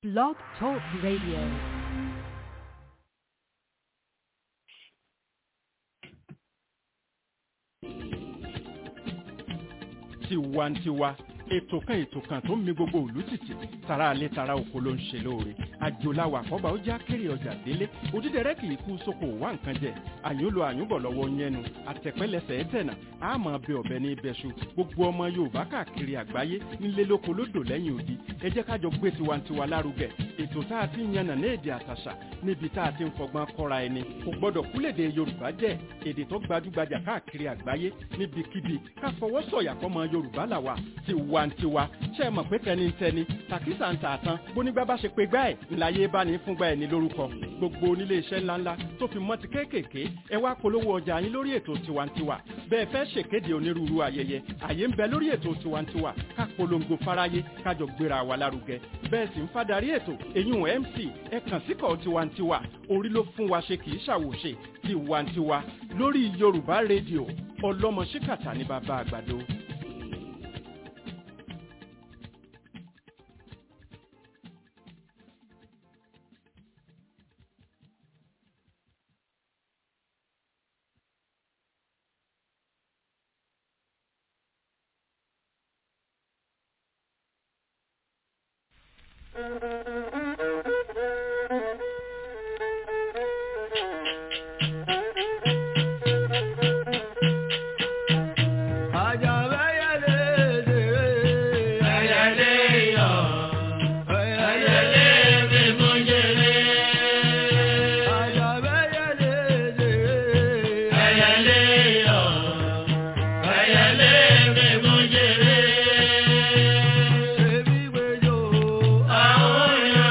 Blog Talk Radio. tiwantiwa ètò kan ètò kan tó ń mi gbogbo òlú tìtì tara alẹ́ tara oko ló ń ṣe lóore àjòláwà àkọ́bà ó já kéré ọjà délé òdídẹrẹ́ kì í kú sóko wá nǹkan jẹ àyúnlò àyúnbọ̀ lọ́wọ́ yẹnu àtẹ̀pẹ́lẹsẹ̀ ẹ̀tẹ̀nà àmọ́ bẹ ọ̀bẹ ní ibẹ̀ṣu gbogbo ọmọ yorùbá káàkiri àgbáyé nílé lóko lódò lẹ́yìn odi ẹ jẹ́ kájọ gbé tiwantiwa lárugẹ ètò tá a ti ń yànnà ní èdè àtàṣà níbi tá a ti ń fọgbọ́n kọ́ra ẹni kò gbọ́dọ̀ kúlèdè yorùbá jẹ́ èdè tó gbajúgbajà káàkiri àgbáyé níbikíbi ká fọwọ́ sọ̀yà fọmọ yorùbá làwà tiwantiwa ṣe é mọ̀ pé tẹnitẹni tàkísà ń tà tán bónígbà bá ṣe pé gbá ẹ̀ ńláyé bá ní fúngbà ẹ̀ ní lórúkọ gbogbo onílé iṣẹ́ ńláńlá tó fi mọ́ ti kéékèèké ẹ wá polówó ọjà yín lórí ètò tiwantiwa bẹ́ẹ̀ fẹ́ ṣèkéde onírúurú ayẹyẹ àyè ń bẹ lórí ètò tiwantiwa ká polongo fáráyé kájọ gbéra wa lárugẹ bẹ́ẹ̀ sì ń fadarí ètò eyín mc ẹ kàn síkọ̀ tiwantiwa orí ló fún wa ṣe kì í ṣàwòṣe tiwantiwa lórí yorùbá rédíò ọlọ́mọ ṣíkàtà ní bàbá àgbàdo. Àwọn èèyàn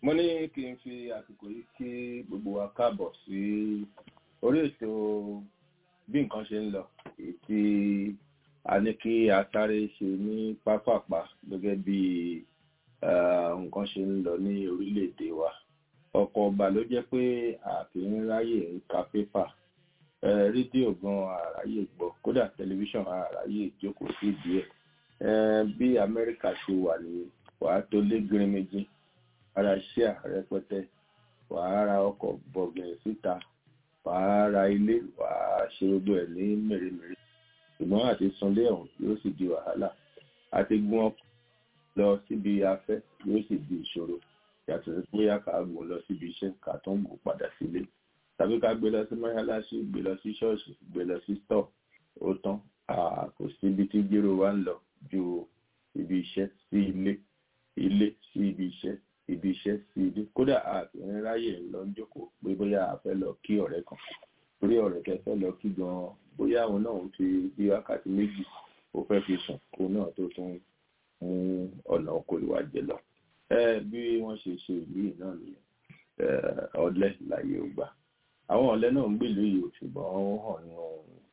mo ní kí n fi àsìkò yìí kí gbogbo wa káàbọ̀ sí orí ètò bí nǹkan ṣe ń lọ èyí tí a ní kí a sáré ṣe ní pápápá gẹ́gẹ́ bí nǹkan ṣe ń lọ ní orílẹ̀-èdè wa ọ̀pọ̀ ọba ló jẹ́ pé àfi ń ráyè ń ka pépà rédíò gan àráyè gbọ́ kódà tẹlifíṣàn àráyè jókòó sí díẹ̀ bí amẹ́ríkà ṣe wà ní wàá tó lé gírímẹ́jì ara ṣíà rẹpẹtẹ wàá ra ọkọ̀ bọ̀gìnì síta wàá ra ilé wàá ṣe gbogbo ẹ̀ ní mèremère ṣùgbọ́n àti sunlé ọ̀hún yóò sì di wàhálà àti gún ọkọ̀ lọ síbi afẹ́ yóò sì di ìṣòro yàtọ̀ sí pé ká gùn lọ síbi iṣẹ́ ká tó ń gùn padà sílé tàbí ká gbé lọ sí mọ́ṣáláṣí gbé lọ sí ṣọ́ọ̀ṣì gbé lọ sí stọ̀ ó tán kò síbi tí gbèrò wa ń lọ ju ibi iṣẹ́ sí ilé ilé sí ibi iṣẹ́ ibi iṣẹ́ sí ilé kódà àtìrín ráyè lọ ń jókòó pé bóyá a fẹ́ lọ kí ọ̀rẹ́ kan torí ọ̀rẹ́ tẹ fẹ́ lọ kí gan-an bóyá àwọn náà ń fi bí wákàtí méjì ó fẹ́ fi sùn kó náà tó tún mú ọ̀nà okòlùwà jẹ lọ bí wọ́n ṣe ṣe ìlú náà nìyẹn ọ̀lẹ láyé ò gbà àwọn ọ̀lẹ náà ń gbèlú yìí ṣùgbọ́n ó hàn nínú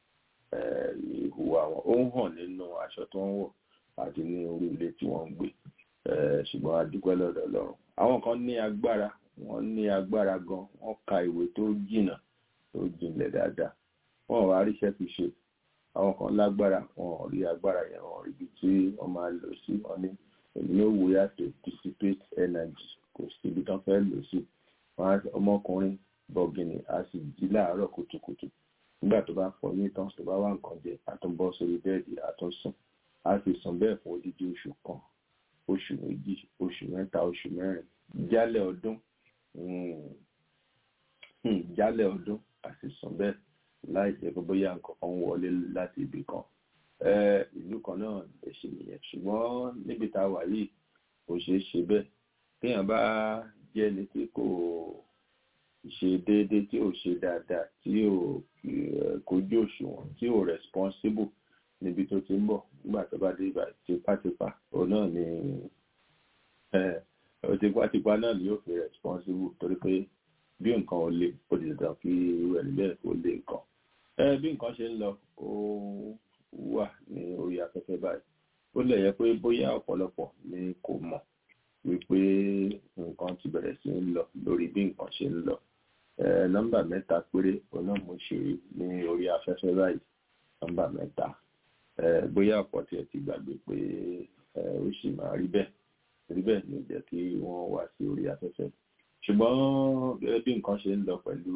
ìhùwà wọn ó ń hàn nínú aṣọ tó ń wọ̀ àti ní orí ilé tí wọ́n ń gbé ṣùgbọ́n a dúpẹ́ lọ́dọ̀ Ọlọ́run àwọn kan ní agbára wọ́n ní agbára gan wọ́n ka ìwé tó jìnnà tó jinlẹ̀ dáadáa wọ́n wá ríṣẹ́ fi ṣe àwọn kan lágbára wọn ò rí agbára yẹn wọn rí ibi tí wọ́n máa lò sí wọn ní no way to dissipate energy kò síbi tán fẹ́ lò sí ọmọkùnrin bọ̀gìnì a sì jí láàárọ̀ kùtùkùtù nígbà tó bá fọ ní tán tó bá wà nǹkan jẹ àtúnbọ̀ sórí bẹ́ẹ̀dì àtúnsùn a sì sùn bẹ́ẹ̀ fún odidi oṣù kan oṣù méjì oṣù mẹ́ta oṣù mẹ́rin jálẹ̀ ọdún jálẹ̀ ọdún a sì sùn bẹ́ẹ̀ láì jẹ́ pé bóyá nǹkan kan wọlé láti ibì kan ìlú kan náà lè ṣe nìyẹn ṣùgbọ́n níbi tá a wà yìí kò ṣeé ṣe bẹ́ẹ̀ téèyàn bá jẹ́ ẹni tí kò ṣe déédéé tí ò ṣe dáadáa tí ò kojú òṣùwọ̀n tí ò responsible níbi tó ti ń bọ̀ nígbà tó bá dé ibà tipátipá òun náà ni tipátipá náà ni yóò fi responsible torí pé bí nǹkan ò le ó di dandan kí irú ẹni bẹ́ẹ̀ kó lè nǹkan bí nǹkan ṣe ń lọ ó wà ní orí afẹ́fẹ́ báyìí ó lè yẹ pé bóyá ọ̀pọ̀lọpọ̀ ni kò mọ̀ wípé nǹkan ti bẹ̀rẹ̀ sí ń lọ lórí bí nǹkan ṣe ń lọ nọ́mbà mẹ́ta péré òun náà mo ṣe ní orí afẹ́fẹ́ báyìí nọ́mbà mẹ́ta bóyá ọ̀pọ̀ tiẹ̀ ti gbàgbé pé ó sì máa rí bẹ́ẹ̀ rí bẹ́ẹ̀ ní jẹ́ kí wọ́n wá sí orí afẹ́fẹ́ ṣùgbọ́n gẹ́gẹ́ bí nǹkan ṣe ń lọ pẹ̀lú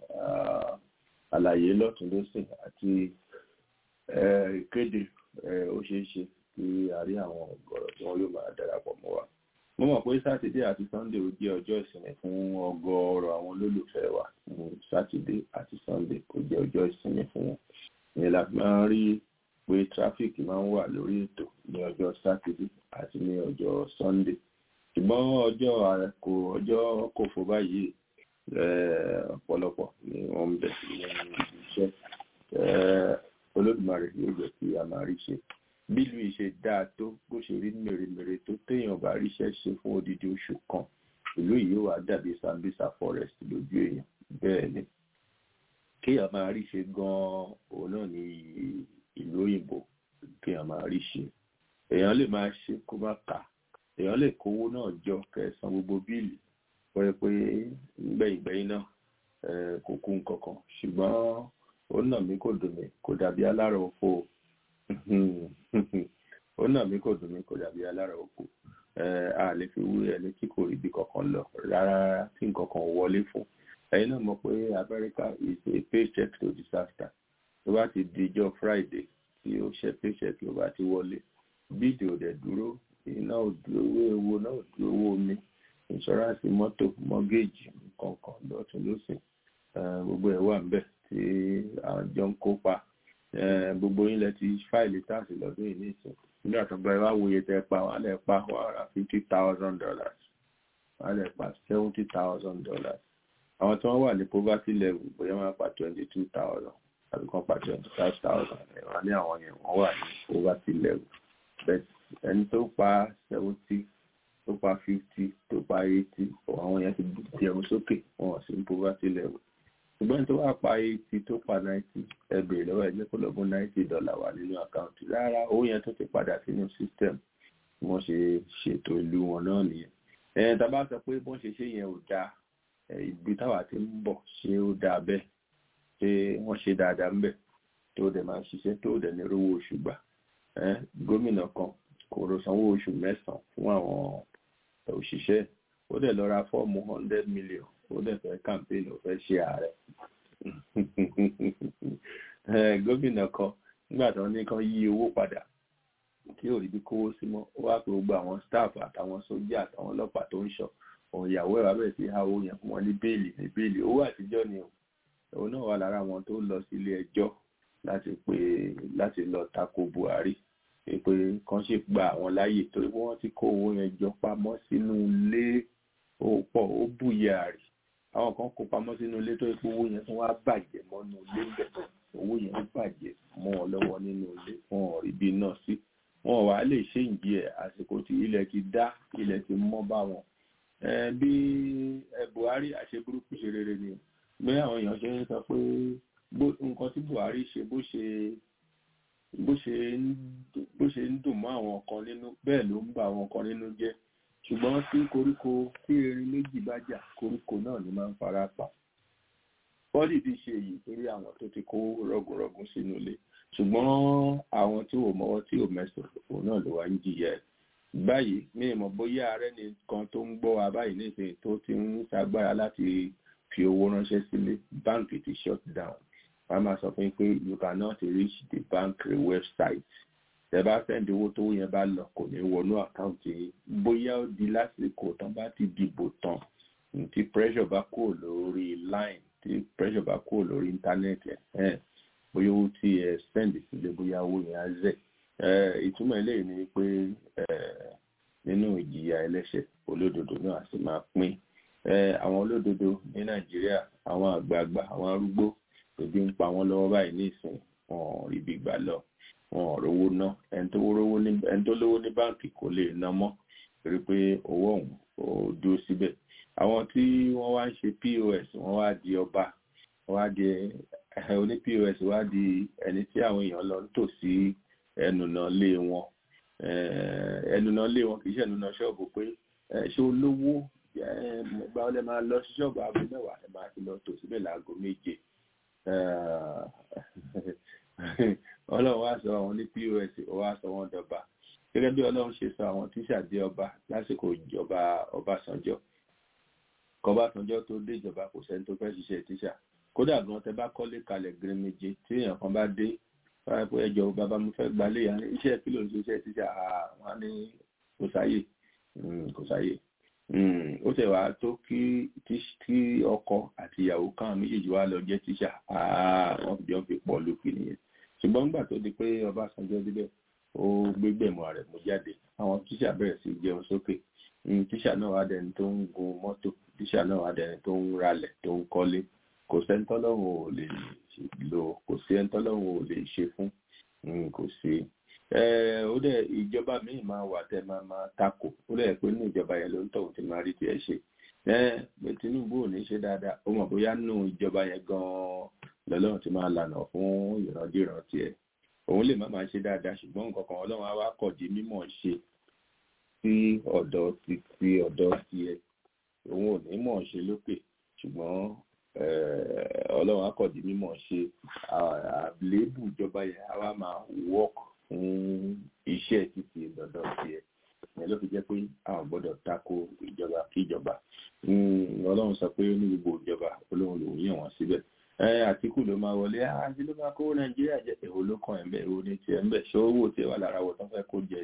àlàyé lọ́tún lọ́sìn àti ìkéde ó ṣeé ṣe kí a rí àwọn ọ̀gọ̀rọ̀ tí wọ́n yóò máa darapọ̀ mọ́ wa mo mọ̀ pé sátidé àti sannde ó jẹ́ ọjọ́ ìsinmi fún ọgọ́rọ̀ àwọn olólùfẹ́ wa sátidé àti sannde ó jẹ́ ọjọ́ ìsinmi fún wọn ìyẹn la fi máa ń rí pé tráfíkì máa ń wà lórí ètò ní ọjọ́ sátidé àti ní ọjọ́ sannde ṣùgbọ́n ọjọ́ àrẹ̀kọ ọjọ́ kòfó báyìí ọ̀pọ̀lọpọ̀ ni wọ́n ń bẹ̀ ní iṣẹ́ olódùmarè yóò jẹ́ kí a máa rí ṣe bí ìlú yìí ṣe dáa tó bó ṣe rí mèremère tó téèyàn bá ríṣẹ́ ṣe fún odidi oṣù kan ìlú yìí yóò wá dàbí Sambisa forest lójú èèyàn bẹ́ẹ̀ ni kéèyàn máa rí ṣe gan-an òun náà ní ìlú òyìnbó kéèyàn máa rí ṣe èèyàn lè máa ṣe kó má kà èèyàn lè kówó náà jọ kẹsàn gbogbo bíìlì pẹ́ pé gbẹ̀yìngbẹ̀yìn náà kò kú nǹkan kan ṣùgbọ́n ó nà mí kò dùn mí kò dàbí alára òfo ó nà mí kò dùn mí kò dàbí alára òfo a lè fi wú ẹni tí kò rí ibi kankan lọ rárá tí nǹkan kan wọlé fún ẹ̀yin náà mọ̀ pé America is a paycheck to disaster tó bá ti di ijọ́ Friday tí ó ṣe paycheck ló bá ti wọlé bíìdì ò dẹ̀ dúró iná ò dúró owó ewo náà ò dúró owó omi ìṣọ́ránsì mọ́tò mọ́gẹ́jì nǹkan kan lọ́tún lọ́sìn gbogbo ẹ̀ wà níbẹ̀ tí àwọn jọ ń kópa gbogbo yín lẹ ti fáìlì táàsì lọ́dún yìí nìsín nígbà tó bá wá wòye tẹ pa wọn á lè pa one hundred fifty thousand dollars wọn á lè pa seventy thousand dollars àwọn tí wọ́n wà ní poverty level bóyá wọ́n á pa twenty two thousand tàbí kan pa twenty five thousand ẹ̀rọ ní àwọn yẹn wọ́n wà ní poverty level but ẹni tó pa seventy tó pa fifty tó pa eighty àwọn yẹn ti jẹun sókè wọn ò sí ní poverty level ṣùgbọ́n tó wà pa eighty tó pa ninety ẹ bèrè lọ́wọ́ ẹ jẹ́ kó lọ́gbọ́n ninety dollar wà nínú àkáǹtì rárá owó yẹn tó ti padà sínú system wọ́n ṣe ṣètò ìlú wọn náà nìyẹn ẹ̀ tá a bá sọ pé bọ́n ṣe ṣe yẹn ò dáa ibi táwa ti ń bọ̀ ṣé ó dáa bẹ́ẹ̀ ṣé wọ́n ṣe dáadáa ń bẹ̀ tó dẹ̀ máa ṣiṣẹ́ tó dẹ̀ ní rówó oṣù gbà gómìnà kan kò ro sanwó oṣù mẹ́sàn-án fún àwọn òṣìṣẹ́ ó dẹ̀ lọ ra fọ́ọ̀mù hundred million ó dẹ̀ fẹ́ campaign ó fẹ́ ṣe ààrẹ gómìnà kan nígbà tó ní kan yí owó padà tí ò rí bí kówó sí mọ́ ó wá pé gbogbo àwọn staff àtàwọn sójà àtàwọn ọlọ́pàá tó ń ṣọ́ òun ìyàwó ẹ̀ wá bẹ̀rẹ̀ sí háwó yẹn fún wọn ní bẹ́ẹ̀lì ní bẹ́ẹ̀lì owó àtijọ́ ni o òun náà wà lára àwọn tó lọ sí ilé ẹjọ́ láti pé láti lọ tako Buhari pé kàn ṣe gba àwọn láàyè torí wọ́n ti kó owó yẹn jọ pamọ́ sínú ilé ó pọ̀ ó bùyà rì àwọn kan kó pamọ́ sínú ilé tó yẹ pé owó yẹn tún wá bàjẹ́ mọ́nú ilé bẹ̀ owó yẹn bàjẹ́ mọ́ wọn lọ́wọ́ nínú ilé wọn ò rí bí náà sí wọn wà á lè ṣe ìjì ẹ̀ àsìkò tí ilẹ̀ ti dá ilẹ̀ ti mọ́ bá wọn bí Buhari àṣeburúkú ṣe rere ni bí àwọn èèyàn ṣe ń sọ pé nǹkan tí Buhari ṣe bó ṣe bó ṣe bó ṣe ń dùn mọ́ àwọn kan nínú bẹ́ẹ̀ ló ń bà àwọn kan nínú jẹ́ ṣùgbọ́n tí koríko tí erin méjì bá jà koríko náà ni máa ń fara pa bọ́dì ti ṣe èyí torí àwọn tó ti kó rọ̀gùnrọ̀gùn sínú ilé ṣùgbọ́n àwọn tí ò mọ́wọ́ tí ò mẹ́sàn òun náà ló wá ń jìyà ẹ̀ báyìí mi ì mọ̀ bóyá ààrẹ nìkan tó ń gbọ́ wa báyìí nísìnyí tó ti ń ṣagbára láti fi owó ránṣẹ́ sílé báǹkì ti shut down wọ́n á máa sọ fún yín pé you cannot reach the bank website tẹ bá sẹ́ndì owó tó yẹn bá lọ kò ní wọnú àkáǹtì yìí bóyá ó di lásìkò tán bá ti dìbò tán tí pressure bá kúrò lórí line tí pressure bá kúrò lórí íńtánẹ́ẹ̀tì ẹ̀ bóyá owó tí ẹ sẹ́ndì sílé bóyá owó yẹn á zẹ̀ ìtumọ̀ eléyìí ni pé nínú ìjìyà ẹlẹ́ṣẹ̀ olódodo náà sì máa pín àwọn olódodo ní nàìjíríà àwọn àgbààgbà àwọn arúgbó ebi ń pa wọ́n lọ́wọ́ báyìí ní ìsìn wọn ò rí ibi gbà lọ wọn ò rówó ná ẹni tó lówó ní báǹkì kò lè ná mọ́ torí pé owó ọ̀hún ò dúró síbẹ̀ àwọn tí wọ́n wá ń ṣe pos wọ́n wá di ọba wọ́n wá di oní pos wá di ẹni tí àwọn èèyàn lọ ń tò sí ẹnùnà lé wọn ẹnùnà lé wọn kì í ṣe ẹnùnà ṣọ́ọ̀bù pé ṣé olówó gba ọlẹ́ máa lọ sí ṣọ́ọ̀bù aago mẹ́wàá ẹ máa ti lọ tò síbẹ̀ láago méje ọlọ́run wá sọ àwọn ní pos ó wá sọ wọ́n dọba gẹ́gẹ́ bí ọlọ́run ṣe sọ àwọn tíṣà dé ọba lásìkò ìjọba ọbásanjọ́ kọbásanjọ́ tó dé ìjọba kò sẹ́ni tó fẹ́ ṣiṣẹ́ tíṣà kódà gan tẹ bá kọ́lé kalẹ̀ gírímèje tí èèyàn kan bá dé wáyé pé ẹjọ́ bàbá mi fẹ́ gbalé yẹn iṣẹ́ kí ló ń ṣiṣẹ́ tíṣà wọn ní kò sáyè kò sáyè ó tẹ̀ wá tó kí kí ọkọ àti ìyàwó kan méjèèjì wá lọ jẹ́ tíṣà wọ́n jọ fi pọ̀ lókè nìyẹn ṣùgbọ́n nígbà tó di pé ọbásanjọ́ débẹ̀ ó gbégbèmọ̀ rẹ̀ mú jáde àwọn tíṣà bẹ̀rẹ̀ sí jẹun sókè tíṣà náà wá dẹni tó ń gun mọ́tò tíṣà náà wá dẹni tó ń ralẹ̀ tó ń kọ́lé kò sẹ́ńtọ́lọ́hún ò lè lò kò sí ẹ̀ńtọ́lọ́hún ò lè ṣe fún kò sí ó dẹ̀ ìjọba míì máa wà tẹ́ máa máa takò ó dẹ̀ pé ní ìjọba yẹn ló ń tọ̀hún ti máa rí tiẹ̀ ṣe pé Tinubu ò ní ṣe dáadáa ó mọ̀ bóyá nù ìjọba yẹn gan-an lọ́lọ́run ti máa lànà fún ìrandíran tiẹ̀ òun lè má máa ṣe dáadáa ṣùgbọ́n nǹkan kan ọlọ́run á wá kọ̀ di mímọ̀ ṣe sí ọ̀dọ̀ ti ti ọ̀dọ̀ tiẹ̀ òun ò ní mọ̀ ṣe lókè ṣùgbọ́n ọlọ́run á kọ̀ di mímọ̀ ṣe àléébù ìjọba yẹn á wá máa work fún iṣẹ́ títí dandan tiẹ̀ ìyẹn ló fi jẹ́ pé àwọn gbọ́dọ̀ tako ìjọba kíjọba ọlọ́run sọ pé ní gbogbo ìjọba olóhùn lòun yàn wọ́n síbẹ̀ àtìkù ló máa wọlé àti ló máa kówó nàìjíríà jẹ èwo ló kàn ẹ̀ bẹ́ẹ̀ èwo ní tiẹ̀ ń bẹ̀ ṣé owó tiẹ̀ wà lára wọ̀ tó fẹ́ kó jẹ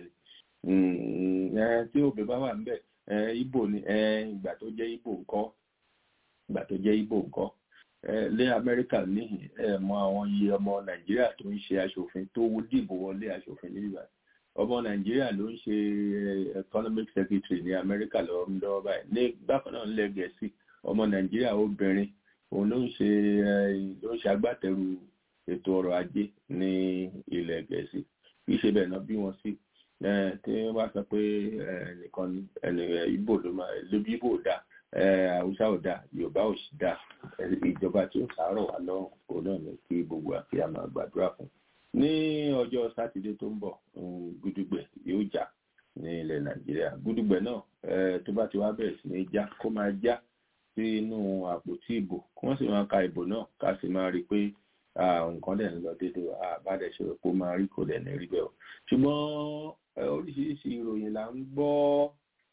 ni tí òbí bá wà ń bẹ̀ ibo ni ìgbà tó jẹ́ ibo ńkọ́ ìgbà tó jẹ́ ibo ńkọ́ lé amẹ́ríkà níhìn ẹ̀ mọ àwọn iye ọmọ nàìjíríà tó ń ṣe aṣòfin tó dìbò wọlé aṣòfin nígbà ọmọ nàìjíríà ló ń ṣe economic secretary ní amẹ́ríkà lọ́wọ́ lọ́wọ́ báyìí ní bákan náà ńlẹ̀ gẹ̀ẹ́sì ọmọ nàìjíríà obìnrin òun ló ń ṣe ló ń ṣe agbátẹrù ètò ọrọ̀ ajé ní ilẹ̀ gẹ̀ẹ́sì kì í ṣe bẹ́ẹ̀ náà bí wọ́n sí tí wọ́n bá sọ pé ẹnìkan ẹnì ibo ló máa lóbi ibo ò dáa haúsá ò dáa yorùbá ò sì dáa ìjọba tí ó sàárọ̀ wá lọ́rùn òun náà ní kí gbogbo àfi àmà gbàdúrà fún ní ọjọ́ sátidé tó ń bọ̀ gúdúgbẹ̀ yóò jà ní ilẹ̀ nàìjíríà gúdúgbẹ̀ náà tó bá ti wá bẹ̀rẹ̀ sí ní já kó máa já sí inú àpótí ìbò kí wọ́n sì máa ka ìbò náà ká sì máa rí i pé nǹkan dẹ̀ ń lọ déédéé àbádẹ́ ṣe kó máa rí kò dẹ̀ ní rí bẹ́ẹ̀ o ṣùgbọ́n oríṣiríṣi ìròyìn là ń gbọ́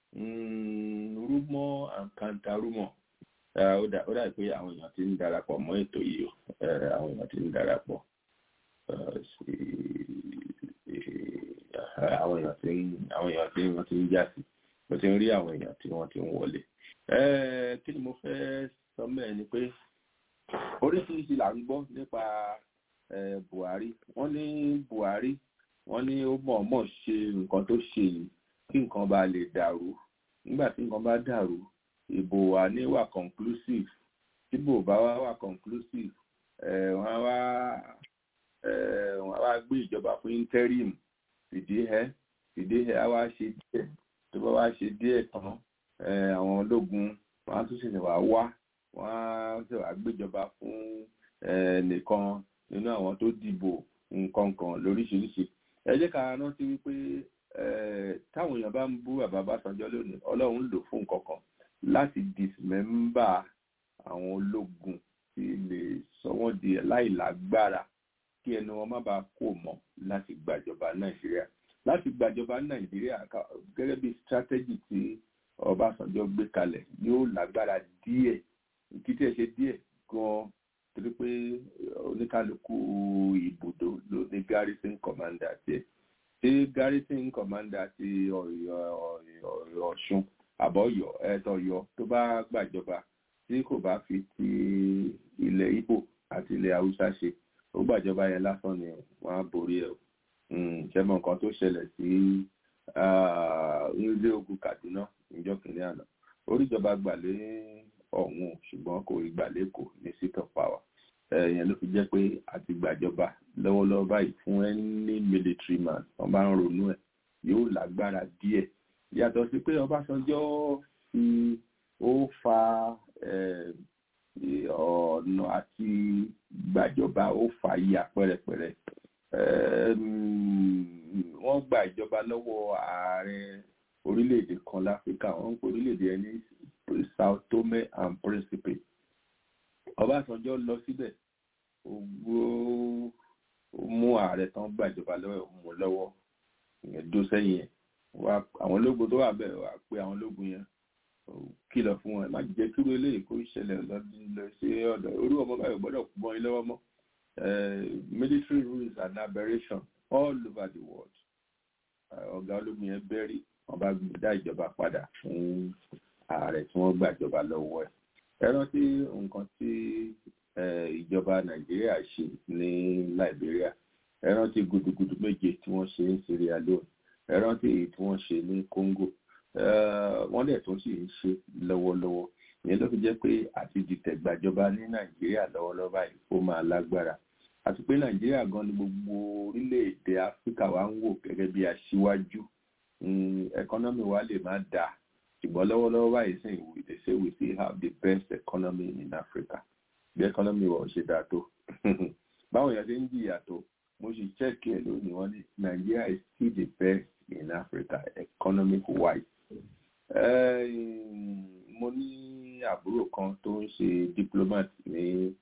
rúmọ́ àǹkàǹtà rúmọ̀ ó dà pé àwọn èèyàn ti ń darapọ̀ mọ́ ètò yìí o àwọn èèyàn ti ń darapọ̀ sí àwọn èèyàn tí àwọn èèyàn tí wọ́n ti ń já sí mo ti ń rí àwọn èèyàn tí wọ́n ti ń wọlé kí ni mo fẹ́ sọ mẹ́ẹ̀ ni pé oríṣiríṣi là ń gbọ́ nípa Buhari wọ́n ní Buhari wọ́n ní ó mọ̀ọ́mọ̀ ṣe nǹkan tó ṣe yìí kí nǹkan bá lè dàrú nígbà tí nǹkan bá dàrú ìbò wà ní wà conclusive tí ìbò bá wà wà conclusive wọ́n á wá wọ́n á wá gbé ìjọba fún interim fìdí ẹ fìdí ẹ á wá ṣe díẹ̀ tó bá wá ṣe díẹ̀ tán àwọn ológun wọ́n á tún ṣẹ̀ṣẹ̀ wá wá wọ́n á ṣe wá gbéjọba fún nìkan nínú àwọn tó dìbò nǹkan kan lóríṣiríṣi ẹ jẹ́ ká rántí wípé táwọn èèyàn bá ń bú bàbá Básanjọ́ lónìí Ọlọ́run lò fún nǹkan kan láti dismember àwọn ológun tí lè sọ wọ́n di láìlágbára kí ẹnu wọn má bàa kó mọ́ láti gbàjọba Nàìjíríà láti gbàjọba Nàìjíríà gẹ́gẹ́ bí strategy tí Ọbásanjọ́ gbé kalẹ̀ yóò lágbára díẹ̀ kí tí ẹ ṣe díẹ̀ gan-an torí pé oníkálukú ibùdó ló ní garrison commander tiẹ̀ tí garrison commander ti Ọ̀ṣun àbọ̀yọ̀ ẹ̀tọ̀yọ̀ tó bá gbàjọba tí kò bá fi ti ilẹ̀ Ìgbò àti ilẹ̀ Haúsá ṣe ó gbàjọba yẹn lásán ni wọ́n á borí ẹ̀ ṣẹ́mọ̀ nǹkan tó ṣẹlẹ̀ sí ilé ogun Kaduna níjọ́ kìnínní àná oríjọba gbàlé ọ̀hún ṣùgbọ́n kò rí gbà lẹ́kọ̀ọ́ ní seat of power ẹ̀yẹn ló fi jẹ́ pé àti gbàjọba lọ́wọ́lọ́wọ́ báyìí fún any military man wọ́n bá ń ronú ẹ̀ yóò lágbára díẹ̀ yàtọ̀ sí pé Ọbásanjọ́ fi ó fa ọ̀nà àti gbàjọba ó fà yà pẹ́rẹpẹ̀rẹ wọ́n gba ìjọba lọ́wọ́ ààrẹ orílẹ̀-èdè kan láfíríkà wọ́n ń pè orílẹ̀-èdè ẹni Sao Tome and Principe Ọbásanjọ́ lọ síbẹ̀ ó mú ààrẹ tán gbàjọba lọ́wọ́ mú lọ́wọ́ ìyẹn dó sẹ́yìn ẹ̀ àwọn ológun tó wà bẹ́ẹ̀ wà pé àwọn ológun yẹn kìlọ̀ fún wọn má jẹ́ kí wọ́n eléyìí kó ṣẹlẹ̀ lọ́dún lọ sí ọ̀dọ̀ orí ọmọ báyìí gbọ́dọ̀ bọ́ ilé lọ́wọ́ mọ́ military rule is an aberration all over the world ọ̀gá ológun yẹn bẹ́rí wọ́n bá dá ìjọba padà fún ààrẹ tí wọ́n gbàjọba lọ́wọ́ ẹ̀ ẹ rántí nǹkan tí ìjọba nàìjíríà ṣe ní liberia ẹ rántí gudugudu méje tí wọ́n ṣe ní sierra leone ẹ rántí èyí tí wọ́n ṣe ní congo wọ́n dẹ̀ tún sì ń ṣe lọ́wọ́lọ́wọ́ ìyẹn ló fi jẹ́ pé àti dìtẹ̀gbàjọba ní nàìjíríà lọ́wọ́lọ́wọ́ báyìí ó máa lágbára àti pé nàìjíríà gan ni gbogbo orílẹ̀-èdè áfíríkà wa ń wò gẹ́gẹ́ bí aṣíwájú ẹkọ́nọ́mì wa lè má dáa ṣùgbọ́n lọ́wọ́lọ́wọ́ báyìí sìn we dey say we still have the best economy in Africa bí economy wa ò ṣe dáa tó báwọn èèyàn ṣe ń jìyà tó mo sì check ẹ lónìí wọ́n ní Nigeria is still the best in Africa economic wise mo ní àbúrò kan tó ń ṣe diplomat ní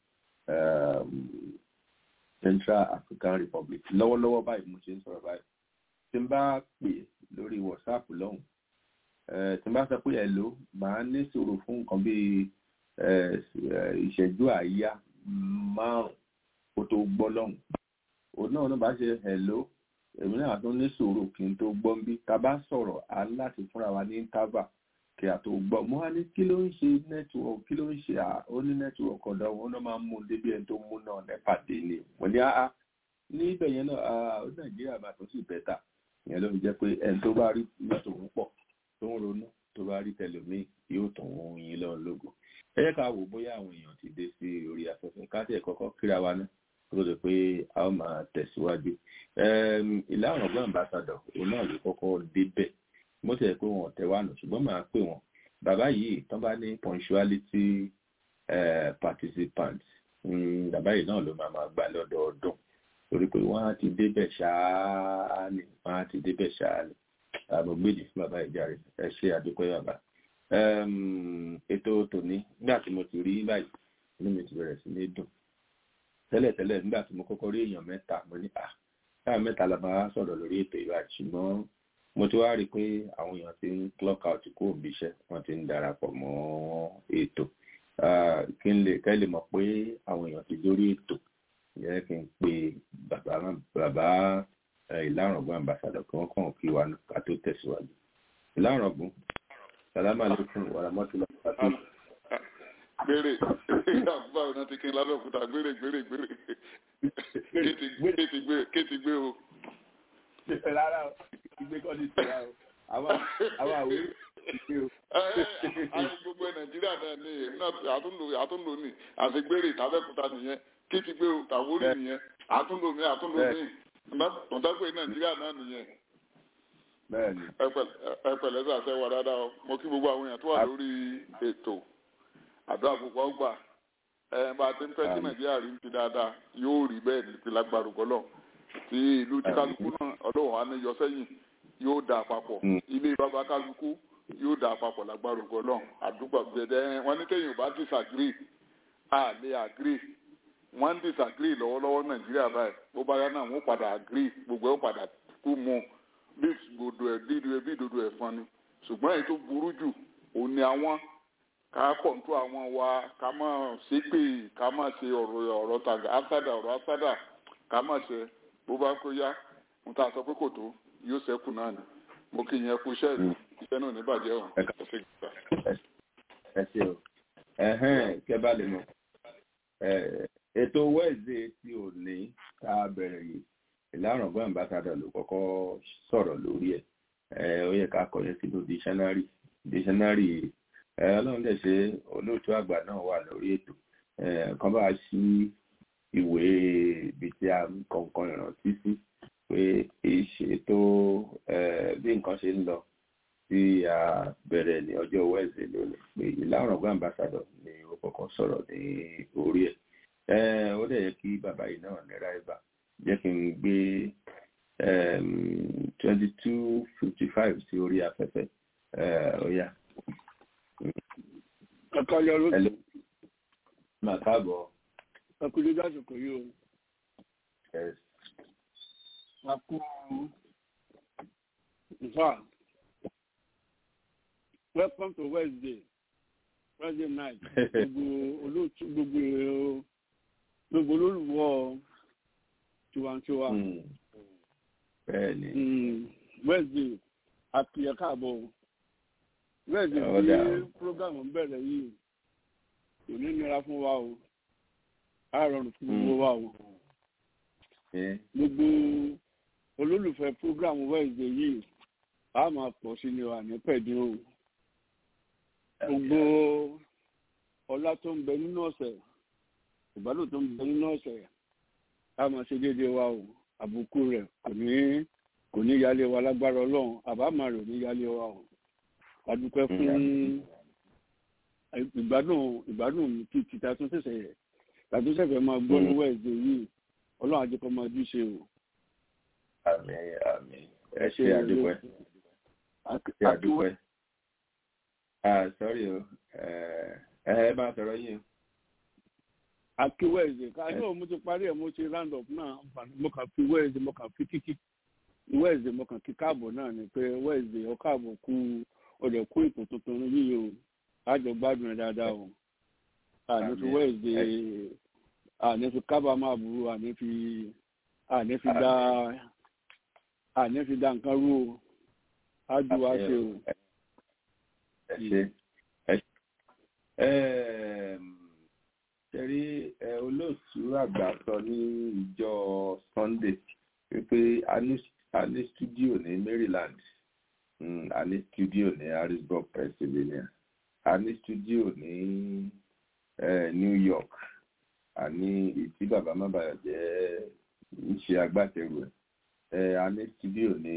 Central African Republic lọ́wọ́lọ́wọ́ báyìí mo ṣe ń sọ̀rọ̀ báyìí tí n bá pè lórí WhatsApp lọ́hùn tí n bá sọ pé hello màá ní sọ̀rọ̀ fún nǹkan bíi ìṣẹ́jú àáyá márùn-ún kó tó gbọ́ lọ́hùn òun náà náà bá ṣe hello èmi náà tún ní sọ̀rọ̀ kí n tó gbọ́ bí ta bá sọ̀rọ̀ á láti fúnra wa ní interval kí a tó gbọ́ mo wá ní kí ló ń ṣe network kí ló ń ṣe ó ní network ọ̀dọ̀ wọn náà máa ń mú un débi ẹni tó mú náà nípa dé ni mo ní áá níbẹ̀ yẹn náà ó nàìjíríà máa tó sì bẹ́tà ìyẹn ló fi jẹ́ pé ẹni tó bá rí mọ́tò ń pọ̀ tó ń ronú tó bá rí tẹlòmíì yóò tún ń yin lọ́n lógo ẹ jẹ́ ká wò bóyá àwọn èèyàn ti dé sí orí afẹ́fẹ́ ká tẹ̀ kọ́kọ́ kíra wa náà kó tó di pé a ó máa tẹ̀síwájú ìlà ọ̀rọ̀gbọ́n ambassador òun náà ló kọ́kọ́ débẹ̀ mo tẹ̀ pé wọn tẹ̀ wá nù ṣùgbọ́n màá pè wọ́n bàbá yìí tán bá ní punctuality uh, participants bàbá yìí náà ló máa máa gbà lọ́dọọdún torí pé wọ́n á ti débẹ̀ ṣáá ni wọ́n á ti débẹ̀ ṣáá ni àmọ́ gbèdì fún bàbá ìjàre ẹ ṣe àdúpẹ́ bàbá ètò tòní nígbà tí mo ti rí báyìí inú mi ti bẹ̀rẹ̀ sí ní dùn tẹ́lẹ̀tẹ́lẹ̀ nígbà tí mo kọ́kọ́ rí èèyàn mẹ́ta mo ní à táà mẹ́ta la máa sọ̀rọ̀ lórí ètò ìwà ṣùgbọ́n mo ti wá rí i pé àwọn èèyàn ti ń clock out kó òbí iṣẹ́ wọ́n ti ń darapọ̀ mọ́ ètò kí n lè kẹ́ lè mọ̀ pé àwọn èèyàn ti dórí ètò yẹ kí n pe bàbá bàbá ìlàrọ̀gbọ́n ambassadọ̀ kí wọ́n kàn kí wa ká tó tẹ̀síwájú ìlàrọ̀gbọ́n sàlámà lẹ́kùn wàràmọ́tìlá pàtó. gbére àgbà ọ̀nà ti kí n lábẹ́òkúta gbére gbére gbére kéètì gbé o. rárá o ìgbé kọ́ ní ìtura o àwọn àwòrán ìgbé o. àwọn gbogbo nàìjíríà náà ní àtúndò àtúndò ní àti gbére ìtàbẹ́kúta nìyẹn kéètì gbé o tàwórí nìyẹn àtúndò mi àtúndò mi tọ́tàgbé nàìjíríà náà nìyẹn ẹ pẹ̀lẹ́ sàṣẹ wà dáadáa o mo kí gbogbo àwọn èèyàn tó wà lórí ètò àdúrà gbogbo ọgbà ẹ bá a ti ń fẹ́ kí nàìjíríà rí ti dáadáa yóò rí bẹ́ẹ̀ ní ti lágbára gọ́lọ̀ tí ìlú tí kálukú náà ọlọ́run á ní yọ sẹ́yìn yóò dà papọ̀ ilé bàbá kálukú yóò dà papọ̀ lágbára gọ́lọ̀ àdúgbò gbẹdẹ wọn ní kéèyàn bá disagree a lè agree wọ́n ń disagree lọ́wọ́lọ́wọ́ nàìjíríà báyìí bó bá yá náà wọ́n padà agree gbogbo ẹ̀ padà kú mu bí gbòdò ẹ̀ bí bí ìdodo ẹ̀ fọn ni ṣùgbọ́n èyí tó burú jù òun ni àwọn ká kọ̀ǹtò àwọn wa ká má ṣépè ká má ṣe ọ̀rọ̀ ọ̀rọ̀ tàgà ásádà ọ̀rọ̀ ásádà ká má ṣe bó bá kó yá mo ta sọ pé kò tó yóò ṣẹ́kù náà ni mo kì í yẹn kú iṣẹ́ iṣẹ́ náà ní bàjẹ́ o. ẹ ṣe o kẹ bá lè mọ ètò wẹ́ẹ̀dẹ̀ tí ò ní ká bẹ̀rẹ̀ yìí ìlànà ọgbọ́n ambassador ló kọ́kọ́ sọ̀rọ̀ lórí ẹ̀ ó yẹ ká kọ yẹn sínú dictionary dictionary ọlọ́run dẹ̀ ṣe olóòtú àgbà náà wà lórí ètò kan bá ṣí ìwé ibi tí a ń kọ̀ọ̀kan ìrántí sí pé ìṣètò bí nǹkan ṣe ń lọ tí a bẹ̀rẹ̀ ní ọjọ́ wẹ́ẹ̀sì lónìí pé ìlànà ọgbọ́n ambassador ni ó kọ́kọ́ sọ̀rọ̀ ní orí ẹ̀ ó dẹ̀ yẹ kí bàbá yìí náà ní ráìbà jẹ́ kí n gbé twenty two fifty five sí orí afẹ́fẹ́ ọ̀yà. ẹ̀ka yọ ló. Hello. Mà káàbọ̀. ẹkùnrin lásìkò yìí o. Yes. a kú nfa welcome to wednesday wednesday night gbogbo olóòtú gbogbo èrò gbogbo olólùwọ́ tiwantiwa. Bẹ́ẹ̀ni. wednesday àpìyẹ káàbọ̀ wednesday Ó dáa tí o. program ń bẹ̀rẹ̀ yìí kò ní nira fún wa o á rọrùn fún gbogbo wa o Yeah. gbogbo olólùfẹ́ program wednesday yìí a máa pọ̀ sí ni wà ní pẹ̀dín o gbogbo ọlá tó ń bẹ nínú ọ̀sẹ̀ ìbálò tó ń bẹ nínú ọ̀sẹ̀ a máa ṣe déédéé wa o àbùkù rẹ̀ kò ní kò ní yálé wa lágbára ọlọ́run àbámà rẹ̀ ò ní yálé wa o a dúpẹ́ fún ìgbádùn ìgbádùn tí títa tún ṣẹ̀ṣẹ̀ tàbí ṣẹ̀fẹ̀ máa gbọ́ ní wednesday yìí ọlọ́run àjẹkọ́ máa jú ṣe o. Àmì àmì. Ẹ ṣe àdúpẹ́. Ṣe àdúpẹ́. Ah, sorry o. Ẹ ẹ bá sọ̀rọ̀ yín. àkí wednesday káyọ̀ mo ti parí ẹ̀ mo ti round up náà mo kàn fi wednesday mo kàn fi kíkí wednesday mo kàn kí káàbọ̀ náà ni pé wednesday ọ káàbọ̀ kú ọdẹ kú ipò tuntun yìí o àjọ gbádùn ẹ̀ dáadáa o àní fi Àmín. wednesday àní fi kábàámọ̀ àbúrò àní fi àní fi dá àní fi dá nǹkan rú o ájú wa ṣe o. Ẹ ṣe. Ẹ ṣe. Ẹm, Ṣé rí ẹ, olóòtú àgbà sọ ní ìjọ Sunday wípé a ní a ní studio ní Maryland, mm, a ní studio ní Harrisburg, Pennsylvania, a ní studio ní eh, New York, a ní ìtí bàbá mábàyà jẹ́ ń ṣe agbátẹrù ẹ̀ ẹ a ní studio ní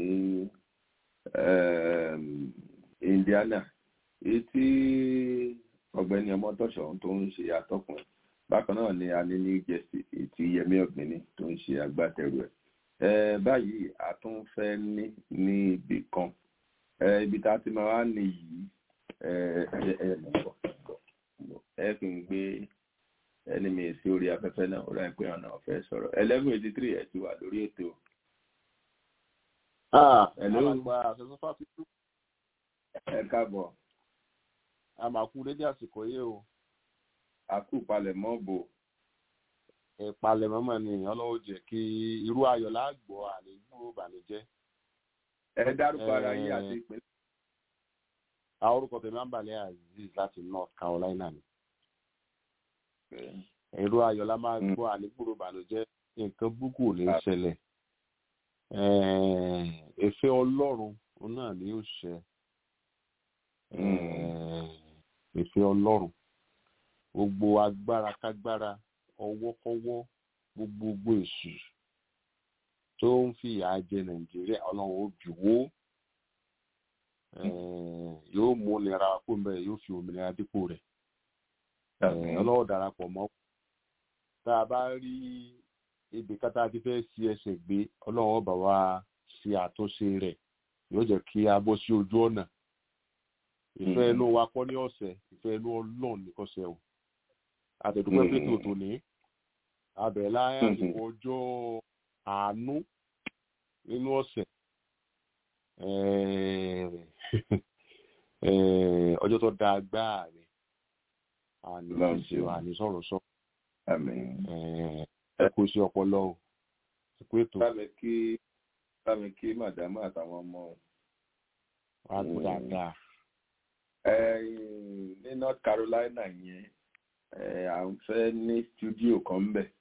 um, Indiana èyí tí ọ̀gbẹ́ni ọmọtọ́ṣọ̀ tó ń ṣe atọ́kùn ẹ̀ bákan náà ni a ní ní Jersey èyí tí Yẹmí Ọ̀gbẹ́ni tó ń ṣe agbátẹrù ẹ̀ ẹ báyìí a tún fẹ́ ní ní ibì kan ẹ ibi tá a ti máa wá ní yìí ẹ ẹ ẹ mọ̀ bọ̀ bọ̀ ẹ fi ń gbé ẹni mi sí orí afẹ́fẹ́ náà ó ráyìn pé ọ̀nà ọ̀fẹ́ sọ̀rọ̀ eleven eighty three ẹ̀ ti wà lórí ètò Hello. alàgbà àṣẹṣọfà fífi ẹ káàbọ̀ àmàkù dédé àsìkò yìí o àkú palẹ̀mọ́ bò ìpalẹ̀ mọ́mọ́ ni ọlọ́wọ́ jẹ́ kí irú ayọ̀ láàgbọ́ àlégbúrò bànújẹ́ ẹ dárúkọ ara yín Eh. àti ìpínlẹ̀ àwọn orúkọ tèmi àǹbàlẹ̀ aziz láti north carolina ni irú ayọ̀ la máa Mm. gbọ́ àlégbúrò bànújẹ́ nǹkan búkú ò ní Ah. ṣẹlẹ̀ Eh, ìfẹ́ ọlọ́run òun náà ni yóò ṣẹ Eh, ìfẹ́ ọlọ́run gbogbo agbára kágbára ọwọ́kọ́wọ́ gbogbogbò èṣù tó ń fìyà jẹ nàìjíríà ọlọ́run ó bì wó Eh, yóò mú nira kó mbẹ yóò fi òmìnira dípò rẹ̀ Eh, ọlọ́run darapọ̀ mọ́ tá a bá rí ibi kátà tí fẹ́ sí ẹsẹ̀ gbé ọlọ́run ọba wa ṣe àtúnṣe rẹ̀ yóò jẹ́ kí a bọ́ sí ojú ọ̀nà ìfẹ́ Mm. inú wa kọ́ ní ọ̀sẹ̀ ìfẹ́ inú ọlọ́run ní kọ́sẹ̀ o àtẹ̀dúpẹ́ Mm. pé tòótọ́ ní abẹ̀ láyé Mhm. àsìkò ọjọ́ àánú nínú ọ̀sẹ̀ Eh, eh, ọjọ́ tó dáa gbáà rẹ̀ àní Lọ́run ṣe ṣeun. àní sọ̀rọ̀ sọ àmín Eh, ẹ kó sí ọpọlọ o ẹ kó ètò bá mi kí bá mi kí màdámù àtàwọn ọmọ wa kó Mm. dáadáa ẹ̀yin ní North Carolina yẹn ẹ, à ń fẹ́ ní studio kan ń bẹ̀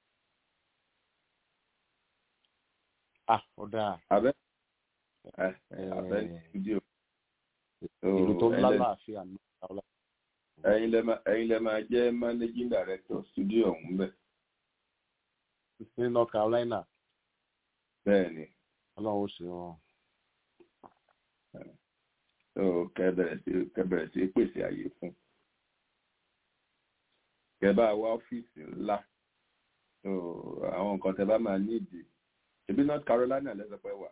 ah ọ̀dà abẹ́ ẹ, ẹ, a fẹ́ ní Eh. studio ìlú tó ẹlẹ́- lálàáfíà ní ọ̀la ẹ̀yin lẹ máa ẹ̀yin lẹ máa jẹ́ managing director studio ọ̀hún bẹ̀ ní North Carolina bẹ́ẹ̀ ni ọlọ́run ó ṣe wọn. so kẹbẹ̀rẹ̀ sí kẹbẹ̀rẹ̀ sí pèsè àyè fún kẹbà wá ọ́fíìsì ńlá so àwọn nǹkan tẹ bá máa nídìí ṣebí North Carolina lẹ́sọ̀pẹ́ wà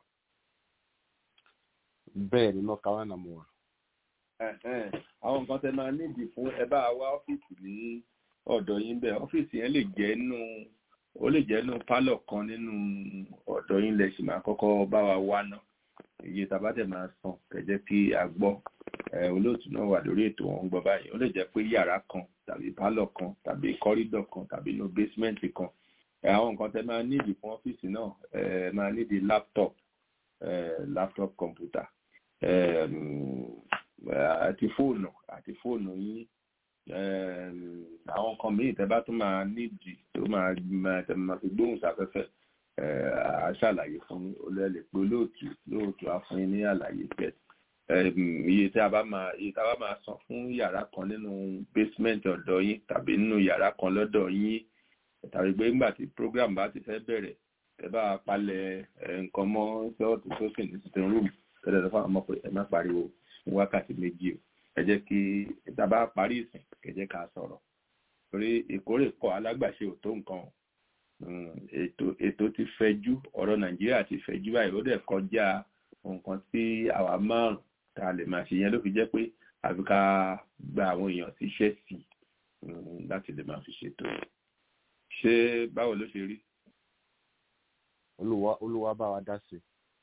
bẹ́ẹ̀ ní North Carolina mo wà. Ẹ̀hẹ́n. àwọn nǹkan tẹ máa nídìí fún ẹ bá wá ọ́fíìsì ní ọ̀dọ̀ yín bẹ́ẹ̀ ọ́fíìsì yẹn lè jẹ́ nù ó lè jẹ́ nù pálọ̀ kan nínú ọ̀dọ̀ yín lẹ̀ sì máa kọ́kọ́ bá wa wá náà iye tàbá tẹ̀ máa san kẹ̀jẹ́ kí a gbọ́ ẹ, olóòtú náà wà lórí ètò wọn gbọ́ báyìí ó lè jẹ́ pé yàrá kan tàbí pálọ̀ kan tàbí kọ́rídọ̀ kan tàbí inú bẹ́símẹ́ǹtì kan ẹ, àwọn nǹkan tẹ máa nídìí fún ọ́fíìsì náà ẹ máa nídìí laptop ẹ, laptop computer um, àti fóònù àti fóònù yín um, àwọn kan míì tẹ bá tún máa nídìí tó máa máa tẹ máa fi gbóhùn sáfẹ́fẹ́ eh, a ṣàlàyé fún olóòlè pé olóòtú lóòtú á fún yín ní àlàyé pẹ iye tí a bá máa iye tí a bá máa san fún yàrá kan nínú basement ọ̀dọ̀ yín tàbí nínú yàrá kan lọ́dọ̀ yín tàbí pé nígbà tí program bá ti fẹ́ bẹ̀rẹ̀ ẹ bá palẹ̀ eh, nǹkan mọ́ sọ́ọ̀tù sókè ní sitting room tẹ́lẹ̀ lọ́fà ọmọ pé ẹ má pariwo fún wákàtí méjì o ẹ jẹ́ kí tá a bá parí ìsìn kẹ́ jẹ́ ká sọ̀rọ̀ torí ìkórè kọ alágbàṣe ò tó nǹkan o Mm, ètò ètò ti fẹ̀jú ọ̀rọ̀ nàìjíríà ti fẹ̀jú báyìí ó dẹ̀ kọjá nǹkan tí àwa márùn tá a lè máa ṣe yẹn ló fi jẹ́ pé àfi ká gba àwọn èèyàn síṣẹ́ sí i láti lè máa fi ṣètò ṣé báwo ló ṣe rí olúwa olúwa bá wa dá sí.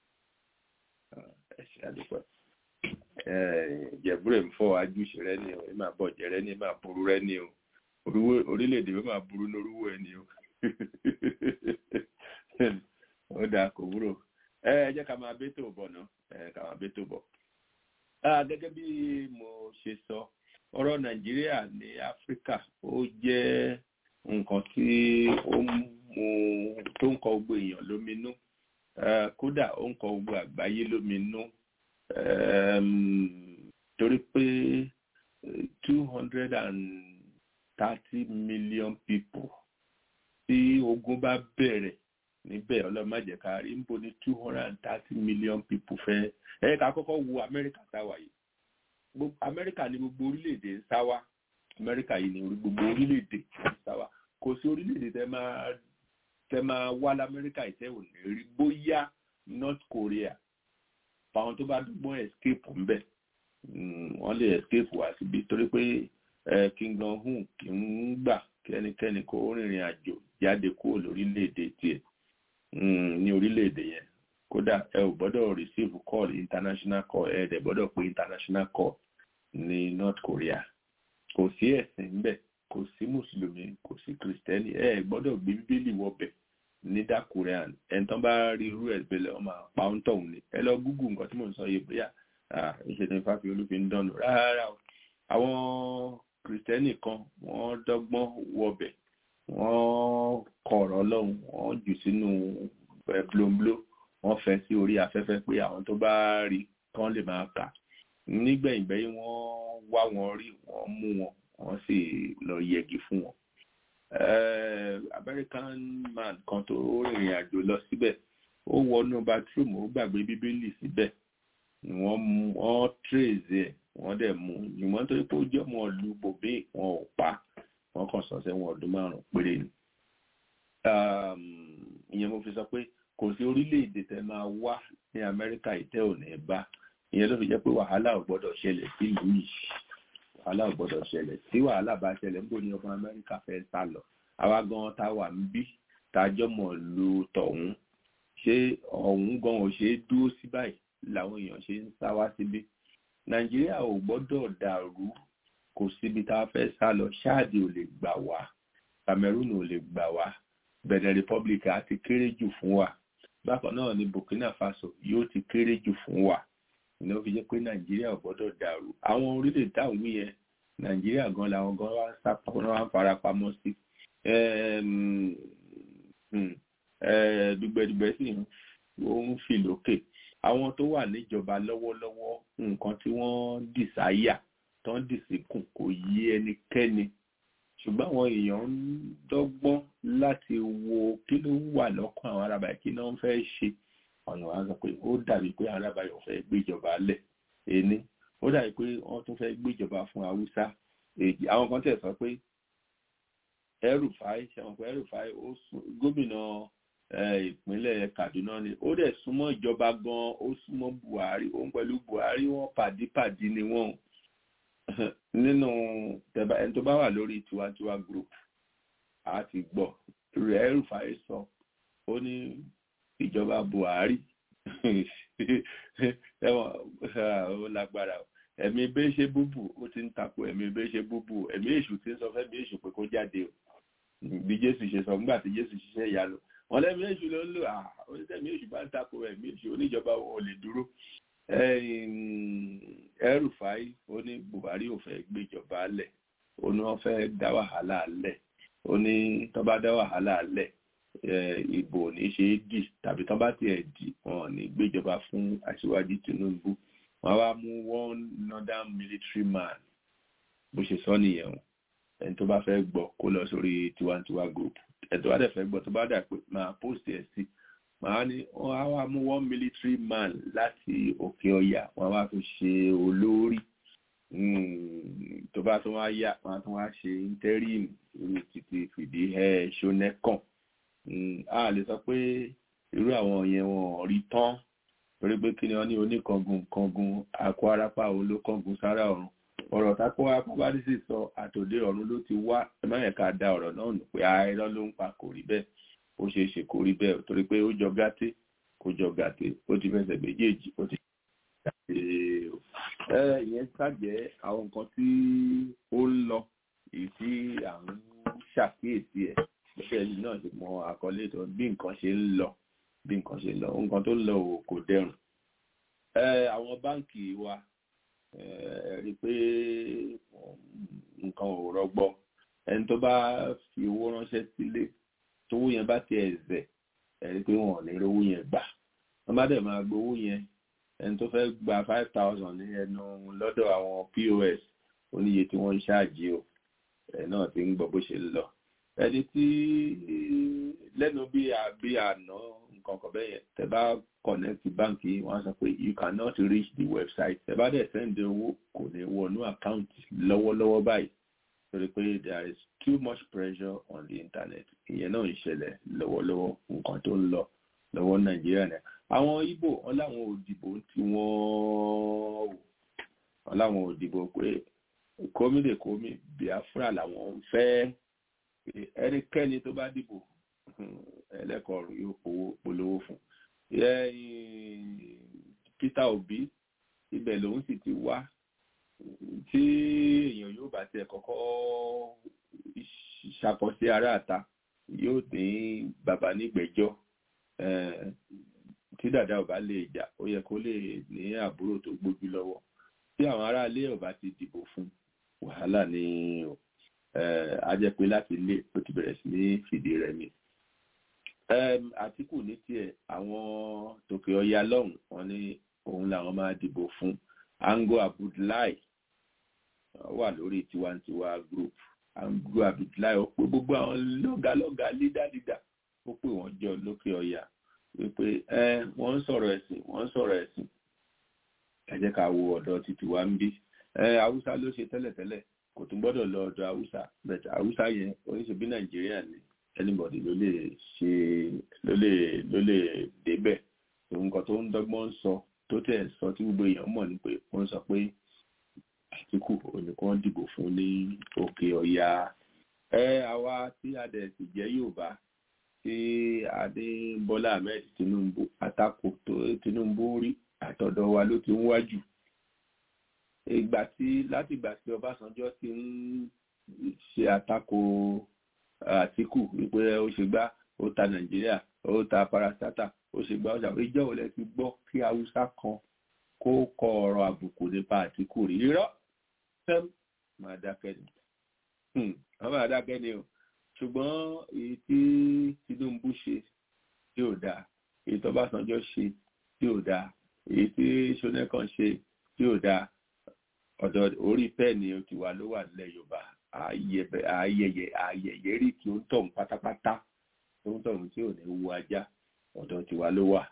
ẹ ṣe àdúpẹ́ jẹ̀búrẹ̀ ń fọ́ ajúṣe rẹ ni o ẹ máa bọ̀ jẹ́ rẹ ni ẹ máa burú rẹ ni o orílẹ̀-èdè ló máa burú lórúwọ́ ẹ ni o ó dáa kò wúrò ẹ jẹ́ ká máa bẹ́tò bọ̀ náà ẹ ká máa bẹ́tò bọ̀. gẹ́gẹ́ bí mo ṣe sọ ọ̀rọ̀ nàìjíríà ní áfíríkà ó jẹ́ nǹkan tí ó mú tó ń kọ gbogbo èèyàn lóminú kódà ó ń kọ gbogbo àgbáyé lóminú torí pé two hundred and thirty million people tí ogun bá bẹ̀rẹ̀ níbẹ̀ ọlọ́mọdé ká rí níbo ní two hundred and thirty million people fẹ́ ẹ ká kọ́kọ́ wo amẹ́ríkà táwa yìí amẹ́ríkà ní gbogbo orílẹ̀-èdè ń sáwá amẹ́ríkà yìí ní gbogbo orílẹ̀-èdè ń sáwá kò sí orílẹ̀-èdè tẹ́ máa tẹ́ máa wá lamẹ́ríkà ìtẹ́ ò ní rí bóyá north korea fáwọn tó bá dúgbọ́n escape ńbẹ̀ wọ́n lè escape wá síbi torí pé Kim Jong-un kì ń gbà kí ẹnikẹ́ni kó rìnrìn àjò jáde kúrò lórílẹ̀‐èdè tiẹ̀ ní orílẹ̀‐èdè yẹn kódà ẹ ò gbọ́dọ̀ receive call international call ẹ dẹ̀ gbọ́dọ̀ pé international call ní North Korea kò sí ẹ̀sìn ńbẹ̀ kò sí mùsùlùmí kò sí kìrìsìtẹ́nì ẹ gbọ́dọ̀ gbé bíbélì wọbẹ̀ ní North Korean ẹni tán bá rí irú ẹ̀ gbẹlẹ̀ ọmọ àpá ń tọ̀hún ni ẹ lọ Google nǹkan tí mò ń sọ yìí bóyá ìṣẹ̀lẹ̀ ìfàfi olúfin ń dànù rárá o àwọn kìrìsìtẹ́nì kan wọ́n dọ́gbọ́n wọbẹ̀ wọ́n kọ̀rọ̀ lọ́hùn wọ́n jù sínú blóńbló wọ́n fẹ́ sí orí afẹ́fẹ́ pé àwọn tó bá rí kán lè máa kà nígbẹ̀yìngbẹ̀yìn wọ́n wá wọn rí wọ́n mú wọn wọ́n sì lọ yẹgi fún wọn. American man kan tó rìnrìn àjò lọ síbẹ̀ ó wọnú bathroom ó gbàgbé bíbélì síbẹ̀ wọ́n mú wọ́n trace ẹ̀ wọ́n dẹ̀ mú ìmọ̀ tó pé ó jẹ́ ọmọ ìlú bòbí wọn ò pa wọ́n kàn sọ sẹ́wọ̀n ọdún márùn-ún péré ni. ìyẹn mo fi sọ pé kò sí orílẹ̀-èdè tẹ́ máa wá ní Amẹ́ríkà ìtẹ́ ò ní bá ìyẹn ló fi jẹ́ pé wàhálà ò gbọ́dọ̀ ṣẹlẹ̀ sí ìlú yìí wàhálà ò gbọ́dọ̀ ṣẹlẹ̀ tí wàhálà bá ṣẹlẹ̀ ń bò ní ọmọ Amẹ́ríkà fẹ́ sá lọ àwa gan ta wà ń bí tajọ́mọ̀ lu tọ̀hún ṣé ọ̀hún gan ò ṣe é dúró sí báyìí làwọn èèyàn ṣe ń sá wá síbí nàìjíríà ò gbọ́dọ̀ dàrú kò síbi tá a fẹ́ sá lọ ṣáàdì ò lè gbà wá cameroon ò lè gbà wá benin republic á ti kéré jù fún wa bákan náà ni burkina faso yóò ti kéré jù fún wa ìnáwó fi jẹ́ pé nàìjíríà ò gbọ́dọ̀ dàrú àwọn orílẹ̀ táwọn wí yẹn nàìjíríà gan làwọn gan wá ń sá wá ń fara pamọ́ sí dùgbẹ̀dùgbẹ̀ sì ń fi lókè àwọn tó wà níjọba lọ́wọ́lọ́wọ́ nǹkan tí wọ́n dì sáyà tó ń dì síkùn kò yí ẹnikẹ́ni ṣùgbọ́n àwọn èèyàn ń dọ́gbọ́n láti wo kí ló wà lọ́kàn àwọn arábàá kí náà ń fẹ́ ṣe ọ̀nà wa sọ pé ó dàbí pé àwọn arábàá yóò fẹ́ gbéjọba lẹ̀ ẹni ó dàbí pé wọ́n tún fẹ́ gbéjọba fún haúsá èjì àwọn kan tẹ̀ sọ pé ẹrùfáì ṣẹ̀wọ̀n pé ẹrùfáì gómìnà ìpínlẹ̀ Kaduna ni ó dẹ̀ súnmọ́ ìjọba gan ó súnmọ́ Buhari òun pẹ̀lú Buhari wọ́n pàdípàdí ni wọ́n nínú ẹni tó bá wà lórí tiwantiwa group a ti gbọ́ rẹ̀ Rufai sọ ó ní ìjọba Buhari ẹ̀wọ̀n ó lágbára ẹ̀mí bẹ́ẹ̀ ṣe búbù ó ti ń takò ẹ̀mí bẹ́ẹ̀ ṣe búbù ẹ̀mí èṣù ti ń sọ fẹ́ bí èṣù pé kó jáde o bí Jésù ṣe sọ nígbà tí Jésù ṣiṣẹ́ ìyanu wọn lẹ́mí èṣù ló ń lò à oníṣẹ́mí èṣù bá ń takò ẹ̀mí èṣù oníjọba wọn ò lè dúró ẹrùfáì ó ní Buhari ò fẹ́ gbéjọba lẹ̀ ó ní wọ́n fẹ́ dá wàhálà lẹ̀ ó ní tó bá dá wàhálà lẹ̀ ìbò ní ṣe é dì tàbí tó bá tiẹ̀ dì wọn ò ní gbéjọba fún aṣíwájú Tinubu wọn wá mú one northern military man bó ṣe sọ nìyẹn o ẹni tó bá fẹ́ gbọ́ kó lọ sórí tiwantiwa group ẹni tó bá dẹ̀ fẹ́ gbọ́ tó bá dà pé máa post ẹ̀ sí màá ní wọ́n á wá mú one military man láti òkè ọ̀yà wọ́n á wá fi ṣe olórí tó bá tún wá yá wọ́n á tún wá ṣe interim irú títí fìdí ẹ̀ ṣonẹ́kàn a lè sọ pé irú àwọn yẹn wọn rí tán torí pé kí ni wọ́n ní oníkangun kangun àkó arápá òun ló kangun sára ọ̀run ọ̀rọ̀ tákó apábádé sì sọ àtòdé ọ̀run ló ti wá ẹ má yẹ ká da ọ̀rọ̀ náà nù pé àìrọ́ ló ń pa kò rí bẹ́ẹ̀ ó ṣeé ṣe kó rí bẹ́ẹ̀ torí pé ó jọ gàté kó jọ gàté ó ti fẹsẹ̀ méjèèjì ó ti gàté o. ẹ ìyẹn ṣàjẹ́ àwọn nǹkan tí ó ń lọ èyí tí à ń ṣàkíyèsí ẹ̀ bẹ́ẹ̀ ni náà ti mọ àkọlé tó bí nǹkan ṣe ń lọ bí nǹkan ṣe ń lọ nǹkan tó ń lọ ò kò dẹrùn. ẹ àwọn báǹkì wa rí i pé nǹkan ò rọgbọ ẹni tó bá fi owó ránṣẹ́ sílé tówó yẹn bá tiẹ̀ zẹ̀ ẹ̀rí pé wọn ò ní rówó yẹn gbà wọ́n bá dẹ̀ máa gbowó yẹn ẹni tó fẹ́ gba five thousand ní ẹnu lọ́dọ̀ àwọn POS oníye tí wọ́n ń ṣáàjì o ẹ̀ náà ti ń gbọ́ bó ṣe ń lọ ẹni tí lẹ́nu bí àbí àná nǹkan kan bẹ́yẹn tẹ bá connect báǹkì wọ́n á sọ pé you cannot reach the website tẹ bá dẹ̀ send owó kò ní wọnú account lọ́wọ́lọ́wọ́ báyìí torí pé there is too much pressure on the internet ìyẹn náà ń ṣẹlẹ̀ lọ́wọ́lọ́wọ́ nǹkan tó ń lọ lọ́wọ́ nàìjíríà náà àwọn Ìgbò wọn láwọn òdìbò tí wọ́n wọn láwọn òdìbò pé kómi lè kómi Biafra làwọn ń fẹ́ ẹnikẹ́ni tó bá dìbò ẹlẹ́kọ̀ọ́rùn yóò powó polówó fún Peter Obi ibẹ̀ lòun sì ti wá tí èèyàn yóò bá tiẹ̀ kọ́kọ́ ṣàkọsí aráàta yóò ní bàbá nígbẹ́jọ́ tí dàda ò bá lè jà ó yẹ kó lè ní àbúrò tó gbójú lọ́wọ́ tí àwọn aráalé ò bá ti dìbò fún wàhálà ní a jẹ́ pé láti lé ó ti bẹ̀rẹ̀ sí ní fìdí rẹmi Àtíkù ní tiẹ̀ àwọn tòkè ọya lọ́hùn wọn ní òun làwọn máa dìbò fún Ango Abdullahi wà lórí tiwantiwa group Ango Abdullahi ó pé gbogbo àwọn lọ́gàlọ́gà lídàlídà ó pè wọ́n jọ lókè ọya wípé wọ́n ń sọ̀rọ̀ ẹ̀sìn wọ́n ń sọ̀rọ̀ ẹ̀sìn ẹ jẹ́ ká wo ọ̀dọ̀ títí wa ń bí haúsá ló ṣe tẹ́lẹ̀tẹ́lẹ̀ kò tún gbọ́dọ̀ lọ ọ̀dọ̀ haúsá bẹ̀tẹ̀ haúsá yẹn oníṣẹ́ bí nàìjíríà ni anybody ló lè ṣe ló lè ló lè débẹ̀ tó nǹkan tó ń dọ́gbọ́n sọ tó tẹ̀ sọ tí gbogbo èèyàn mọ̀ ní pé wọ́n sọ pé àtìkù onìkan dìbò fún ní òkè ọ̀yà ẹ àwa tí a dẹ̀ sì jẹ́ yorùbá tí adé bọ́lá ahmed tinubu àtakò tó tinubu rí àtọ̀dọ̀ wa ló ti ń wájú ìgbà tí láti ìgbà tí ọbásanjọ́ ti ń ṣe àtakò àtìkù wípé ó ṣe gbá ó ta nàìjíríà ó ta parastata ó ṣe gbá ọjà ìjọ ò lẹ ti gbọ́ kí haúsá kan kó kọ ọ̀rọ̀ àbùkù nípa àtìkù rí irọ́ fẹm máa dákẹ́ ni wọ́n máa dákẹ́ ni o ṣùgbọ́n èyí tí tinubu ṣe tí ò dáa èyí tó ọbásanjọ́ ṣe tí ò dáa èyí tí ṣonẹ́kan ṣe tí ò dáa ọ̀dọ̀ orí pẹ́ẹ̀ni ti wà ló wà nílẹ̀ yorùbá ayẹyẹ ayẹyẹ rí tí ó ń tọ̀hún pátápátá tó ń tọ̀hún tí ò ní wu ajá ọ̀dọ̀ tiwa ló wà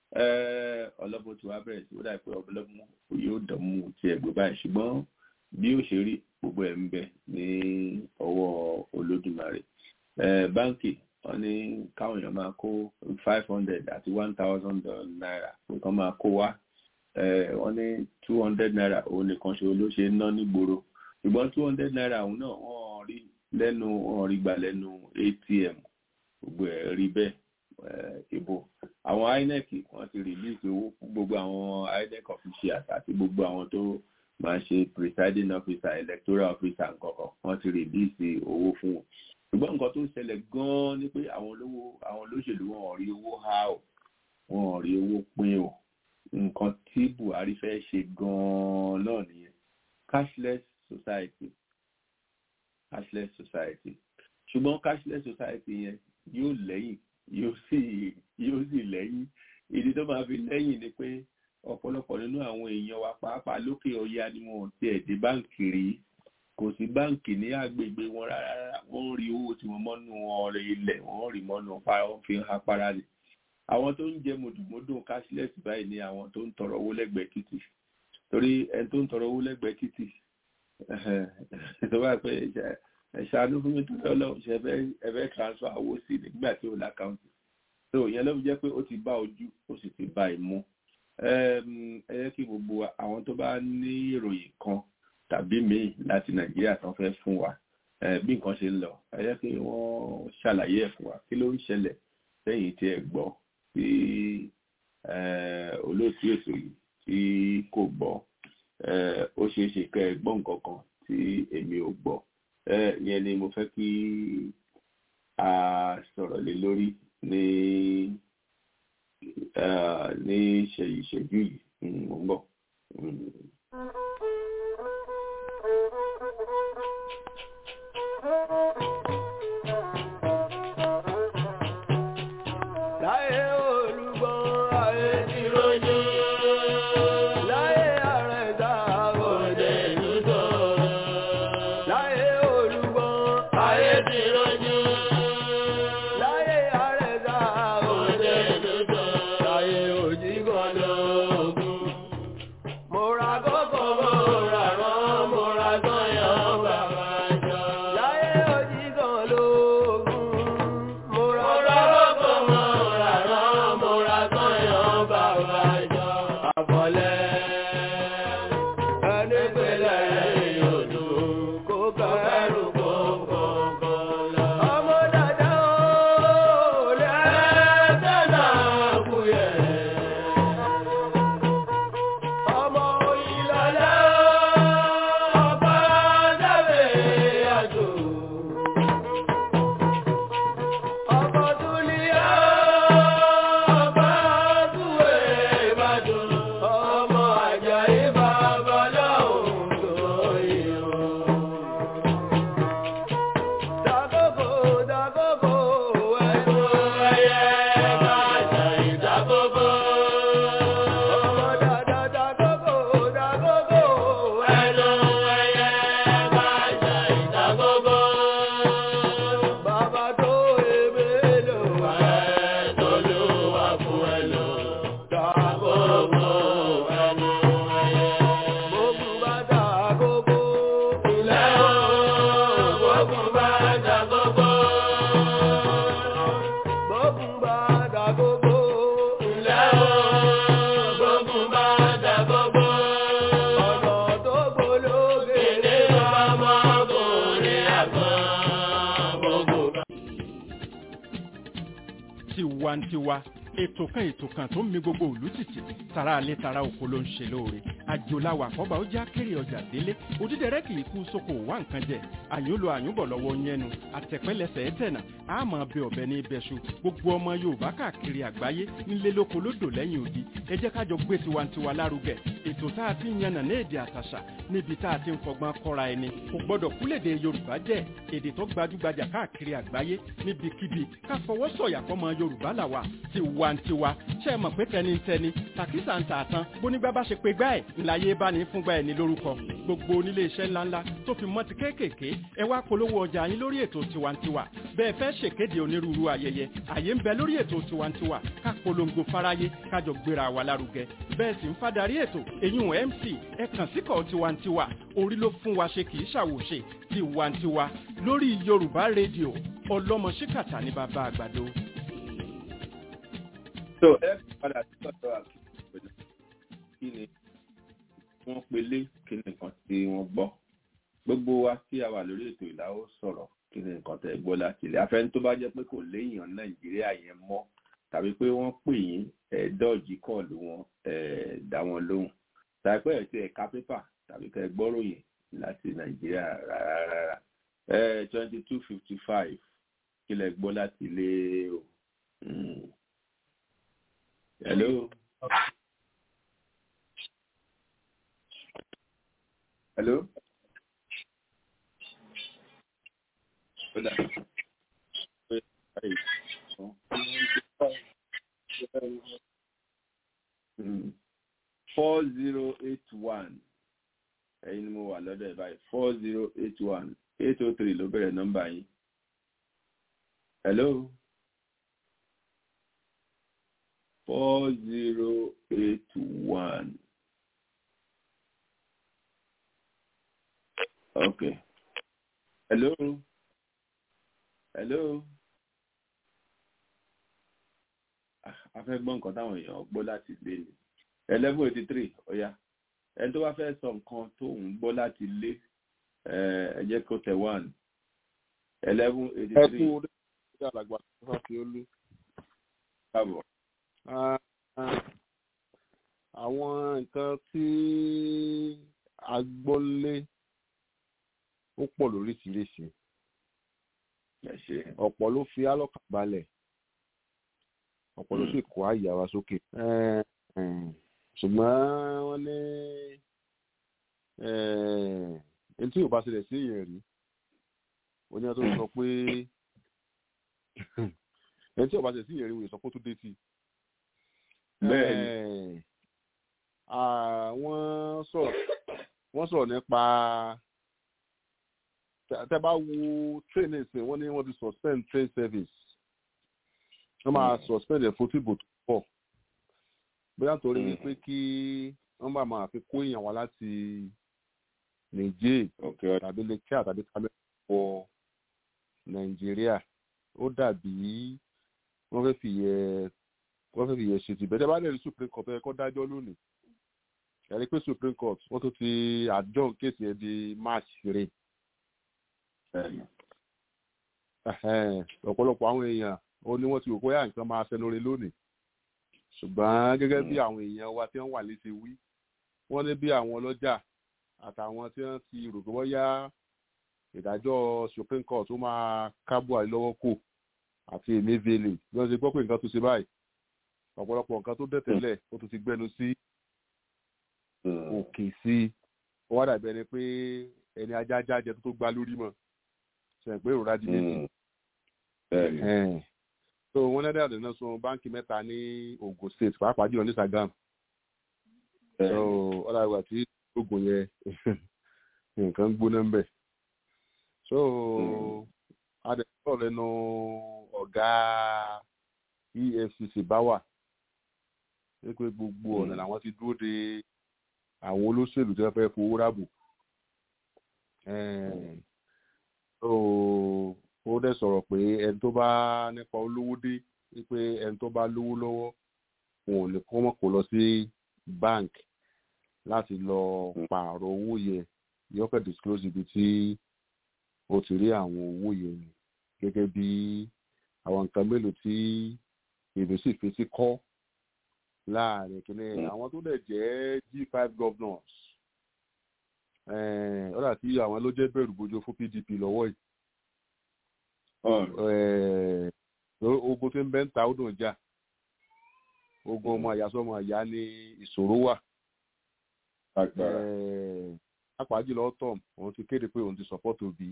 ọlọ́mọ tiwa bẹ̀rẹ̀ sí ó dà pé ọlọ́mọ yóò dọ̀mú ti ẹ̀gbẹ́ báyìí ṣùgbọ́n bí ó ṣe rí gbogbo ẹ̀ ń bẹ ní ọwọ́ olódùmarè báńkì wọ́n ní káwọn èèyàn máa kó five hundred àti one thousand naira pé kán máa kó wá wọ́n ní two hundred naira òun nìkan ṣe ló ṣe ń ná nígboro ṣùgbọ́n two hundred naira òun náà wọ́n rí lẹ́nu wọ́n rí gbà lẹ́nu atm gbogbo ẹ̀ rí bẹ́ẹ̀ ìbò àwọn inec wọ́n ti release owó fún gbogbo àwọn inec officials àti gbogbo àwọn tó máa ṣe presiding officer electoral officer nǹkankan wọ́n ti release owó fún wọn ṣùgbọ́n nǹkan tó ń ṣẹlẹ̀ gan-an ni pé àwọn olówó àwọn olóṣèlú wọn ò rí owó há o wọn ò rí owó pín o nǹkan tí buhari fẹ́ ṣe gan-an náà nìyẹn cashless society cashless society ṣùgbọ́n cashless society yẹn yóò lẹ́yìn yóò sì yóò sì lẹ́yìn ìdí tó máa fi lẹ́yìn ni pé ọ̀pọ̀lọpọ̀ nínú àwọn èèyàn wa pàápàá lókè ọya ni wọn ti ẹ̀ dé báǹkì rí kò sí báǹkì ní agbègbè wọn rárá wọ́n ń rí owó tí wọ́n mọ́nú ọ̀rẹ́ ilẹ̀ wọ́n rí mọ́nú fi ń ha para ni àwọn tó ń jẹ mòdùmódùn cashless báyìí ni àwọn tó ń tọrọ owó lẹ́gbẹ̀ẹ́ títì torí ẹni tó ń tọrọ owó lẹ́gbẹ̀ẹ́ títì tó bá pẹ́ ẹ̀ṣánú fún mi tó lọ́wọ́ ṣe ẹ̀fẹ́ transfer owó sí nígbà tí ò lákàntì tó yẹn ló jẹ́ pé ó ti bá ojú ó sì ti bá ìmú ẹ yẹ kí gbogbo àwọn tó bá ní ìròyìn kan tàbí míì láti nàìjíríà tán fẹ́ fún wa bí nǹkan ṣe ń lọ ẹ yẹ kí wọ́n ṣàlàyé ẹ̀ fún wa kí ló ń ṣẹlẹ̀ lẹ́yìn tí ẹ gbọ́ tí olóòtú ètò yìí tí kò gbọ́ ó ṣeé ṣe kẹ́ ẹ gbọ́ nǹkan kan tí èmi ò gbọ́ ìyẹn ni mo fẹ́ kí a sọ̀rọ̀ lé lórí ní ní ìṣẹ́jú yìí mo ń bọ̀. láyé olùgbọ́n ayé ti rojú láyé àrẹ̀dá òde lùtọ̀ láyé olùgbọ́n ayé ti rojú tiwantiwa ètò kan ètò kan tó ń mi gbogbo òlú tìtì tara alẹ́ tara oko ló ń ṣe lóore àjòláwà àkọ́bà ó já kéré ọjà délé òdídẹrẹ́ kì í kú sóko wá nǹkan jẹ àyúnlò àyúnbọ̀ lọ́wọ́ yẹnu àtẹ̀pẹ́lẹsẹ̀ ẹ̀tẹ̀nà àmọ́ bẹ ọ̀bẹ ní ibẹ̀ṣu gbogbo ọmọ yorùbá káàkiri àgbáyé nílé lóko lódò lẹ́yìn odi ẹ jẹ́ kájọ gbé tiwantiwa lárugẹ ètò tá a ti ń yànnà ní èdè àtàṣà níbi tá a ti ń fọgbọ́n kọ́ra ẹni kò gbọ́dọ̀ kúlèdè yorùbá jẹ́ èdè tó gbajúgbajà káàkiri àgbáyé níbikíbi ká fọwọ́ sọ̀yà fọmọ yorùbá làwà tiwantiwa ṣe é mọ̀ pé tẹnitẹni tàkísà ń tà tán bónígbà bá ṣe pé gbá ẹ̀ ńláyé bá ní fúngbà ẹ̀ ní lórúkọ gbogbo onílé iṣẹ́ ńláńlá tó fi mọ́ ti kéékèèké ẹ wá polówó ọjà yín lórí ètò tiwantiwa bẹ́ẹ̀ fẹ́ ṣèkéde onírúurú ayẹyẹ àyè ń bẹ lórí ètò tiwantiwa ká polongo fáráyé kájọ gbéra wa lárugẹ bẹ́ẹ̀ sì ń fadarí ètò eyín mc ẹ kàn síkọ̀ tiwantiwa orí ló fún wa ṣe kì í ṣàwòṣe tiwantiwa lórí yorùbá rédíò ọlọ́mọ ṣíkàtà ní bàbá àgbàdo. so ẹ padà sí ọ̀dọ̀ àkíyèsí kí ni wọ́n pelé kí ni nǹkan tí wọ́n gbọ́ gbogbo wa tí a wà lórí ètò ìdáwó sọ̀rọ̀ kí ni nǹkan tẹ́ gbọ́ láti ilé afẹ́ni tó bá jẹ́ pé kò léèyàn nàìjíríà yẹn mọ́ tàbí pé wọ́n pè yín ẹ̀ dọ́ọ̀jì kọ́ọ̀lù wọn ẹ̀ dá wọn lóhùn tàbí pé ẹ̀ ti ẹ̀ka pépà tàbí kẹ́ gbọ́ròyìn láti nàìjíríà rárá rárá ẹ̀ twenty two fifty five kí lẹ gbọ́ láti ilé o. Mm. Hello. Hello. Hola. Four zero eight one. Ẹyin ni mo wà lọ́dọ̀ ẹ̀ báyìí. Four zero eight one. Eight oh three ló bẹ̀rẹ̀ nọ́mbà yín. Hello. Four zero eight one. Okay. Hello. Hello. Ah, A fẹ́ gbọ́ nǹkan táwọn èèyàn gbọ́ láti lé ni. Eleven eighty three ọ̀ya. Ẹni tó bá fẹ́ sọ nǹkan tó ń gbọ́ láti lé ẹ jẹ́ kó tẹ̀ one. Eleven eighty ẹ kú three. orí ìdílé àlàgbà tó fà fi ó lé. Káàbọ̀. Ah, ah, àwọn nǹkan tí a gbọ́ lé ó pọ̀ lóríṣiríṣi Ẹ ṣe. ọ̀pọ̀ ló fi álọ́kàn balẹ̀ ọ̀pọ̀ ló sì kó àyà wa sókè. Eh, eh, ṣùgbọ́n wọ́n ní eh, ẹni tí yóò bá ṣẹlẹ̀ sí èèyàn rí oní tó sọ pé ẹni tí yóò bá ṣẹlẹ̀ sí èèyàn rí wòye sọ pé ó tún dé sí i. Bẹ́ẹ̀ni. Eh, ah, wọ́n sọ̀rọ̀ wọ́n sọ̀rọ̀ nípa tẹ- tẹ bá wo train ẹsẹ̀ wọ́n ní wọ́n ti suspend train service wọ́n máa suspend ẹ̀ fún tìbò tó pọ̀ bóyá torí Mm. wípé kí wọ́n bá máa fi kó èèyàn wá láti Niger Okay. tàbí lẹ́kíà tàbí kámẹ́rà wọ Nàìjíríà ó dàbí wọ́n fẹ́ fìyẹ wọ́n fẹ́ fìyẹ ṣètì bẹ́ẹ̀ tẹ́ bá lè rí Supreme Court ẹ̀ kọ́ dájọ́ lónìí ẹ̀rí pé Supreme Court wọ́n tún ti adjourn kéèsì ẹ̀ di March three Bẹ́ẹ̀ni. Ẹhẹ́n, ọ̀pọ̀lọpọ̀ àwọn èèyàn ó ní wọ́n ti rò pé à nǹkan máa ṣẹnu re lónìí ṣùgbọ́n gẹ́gẹ́ bí àwọn èèyàn wa tí wọ́n wà létí wí wọ́n ní bí àwọn ọlọ́jà àtàwọn tí wọ́n ti rò pé wọ́n yá ìdájọ́ Supreme Court tó máa kábọ̀ àìlọ́wọ́ kò àti Emefiele bí wọ́n ṣe gbọ́ pé nǹkan tó ṣe báyìí ọ̀pọ̀lọpọ̀ nǹkan tó dẹ̀tẹ̀lẹ̀ ó tún ti gbẹnu sí òkè sí i ó wá dàbí ẹni pé ẹni ajá jájẹ tó tó gbá lórí mọ́ ṣe pé ìrora di méjì Mm. Bẹ́ẹ̀ni. Ẹ̀hẹ́n. so wọ́n lẹ́dẹ̀ àdéhùn sun báńkì mẹ́ta ní Ogun State pàápàá jùlọ ní Sagam so Bẹ́ẹ̀ni. ọ̀là ìgbà tí ogun yẹn nǹkan gbóná ń bẹ̀ so adẹ̀sọ̀ lẹ́nu ọ̀gá EFCC bá wà wípé gbogbo ọ̀nà Mm. làwọn ti dúró de àwọn olóṣèlú tí wọ́n fẹ́ fowó rábù Ẹ̀hẹ́n. so ó dẹ̀ sọ̀rọ̀ pé ẹni tó bá nípa olówó dé wípé ẹni tó bá lówó lọ́wọ́ wọn ò lè kó wọn kó lọ sí bank láti lọ pààrọ̀ owó yẹn yóò fẹ́ disclose ibi tí ó ti rí àwọn owó yẹn ni gẹ́gẹ́ bí àwọn nǹkan mélòó tí èmi sì fetí kọ́ láàrin kìíní àwọn tó dẹ̀ jẹ́ G5 governors ó dà tí àwọn ló jẹ́ bẹ̀rù bojo fún PDP lọ́wọ́ yìí ogun tí ń bẹ́ ń ta ó dùn já ogun ọmọ àyà sọmọ àyà ni ìṣòro wà pàápàá jùlọ tom òun ti kéde pé òun ti support Obi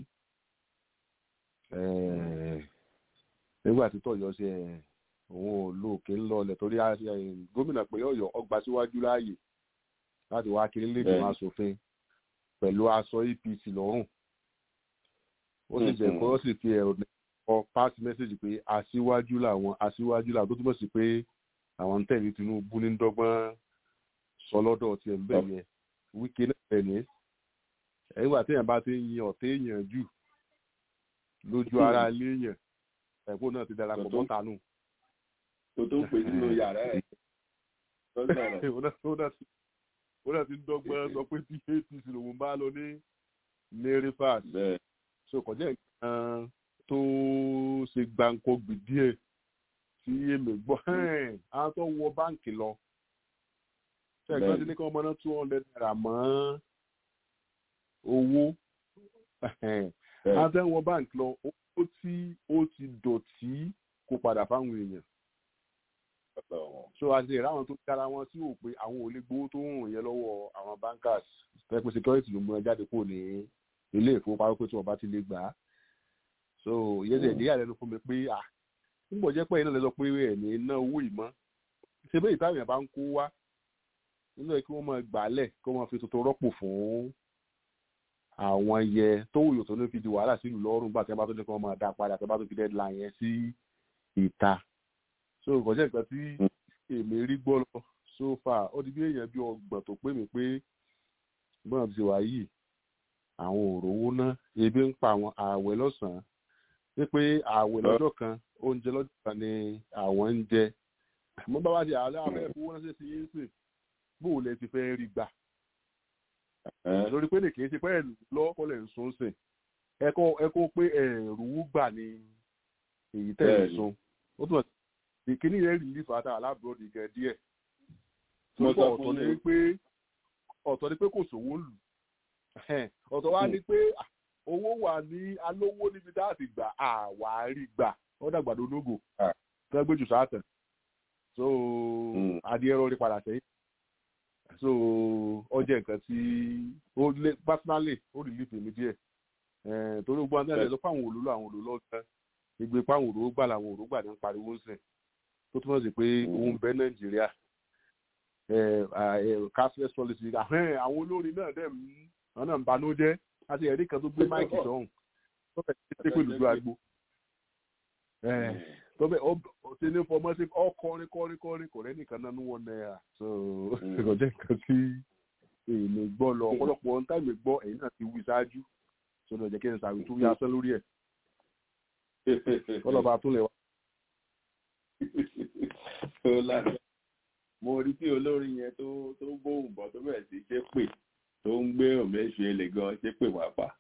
nígbà tí tọ̀yọ́ ṣe òun ò lo òkè ń lọlẹ̀ torí gómìnà pé Ọ̀yọ́ ọgbà síwájú láàyè láti wá kiri lẹ́gbẹ̀ẹ́ aṣòfin pẹ̀lú aṣọ APC lọ́rùn ó sì jẹ́ kó ó sì fi ẹ̀rọ ọ pass message pé aṣíwájú làwọn aṣíwájú làwọn tó túmọ̀ sí pé àwọn ń tẹ̀lé Tinubu ní dọ́gbọ́n sọ lọ́dọ̀ tiẹ̀ ń bẹ̀ yẹn wíkẹ́ náà bẹ̀ ní ẹ̀yìn wà téèyàn bá ti ń yin ọ̀tẹ́ èèyàn jù lójú ara ilé èèyàn ẹ̀kọ́ náà ti darapọ̀ mọ́ta nù. tó tó pè sínú yàrá ẹ̀ ó náà ti ń dọ́gbọ́n sọ pé tí APC lòun bá lọ ní ní rivers so kọjá nǹkan tó ṣe gbàǹkọgbì díẹ̀ tí èmi gbọ́ àwọn tó wọ báǹkì lọ ṣẹ́gbọ́n ti ní kí wọ́n mọ́ná two hundred naira mọ́ owó àwọn tó wọ báǹkì lọ owó tí ó ti dọ̀tí kó padà fáwọn èèyàn so àti ìráwọn tó dára wọn sí ò pé àwọn ò lè gbowó tó ń rùn yẹn lọ́wọ́ àwọn bankers pẹ́pẹ́ security ló mú ẹ jáde kúrò ní ilé ìfowópamọ́ pé tí wọ́n bá ti lè gbà á so ìyẹn ti ìdíyà lẹ́nu fún mi pé à nígbà jẹ́ pé iná lè sọ pé ẹ̀ ní ná owó ìmọ̀ ṣé bẹ́ẹ̀ ìtàwọn yẹn bá ń kó wá nínú ẹ̀ kí wọ́n máa gbàálẹ̀ kí wọ́n máa fi tuntun rọ́pò fún àwọn yẹ tó wùyò tó ní fi di wàhálà sílùú lọ́rùn gbà tí wọ́n bá tó ní kí wọ́n máa dá padà tí wọ́n bá tó fi deadline yẹn sí ìta so kò jẹ́ nǹkan tí èmi rí gbọ́ lọ so far ó di bí èèyàn bí ọgbọ̀n tó pè mí pé gbọ́n ti wà yìí àwọn òrówó ná ebi ń pa àwọn ààwẹ̀ lọ́sàn-án wípé ààwẹ̀ lọ́jọ́ kan oúnjẹ lọ́jọ́ kan ni àwọn ń jẹ mo bá wá di àlẹ́ abẹ́ fowó ránṣẹ́ sí yín sìn bóò lẹ ti fẹ́ rí gbà lórí pé nìkì í ṣe pé lọ́kọ̀ọ́lẹ̀ ń sun sìn ẹ̀kọ́ ẹ̀kọ́ pé ẹ̀rù gbà ni èyí tẹ̀ ń sun ó túmọ̀ sí ìkíní yẹn rí ní fàtà aláàbòrò gẹ̀ díẹ̀ tó bọ̀ ọ̀tọ̀ ni pé ọ̀tọ̀ ni pé kò sówó lù ọ̀tọ̀ wá ní pé owó wà ní alówó níbi dáàtì gbà àwárí gbà ó dàgbàdo lógo tó gbé jù sáàtàn so adìẹ rọrí padà sẹ́yìn so ó jẹ́ nǹkan tí ó lé personally ó relief mi díẹ̀ torí gbogbo àwọn ẹ̀rọ fáwọn òlòlò àwọn òlòlò ọ̀gá ìgbé fáwọn òlòlò gbà làwọn òlòlò gbà ní pariwo sìn tó túmọ̀ sí pé òun bẹ nàìjíríà cashless policy àwọn olórin náà dẹ̀ mú àwọn náà ń banú jẹ́ àti ẹ̀rí kan tó gbé máìkì sọ̀hún tó fẹ̀ ṣe pé lùdú agbo tó bẹ ọ ti ní fọmọ sí ọkọrin kọrin kọrin kò rẹ́ nìkan náà ní wọn náírà so kò jẹ́ nǹkan tí èmi gbọ́ lọ ọ̀pọ̀lọpọ̀ ohun táìmì gbọ́ èyí náà ti wí ṣáájú so lọ jẹ́ kí n sàrò tó yá sẹ́ lórí ẹ̀ kọ́lọ́ba tó lẹ̀ wá. mo rí tí olórin yẹn tó tó gbóhùn bọ̀ tó bẹ̀rẹ̀ sí ṣe pè tó ń gbé òmẹ́sù ele gan ṣe pè wá pa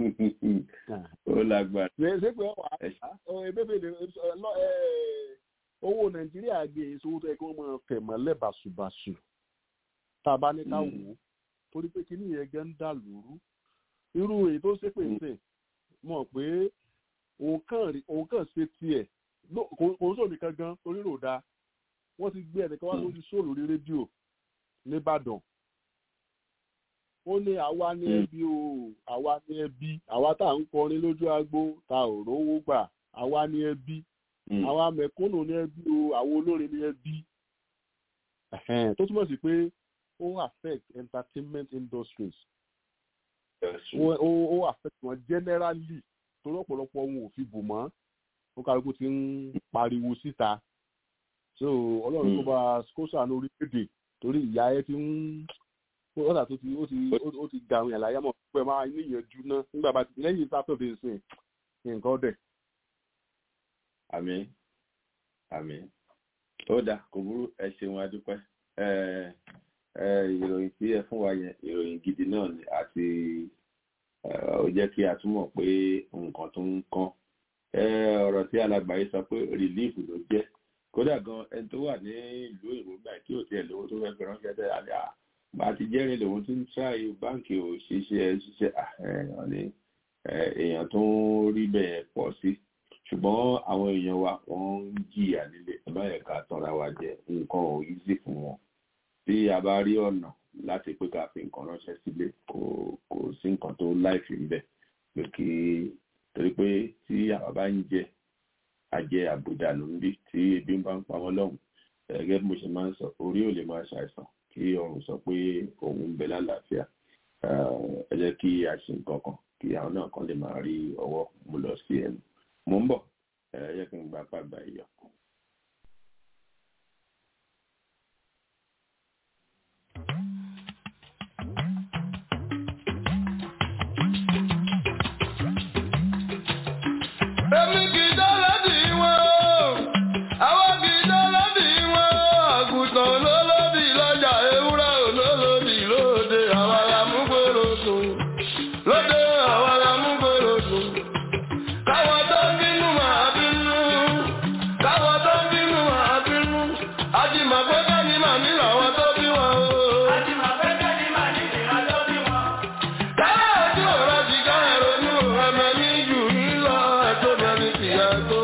ó lágbára. ṣe pé wà á ebébèlè owó nàìjíríà gbé èso tó yẹ kí wọ́n máa fẹ̀ mọ́lẹ̀ bàṣubàṣu tá a bá ní ká wò ó torí pé kíní yẹn gẹ́ ń dà lóru irú èyí tó ṣépè ń sìn mọ̀ pé òun kàn ṣe tiẹ̀ kò ń sọ nìkan gan torí rò dáa wọ́n ti gbé ẹnìkan wá lórí sóò lórí rédíò nìbàdàn ó ní àwa ní ẹbí o àwa ní ẹbí àwa tá à ń kọrin lójú agbo ta ò rówó gbà àwa ní ẹbí àwa mẹ̀kúnnù ní ẹbí o àwọn olórin ní ẹbí tó túmọ̀ sí pé ó affect entertainment industries ó affect wọn generally torí ọ̀pọ̀lọpọ̀ wọn ò fi bò mọ́ ó kálukú ti ń pariwo síta so ọlọ́run tó bá skóṣà ní orílẹ̀-èdè torí ìyá ẹ ti ń ọ̀sà tó ti ó ti ó ti ga àwọn ìyàlàyé mọ̀ pé máa níyànjú náà nígbà bá ti lẹ́yìn sátọ̀dé sìn nǹkan dẹ̀. àmín àmín ó dáa kò burú ẹ ṣeun adúpẹ́ ìròyìn tí ẹ fún wa yẹn ìròyìn gidi náà ni àti ó jẹ́ kí a túmọ̀ pé nǹkan tó ń kán ọ̀rọ̀ tí alàgbà yìí sọ pé relief ló jẹ́ kódà gan ẹni tó wà ní ìlú ìrúgbà tí ò tiẹ̀ lówó tó fẹ́ fi ránṣẹ́ tẹ́ àlẹ́ à bá ti jẹ́rìí lòun tí ń ṣáàyè báǹkì ò ṣiṣẹ́ ṣiṣẹ́ ẹ̀yàn ní èèyàn tó ń rí bẹ́ẹ̀ pọ̀ sí ṣùgbọ́n àwọn èèyàn wa wọ́n ń jìyà nílé báyẹ̀ ká tọ́ra wa jẹ nǹkan ò easy fún wọn tí a bá rí ọ̀nà láti pé ká fi nǹkan ránṣẹ́ sílé kò kò sí nǹkan tó láìfi ń bẹ̀ pé kí torí pé tí àwọn bá ń jẹ ajẹ àbùdá ló ń bí tí ebi ń bá ń pa wọn lọ́hùn gẹ́gẹ́ bí mo ṣe máa ń sọ orí ò lè máa ṣàìsàn kí ọrùn sọ pé òun ń bẹ lálàáfíà ẹ jẹ́ kí a ṣe nǹkan kan kí àwọn náà kan lè máa rí ọwọ́ mú lọ sí ẹnu mo ń bọ̀ ẹ jẹ́ kí n gba pàgbà ìyọ̀. Èmi kì í dọ́lọ́dì wọn o, àwọn kì í dọ́lọ́dì wọn o, àgùntàn olólòdì lọ́jà ewúrẹ́ olólòdì lóde, àwa la mú gbòòrò dùn. Lóde àwa la mú gbòòrò dùn. Káwọn tó ń bínú máa bínú, káwọn tó ń bínú máa bínú. Àjìmọ̀ pé kẹ́ni màmí làwọn tó bí wọn o. Àjìmọ̀ pé kẹ́ni màmí làwọn tó bí wọn. Káwọn ojú ọ̀rọ̀ ti ká ẹ̀rọnú ọmọ ní jù ní lọ ẹ̀tọ́ mẹ́rin ti yẹ tó.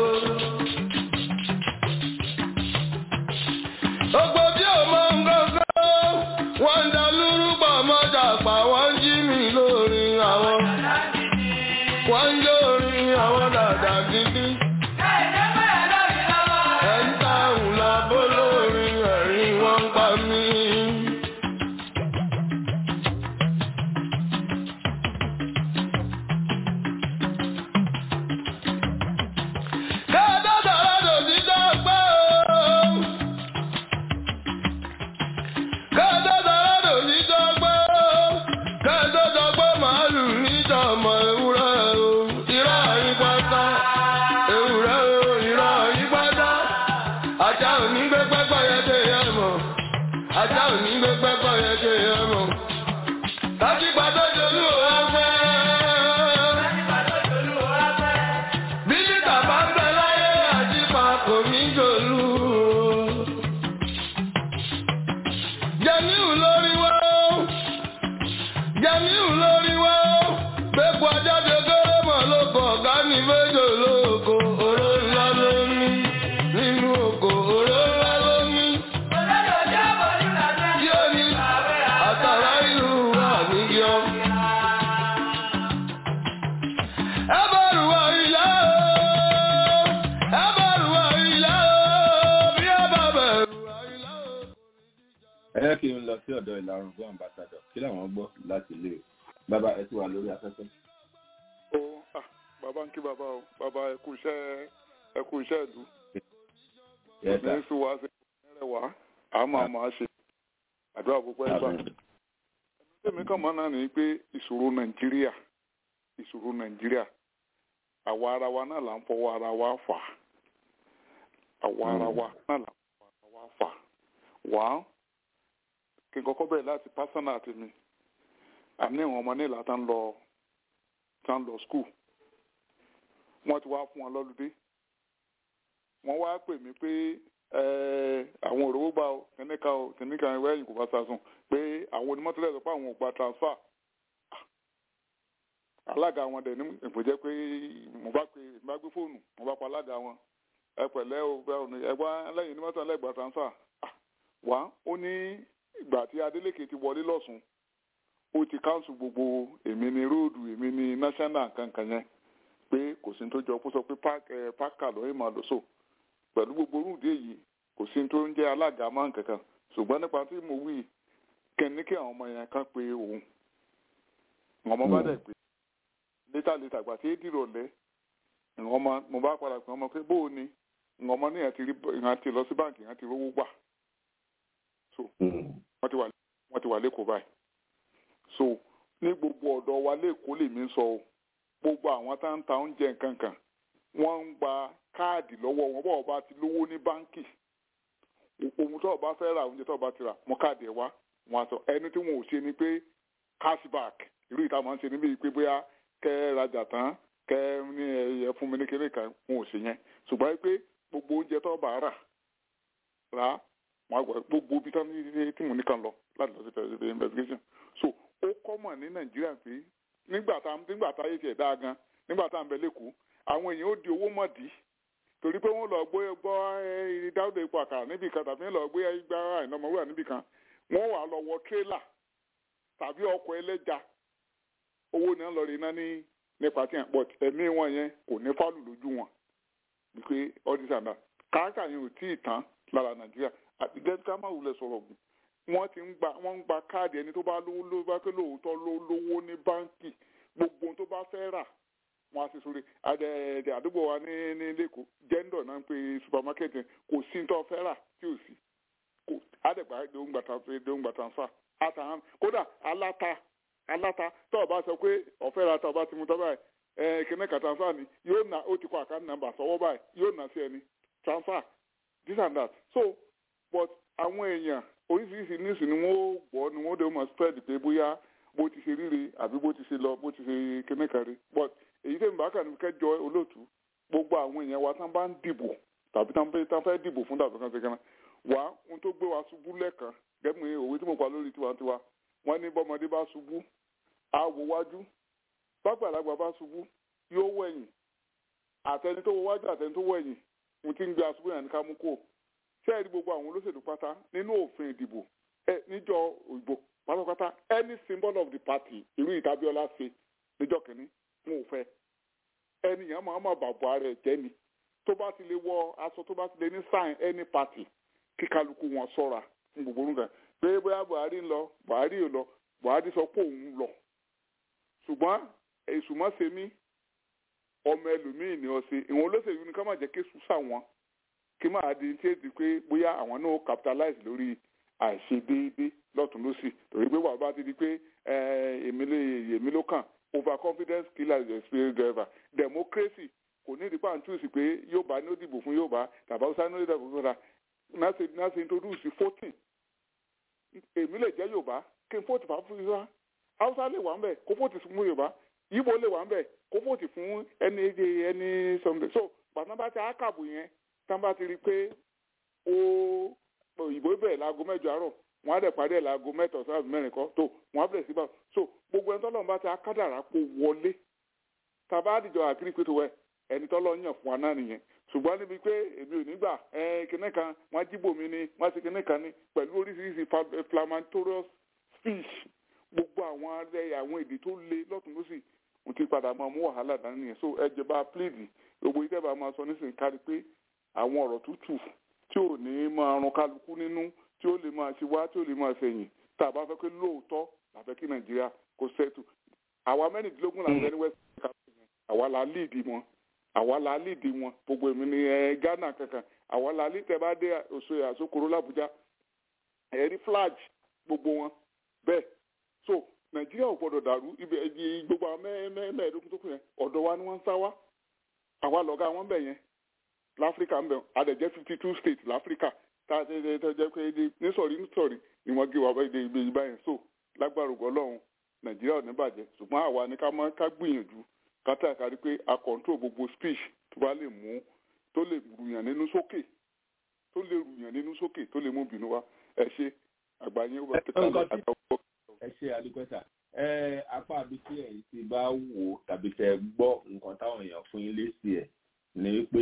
Gbogbo bí o mọ nǹkan kan, wọ́n ń da lúrúbọ̀ mọ́jà pa, wọ́n ń jí mi lórí àwọn. Wọ́n ń lórí àwọn dàda gidi. Ẹ̀ ń ta àwùlà bó lórí ẹ̀rín wọ́n ń pa mí. Ajá ò ní gbé pẹ́pọ̀ yẹn ṣe yẹn mọ̀. Láti pàtó jolú òun fẹ́. Bílítà bá ń bẹ láyé àjípa kò ní jòlú. Jẹ̀míù lórí wá ó. Jẹ̀míù lórí wá ó. Gbégbó ajáde kéré mọ̀ lóko ọ̀gá ní méjò lóko. Oró ńlá ló ní. Nínú oko oró ńlá ló ní. Tí ó ní àtàrà ìlú wà níyọ. Ẹbọ̀rùwà ilá o, ẹbọ̀rùwà ilá o, bí ẹ bá bẹ̀rùwà ilá o. ẹ jẹ́ kí n lọ sí ọ̀dọ̀ ìlàrun fún ambassador kí làwọn gbọ́ láti ilé o bàbá ẹ ti wà lórí afẹ́fẹ́. ó ah, bàbá ń kí bàbá o bàbá ẹ kú iṣẹ́ ẹ kú iṣẹ́ ìlú Yes, sir. ní sùn wá sí ẹrẹ wá àmọ́ àmọ́ á ṣe àdúrà púpọ̀ ẹ gbà. Amen. tèmi kàn mọ́ náà ni pé ìṣòro nàìjíríà ìṣòro nàìjíríà àwa ara wa náà là ń fọwọ́ ara wa fà á àwa ara wa náà là ń fọwọ́ ara wa fà á wàá kí n kọ́kọ́ bẹ̀rẹ̀ láti pásánà àti mi àní àwọn ọmọ nílà tá ń lọ tá ń lọ skul wọ́n ti wá fún wọn lọ́lùdé wọ́n wá pè mí pé eh, àwọn òrówó gbà ó kẹ́nìkan ó kẹ́nìkan ẹ̀wẹ́ ẹ̀yìn kò bá sàsùn pé àwọn onímọ̀tòlẹ̀ sọ pé àwọn ò gba transfer alága wọn dẹ̀ ní ìpòjẹ́ pé mo bá pe mo bá gbé fóònù mo bá pa alága wọn ẹ pẹ̀lẹ́ o bẹ́ẹ̀ ò ní ẹgbẹ́ lẹ́yìn onímọ̀tò ẹlẹ́gbàá transfer Ah, wá ó ní ìgbà tí Adeleke ti wọlé lọ́sùn ó ti káńsù gbogbo èmi ní róòdù èmi ní national kankan yẹn pé kò sí ní tó jọ kó sọ pé pákà lóyè máa lò sò pẹ̀lú gbogbo rúùdì èyí kò sí ní tó ń jẹ́ alága máa ń kankan ṣùgbọ́n nípa tí mo wí kẹ́ni kí àwọn ọmọ yẹn kan pé òun àwọn ọmọ bá dẹ̀ pé létà létà gbà tí édì rọ̀lẹ́ ìwọ̀n ọmọ mo bá padà pé ọmọ pé bóò ni ìwọ̀n ọmọ níyàn ti rí ìyàn ti lọ sí báǹkì ìyàn ti rówó gbà so wọ́n ti wà wọ́n ti wà lẹ́kọ̀ọ́ báyìí so ní gbogbo ọ̀dọ̀ wa lẹ́kọ̀ọ́ lèmi ń sọ o gbogbo àwọn tá ń ta oúnjẹ nǹkan kan wọ́n ń gba káàdì lọ́wọ́ wọn bọ́ọ̀ bá ti lówó ní báǹkì ohun tó o bá fẹ́ ra oúnjẹ tó o bá ti rà mọ́ káàdì ẹ̀ wá wọn àtọ ẹni tí wọn ò ṣe ni pé cashback irú ìta máa ń ṣe níbi pé bóyá kẹ́ ẹ rajà tán kẹ́ ẹ ní ẹyẹ fún mi ní kéré kan wọn ò ṣe yẹn ṣùgbọ́n pé gbogbo oúnjẹ tó o bá rà rà wọn àgbà gbogbo ibi tán ní tí mo ní kan lọ láti lọ sí fẹsẹ̀ investigation so ó kọ́mọ̀ ní nàìjíríà pé nígbà tá nígbà tá ayé tiẹ̀ dáa gan nígbà tá à ń bẹ lẹ́kọ̀ọ́ àwọn èèyàn ó di owó mọ̀dí torí pé wọ́n lọ gbé gbọ́ dáúdà ipò àkàrà níbì kan tàbí lọ gbé gbá àìnàmọ́wúrà níbì kan wọ́n wà lọ wọ tírélà tàbí ọkọ̀ ẹlẹ́ja owó ni wọ́n lọ rí iná ní nípa tí wọ́n pọ̀ ẹ̀mí wọn yẹn kò ní fálù lójú wọn wípé ọdún sàǹdà káàkà yẹn ò tí ì tán lára nàìjíríà àti gẹ́gẹ́ má wulẹ̀ sọ̀rọ̀ gùn wọ́n ti ń gba wọ́n ń gba káàdì ẹni tó bá lówó ló bá pé lóòótọ́ ló lówó ní báńkì gbogbo ohun tó bá fẹ́ rà wọ́n á sì sórí àdẹ̀ẹ̀dẹ̀ àdúgbò wa ní ní lẹ́kọ̀ọ́ jẹ́ńdọ̀ náà ń pe supermarket yẹn kò sí ní tó fẹ́ rà tí ò sí kò àdẹ̀gbà dóńgbà transfer àtàwọn kódà aláta aláta tó o bá sọ pé ọ̀fẹ́ ra tó o bá ti mú tọ́ báyìí ẹ̀ kìnnì kan transfer ni yóò na ó ti kọ àkáǹtì nàmbà sọ́wọ́ báyìí yóò na sí ẹni transfer this and that so but àwọn èèyàn oríṣiríṣi news ni wọ́n gbọ́ ni wọ́n dẹ̀ mọ̀ spread pé bóyá bó ti ṣe ríre àbí bó ti ṣe lọ bó ti ṣe kìnnì kan rí but èyí tẹ̀mí bá kàn ní kẹjọ olóòtú gbogbo àwọn èèyàn wa tán bá ń dìbò tàbí tán fẹ́ dìbò fún tàbí kan ṣe kan wá ohun tó gbé wa ṣubú lẹ́ẹ̀kan gẹ́gùn òwe tí mo pa lórí tiwantiwa wọ́n ní bọ́mọdé bá ṣubú á wo wájú bàgbàlagbà bá ṣubú yóò wẹ̀yìn àtẹni tó wo wájú àtẹni tó wẹ̀yìn mo ti ń gbé aṣubú yẹn ní ká mú kó sẹ́ẹ̀rí gbogbo àwọn olóṣèlú pátá nínú òfin ìdìbò ẹ níjọ ìbò pátápátá any symbol of the party irú ìtàbíọ́lá ṣe níjọ́ kìíní wọn ò fẹ́ ẹnìyàn máa ma bàbọ̀ ara ẹ̀ jẹ́ ni tó bá ti lè wọ aṣọ tó bá ti lè ní sign any party kí kálukú wọn sọ́ra fún gbogbo orúkọ pé bóyá buhari ń lọ buhari ò lọ buhari sọ pé òun lọ ṣùgbọ́n èṣùmọ́ ṣe mí ọmọ ẹlòmíì ni ọ ṣe ìwọ̀n olóṣèlú ni ká má jẹ́ kí sùn sàwọn kí máa di tí èdè pé bóyá àwọn náà capitalize lórí àìṣedéédé lọ́tún lọ́sì torí pé wàá bá ti di pé èmi ló kàn over confidence killer is the spirit driver democracy kò ní ìdípa àǹtúùsì pé yóò bá ní ó dìbò fún yóò bá tàbí haúsá ní ó dìbò fún yóò bá náà ṣe introduce voting èmi lè jẹ́ yorùbá kí n fóòtù fà fún yorùbá haúsá lè wà ń bẹ̀ kó fóòtù fún yorùbá yíbo lè wà ń bẹ̀ kó fóòtù fún ẹni ẹni something so bàtà bá ti àkàbù yẹn tán bá ti rí i pé ó òyìnbó bẹ̀rẹ̀ láago mẹ́jọ àárọ̀ wọ́n á dẹ̀ parí ẹ̀ láago mẹ́tọ̀ sáà mẹ́rin kọ́ tó wọ́n á bẹ̀rẹ̀ sí báwọn so gbogbo ẹni tọ́lọ́run bá ti akádàrá kó wọlé tàbá àdìjọ àkírí pé tó wẹ̀ ẹni tọ́lọ́ yàn fún wa náà nìyẹn ṣùgbọ́n níbi pé èmi ò ní gbà ẹ kinní kan wọ́n jíbò mi ni wọ́n ti kinní kan ni pẹ̀lú oríṣiríṣi flammatorious speech gbogbo àwọn arẹ àwọn èdè tó le lọ́tún lọ́sì mo ti padà máa mú wàhálà dání nìyẹn so ẹ jẹba plead gbogbo ìtẹ́ bá máa sọ nísìnyí kárí pé àwọn ọ̀rọ̀ tútù tí ò ní máa run kálukú nínú tí ó lè máa ṣe wá tí ó lè máa ṣẹ̀yìn tá a bá fẹ́ pé lóòótọ́ la fẹ́ kí nàìjíríà kó ṣẹ́tù àwa mẹ́rìndínlógún là ń bẹ ní west africa àwa la líìdì wọn àwa la líìdì wọn gbogbo èmi ní ẹ ghana kankan àwa la líìdì tẹ bá dé oṣù àsokoro làbújá ẹ̀rí flag gbogbo wọn bẹ́ẹ̀ so nàìjíríà ò gbọdọ̀ dàrú ibẹ̀ ẹ̀jẹ̀ gbogbo àwọn mẹ́ẹ̀ẹ́dógún tó kù yẹn ọ̀dọ̀ wa ni wọ́n ń sá wá àwa lọ̀gá wọn bẹ̀ yẹn láfíríkà ń bẹ̀ adẹ̀jẹ́ fifty two states láfíríkà tá a ṣe ṣe ṣe jẹ́ pé ní sọ̀rí ní sọ̀rí ni wọ́n gé wa bá ibi ibi báyẹn so lágbára ògbọ́ lọ́hùn nàìjíríà ò ní bàjẹ́ ṣùgbọ́n àwa ni ká máa ká gbìyànjú kátà kárí pé a control gbogbo speech tó bá lè mú tó lè rùyàn nínú sókè tó lè rùyàn nínú sókè tó lè mú bínú wa ẹ ṣe àgbáyé ó bá ti kálẹ̀ àtàwọn. ẹ ṣe àdúgbòsà ẹ apá àbí tí ẹ̀yin ti bá wò tàbí tẹ gbọ́ nǹkan táwọn èèyàn fún yín lésì ẹ̀ ni pé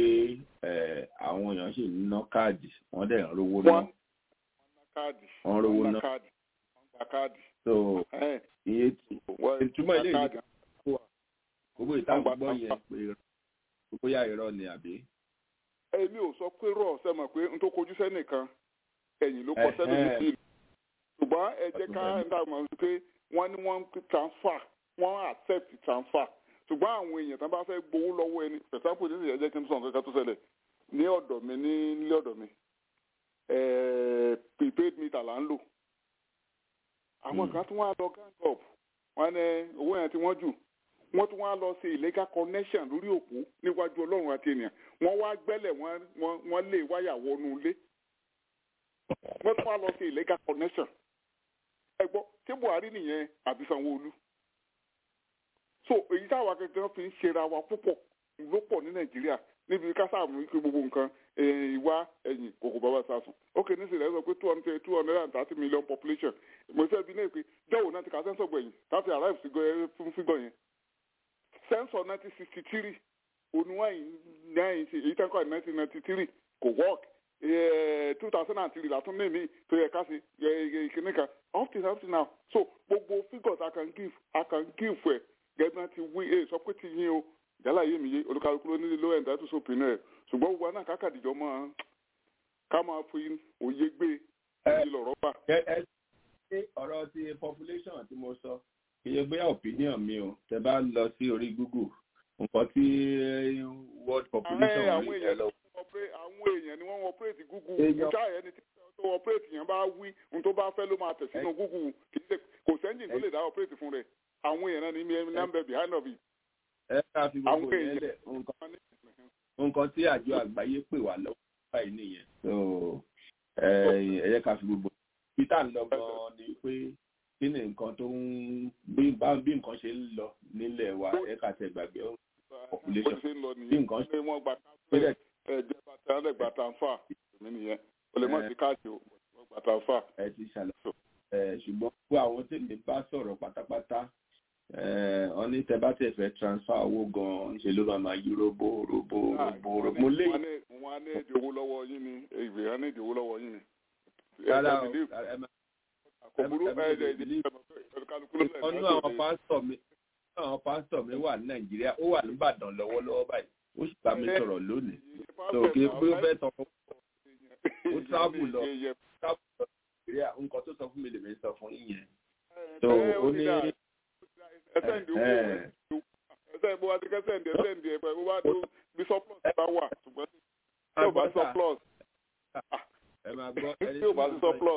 àwọn èèyàn sì ń ná káàdì wọ́n dẹ̀ ń rówó ná wọ́n ná káàdì wọ́n rówó wọ́n ná ná káàdì wọ́n gba káàdì. so ẹ̀, iye tí wọ́n ìtumọ̀ ilé gba yìí káàdì. gbogbo ìtàn gbọ́ yẹn pé bóyá irọ́ ni àbí. èmi ò sọ pé rọ̀ sẹ́mọ̀ pé n tó kojú sẹ́nìkan ẹ̀yìn ló kọ sẹ́nu mi sí i ṣùgbọ́n ẹ jẹ́ ká ẹ̀ dá mọ̀ pé wọ́n ní wọ́n ń transfer wọ́n accept transfer ṣùgbọ́n àwọn èèyàn tán bá fẹ́ gbowó lọ́wọ́ ẹni for example ní ìyẹn jẹ́ kí n sọ nǹkan kan tó ṣẹlẹ̀ ní ọ̀dọ̀ mi ní ilé ọ̀dọ̀ mi eh, prepaid meter là ń lò àwọn kan tún wá lọ gang up wọn ní owó yẹn tí wọ́n jù wọ́n tún wá lọ ṣe illegal connection lórí òpó níwájú ọlọ́run àti ènìyàn wọ́n wá gbẹ́lẹ̀ wọ́n wọ́n wọ́n lé wáyà wọnú ilé wọ́n tún wá lọ ṣe illegal connection ẹ gbọ́ ṣé buhari nìyẹn àbí sanwó-olu so èyí táwa kankan fi ń ṣera wa púpọ̀ ló pọ̀ ní nàìjíríà níbi kásáàmù ike gbogbo nǹkan ìwá ẹ̀yìn kòkò bàbá sàsùn ok nísìnyí ẹ sọ pé two hundred two hundred and thirty million population mo fẹ́ bí náà pé jọ́wọ́ náà ti ka sẹ́ńsọ̀ gbẹ̀yìn láti arrive sí fún fígọ̀ yẹn sẹ́ńsọ̀ nineteen sixty three onuwayin náà ṣe èyí tẹ́kọ̀ nineteen ninety three kò work two thousand and three látún ní mi tó yẹ ká ṣe ìkíní kan up till up till now so gbogbo figures i can give i can give ẹ gẹ́gẹ́ ti wí ẹ sọ pé ti yín o yálà yé mi yé olùkàlùkù ló nílé lóyè ǹdá tó sópin náà ṣùgbọ́n gbogbo àná kákàdìjọ máa ká máa fi òye gbé èyí lọ̀rọ̀ wà. ẹ ẹ ṣe ọ̀rọ̀ ti population tí mo sọ iye gbéyà opinion mi o tẹ bá lọ sí orí google nǹkan tí world population àwọn èèyàn lọ. àwọn èèyàn ni wọ́n operate google ìjà ẹni tí tó operate yẹn bá wí ohun tó bá fẹ́ ló máa tẹ̀ sínú google kì í ṣe kò sẹ́ńjìn tó lè dá operate fún rẹ̀ àwọn èèyàn náà ní mi number behind of it. ẹ ká fi gbogbo yẹn lẹ nǹkan tí àjọ àgbáyé pè wá lọ́wọ́ báyìí nìyẹn so ẹ yẹ ká fi gbogbo peter ń lọ gan ni pé kí ni nǹkan tó ń bí bí nǹkan ṣe ń lọ nílẹ̀ wa ẹ ká tẹ gbàgbé population bí nǹkan ṣe wọ́n gba ẹ̀jẹ̀ bàtà ẹ̀ gbàtà ń fà mí nìyẹn o lè mọ̀ sí káàdì o gbàtà ń fà. ẹ ti ṣàlàyé ṣùgbọ́n fún àwọn tèmi bá sọ̀rọ̀ pátápátá wọ́n ní tẹ bá tẹ̀ fẹ́ transfer owó gan-an ṣe ló máa máa yí robo robo robo robo. mo lé. wọn á ní èdè owó lọ́wọ́ yín ni ìwé á ní èdè owó lọ́wọ́ yín ni. rárá o ẹ má kòkòrò ẹ̀ẹ́dẹ̀ ìdílé ọ̀nù àwọn pásítọ̀ mi àwọn pásítọ̀ mi wà ní nàìjíríà ó wà níbàdàn lọ́wọ́lọ́wọ́ báyìí ó sì bá mi sọ̀rọ̀ lónìí tó kí pé ó fẹ́ tọrọ ó travel lọ travel lọ nàìjíríà nǹkan tó sọ fún mi lèmi sọ fún yín tó ó ní ẹsẹ̀ ń di owó ẹsẹ̀ ìbò wa ti kẹsẹ̀ ń di ẹsẹ̀ ń di ẹ̀fẹ̀ bó bá tó bí surplus bá wà ṣùgbọ́n tí ò bá surplus ẹ máa gbọ́ ẹni tí ò bá surplus.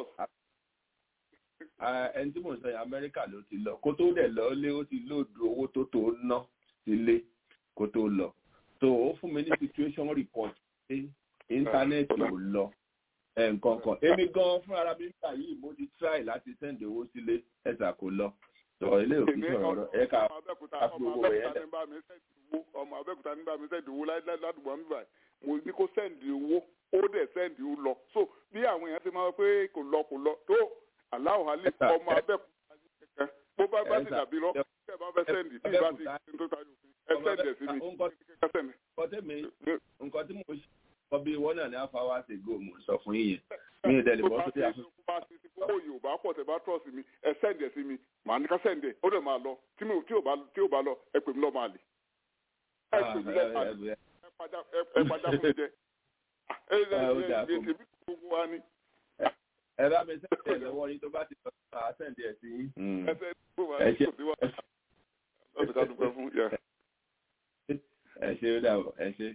ẹni tí mò ń sọ yẹn amẹ́ríkà ló ti lọ kó tó dẹ̀ lọ lé ó ti lóòdù owó tó tó ná sílé kó tó lọ tó ó fún mi ní situation report pé íńtánẹ́ẹ̀tì ò lọ nǹkan kan èmi gan fúnra mi nígbà yìí mo ti try láti send owó sílé ẹ̀sà kò lọ tọ ilé òfin sọ̀rọ̀ ẹ ká ọmọ abẹ́òkúta ní bá mi sẹ́ǹdì owó ọmọ abẹ́òkúta ní bá mi sẹ́ǹdì owó ládùúgbò mi báyìí mo ní kó sẹ́ǹdì owó ó dẹ̀ sẹ́ǹdì ó lọ so bí àwọn èèyàn ti máa pé kò lọ kò lọ tó aláwọ̀ alẹ́ ọmọ abẹ́òkúta ní kẹ̀kẹ́ bó bá bá ti dàbí lọ bí ẹ bá fẹ́ sẹ́ǹdì bí ìbá ti tó tayọ ẹ sẹ́ǹdì ẹ̀ sí mi nǹkan tí mo ṣe kọ bí wọn náà ní àfáwá ṣe gò mo sọ fún yín yẹn mi ò dẹ̀ lè bọ́ sórí àfihàn owó yorùbá pọ̀ tẹ̀ bá trọ́ọ̀sì mi ẹ sẹ́ǹdì ẹ̀ sí mi màá ní ká sẹ́ǹdì ẹ̀ ó dẹ̀ máa lọ tí mi tí ò bá lọ ẹ pè mí lọ́ máa lè. ẹ pè mí lọ́ máa lè ẹ padà fún mi jẹ. ẹ ẹ ẹ bí gbogbo wa ni. ẹ bá mi sẹ́ǹdì ẹ̀ lọ́wọ́ yín tó bá ti lọ máa sẹ́ǹdì ẹ̀ sí yín. ẹ sẹ́ǹdì gbogbo wa ni kò sí wa. lọ́sẹ̀ ká dúpẹ́ fún yà. ẹ ṣe ó dàbọ̀ ẹ ṣe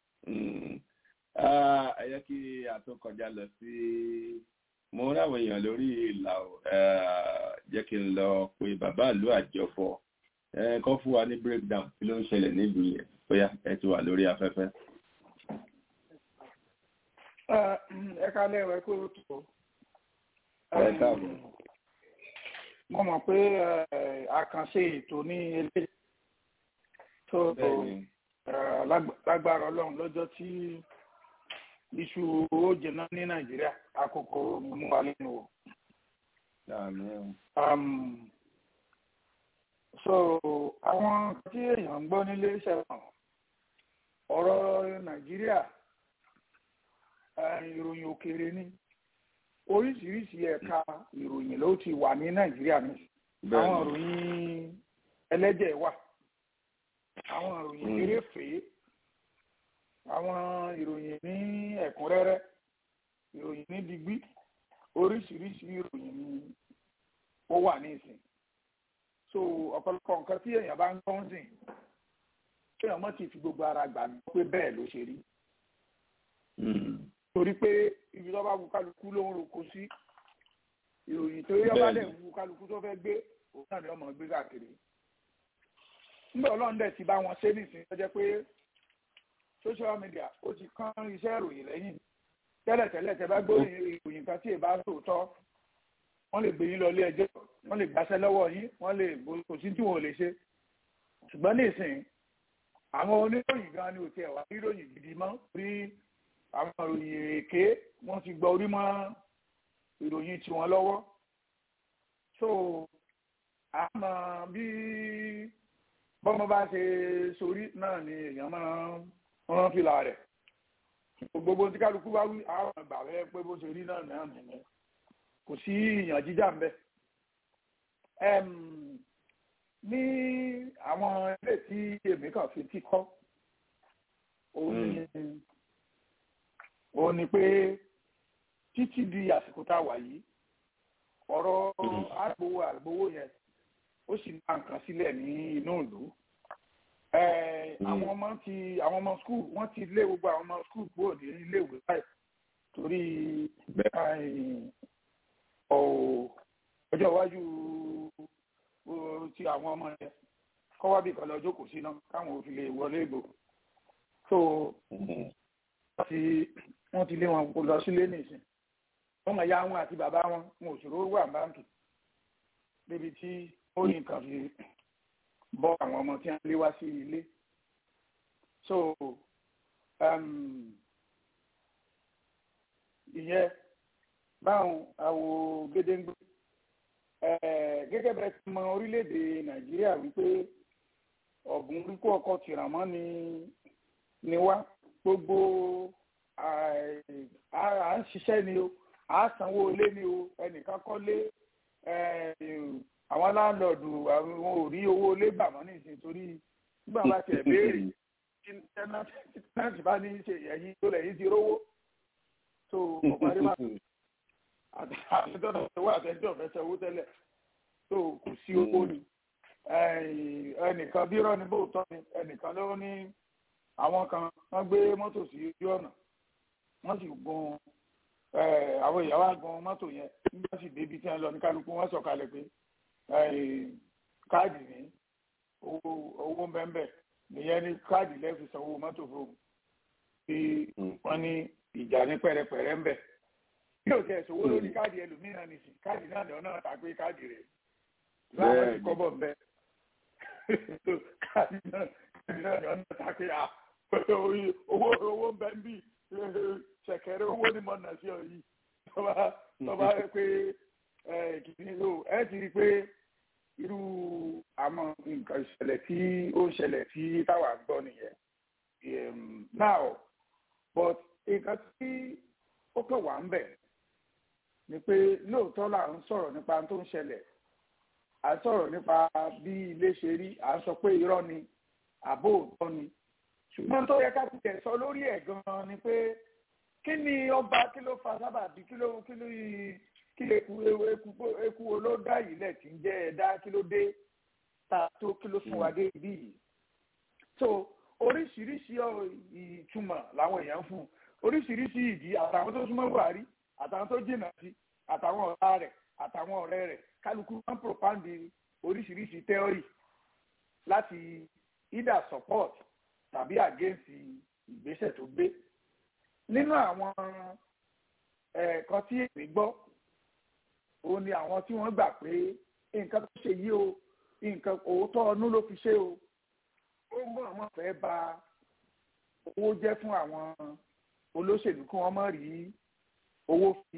ẹ yẹ kí a tó kọjá lọ sí mo ráwọn èèyàn lórí ìlà jẹ́ kí n lọ pé bàbá ìlú àjọpọ̀ kọ́ fún wa ní breakdown kí ló ń ṣẹlẹ̀ nílùú yẹn bóyá ẹ ti wà lórí afẹ́fẹ́. ẹ kálẹ̀ ẹ̀rọ kó o tó. ẹ káàbọ̀. mo mọ̀ pé àkànṣe ètò ní ilé tó lágbára ọlọ́run lọ́jọ́ tí iṣu owó jẹná ní nàìjíríà àkókò mú wa nínú o. so àwọn tí èèyàn ń gbọ́ nílé ṣẹ̀wọ̀n ọ̀rọ̀ nàìjíríà ìròyìn òkèèrè ni oríṣiríṣi ẹ̀ka ìròyìn ló ti wà ní nàìjíríà ní àwọn ìròyìn ẹlẹ́jẹ̀ wà àwọn ìròyìn eréfèé àwọn ìròyìn ní ẹ̀kúnrẹ́rẹ́ ìròyìn ní digbí oríṣiríṣi ìròyìn ni ó wà ní ìsìn so ọ̀pọ̀lọpọ̀ nǹkan tí èèyàn bá ń gbọ́ ń sìn kéèyàn mọ́ ti fi gbogbo ara gbà mí pé bẹ́ẹ̀ ló ṣe rí torí pé ibi tó bá wù kálukú ló ń roko sí ìròyìn tó yọ bá dẹ̀ wù kálukú tó fẹ́ gbé òun náà ni ọmọ gbé káàkiri nígbà ọlọ́run dẹ̀ ti bá wọn ṣe nísìnyí tó jẹ́ pé social media ó ti kán iṣẹ́ ìròyìn lẹ́yìn tẹ́lẹ̀tẹ́lẹ̀ tẹ́ bá gbọ́ ìròyìn kan tí ì bá tòótọ́ wọ́n lè gbé yín lọ ilé ẹjọ́ wọ́n lè gbàṣẹ́ lọ́wọ́ yín wọ́n lè kò sí tí wọ́n lè ṣe ṣùgbọ́n nísìnyí àwọn oníròyìn gan ni ò tiẹ̀ wá ríròyìn gidi mọ́ rí àwọn ìròyìn èké wọ́n ti gbọ́ orí mọ́ ìròyìn tiwọn lọ́wọ́ so àmọ́ bí bọ́mọ bá ṣe sorí náà ni èèyàn máa ń rán fìlà rẹ̀ gbogbo tí kálukú bá wí àwọn ìgbà rẹ pé bó ṣe rí náà náà nìyẹn kò sí ìyàn jíjà ń bẹ ní àwọn ilé tí èmi kàn fi tí kọ́ òun ni òun ni pé títí di àsìkò tá a wà yìí ọ̀rọ̀ àgbowó àgbowó yẹn ó sì máa nǹkan sílẹ̀ ní inú ìlú àwọn ọmọ ti àwọn ọmọ skul wọ́n ti lé gbogbo àwọn ọmọ skul kúrò ní iléèwé báyìí torí ọjọ́ iwájú ti àwọn ọmọ yẹn kọ́ wá bí kan lọ jókòó sí náà káwọn òfin lè wọlé ìbò so wọ́n ti lé wọn kó lọ sílé nìsín wọ́n mọ̀ ya wọn àti bàbá wọn wọn ò ṣòro wà báńkì débi tí ó ní nǹkan fi bọ́ àwọn ọmọ tí wọ́n lé wá sí ilé so ìyẹn báwọn àwò gédéǹgbé gẹ́gẹ́ bẹ́ẹ̀ ti mọ orílẹ̀-èdè nàìjíríà wípé ọ̀gùn oríkó ọkọ̀ tìrànmọ́ ni ni wá gbogbo à ń ṣiṣẹ́ ni o à ń sanwó ilé ni o ẹnìkan kọ́lé àwọn láńlọ́ọ̀dù àwọn ò rí owó ilé gbà mọ́ nísìnyí torí nígbà bá tiẹ̀ béèrè tẹ́nàtì bá ní ṣe ẹ̀yìn tó lẹ́yìn ti rówó tó ọ̀parí máa àtẹ̀tọ́nà owó àtẹ̀tọ́ fẹ́ sanwó tẹ́lẹ̀ tó kò sí owó ni ẹnìkan bí rọ́ọ̀nì bóòtọ́ ni ẹnìkan ló ní àwọn kan wọ́n gbé mọ́tò sí ojú ọ̀nà wọ́n sì gun àwọn ìyàwó àgbọn mọ́tò yẹn nígbà sì débi tí wọ́n lọ ní kálukú wọ́n sọ̀kalẹ̀ pé káàdì ní owó bẹ́ẹ̀ nìyẹn ní káàdì lẹ́fì sanwó mọ́tò fún bí wọ́n ní ìjà ní pẹ̀rẹ̀pẹ̀rẹ̀ ń bẹ̀. bí o tẹ̀ sówó lórí káàdì ẹlòmíràn nìsí káàdì náà lọ́nà ta pé káàdì rẹ̀ láwọn ti kọ́bọ̀ ń bẹ̀. káàdì náà lọ́nà ta pé owó owó ń bẹ́ ń bì ṣẹ̀kẹ̀rẹ̀ owó ni mo nà sí ọ yìí tọ́ba rẹ pé kìíní ló ẹ ti rí i pé irú àwọn nǹkan ìṣẹ̀lẹ̀ tí ó ń ṣẹlẹ̀ tí táwa gbọ́ nìyẹn now but nǹkan tí ó kàn wá ń bẹ̀ ni pé lóòótọ́ là ń sọ̀rọ̀ nípa tó ń ṣẹlẹ̀ à ń sọ̀rọ̀ nípa bí ilé ṣe rí à ń sọ pé irọ́ ni àbó òótọ́ ni ṣùgbọ́n tó yẹ ká ti tẹ̀ sọ lórí ẹ̀ gan-an ni pé kí ni ọba kí ló fa sábàbí kí ló kí ló kí eku eku eku wo ló dá yìí lẹ̀ tí ń jẹ́ ẹ̀dá kí ló dé ta tó kí ló fún wa dé ibí yìí so oríṣiríṣi ìtumọ̀ làwọn èèyàn fún oríṣiríṣi ìdí àtàwọn tó súnmọ́ Buhari àtàwọn tó jìnnà sí àtàwọn ọ̀tá rẹ̀ àtàwọn ọ̀rẹ́ rẹ̀ kálukú máa ń propandi oríṣiríṣi theory láti either support tàbí against ìgbésẹ̀ tó gbé nínú àwọn ẹ̀ẹ̀kan tí èmi gbọ́ òun ni àwọn tí wọ́n gbà pé nǹkan tó ṣe yí o nǹkan òótọ́ ọdún ló fi ṣe o ó ń bọ̀ wọ́n fẹ́ ba owó jẹ́ fún àwọn olóṣèlú kí wọ́n má rí owó fi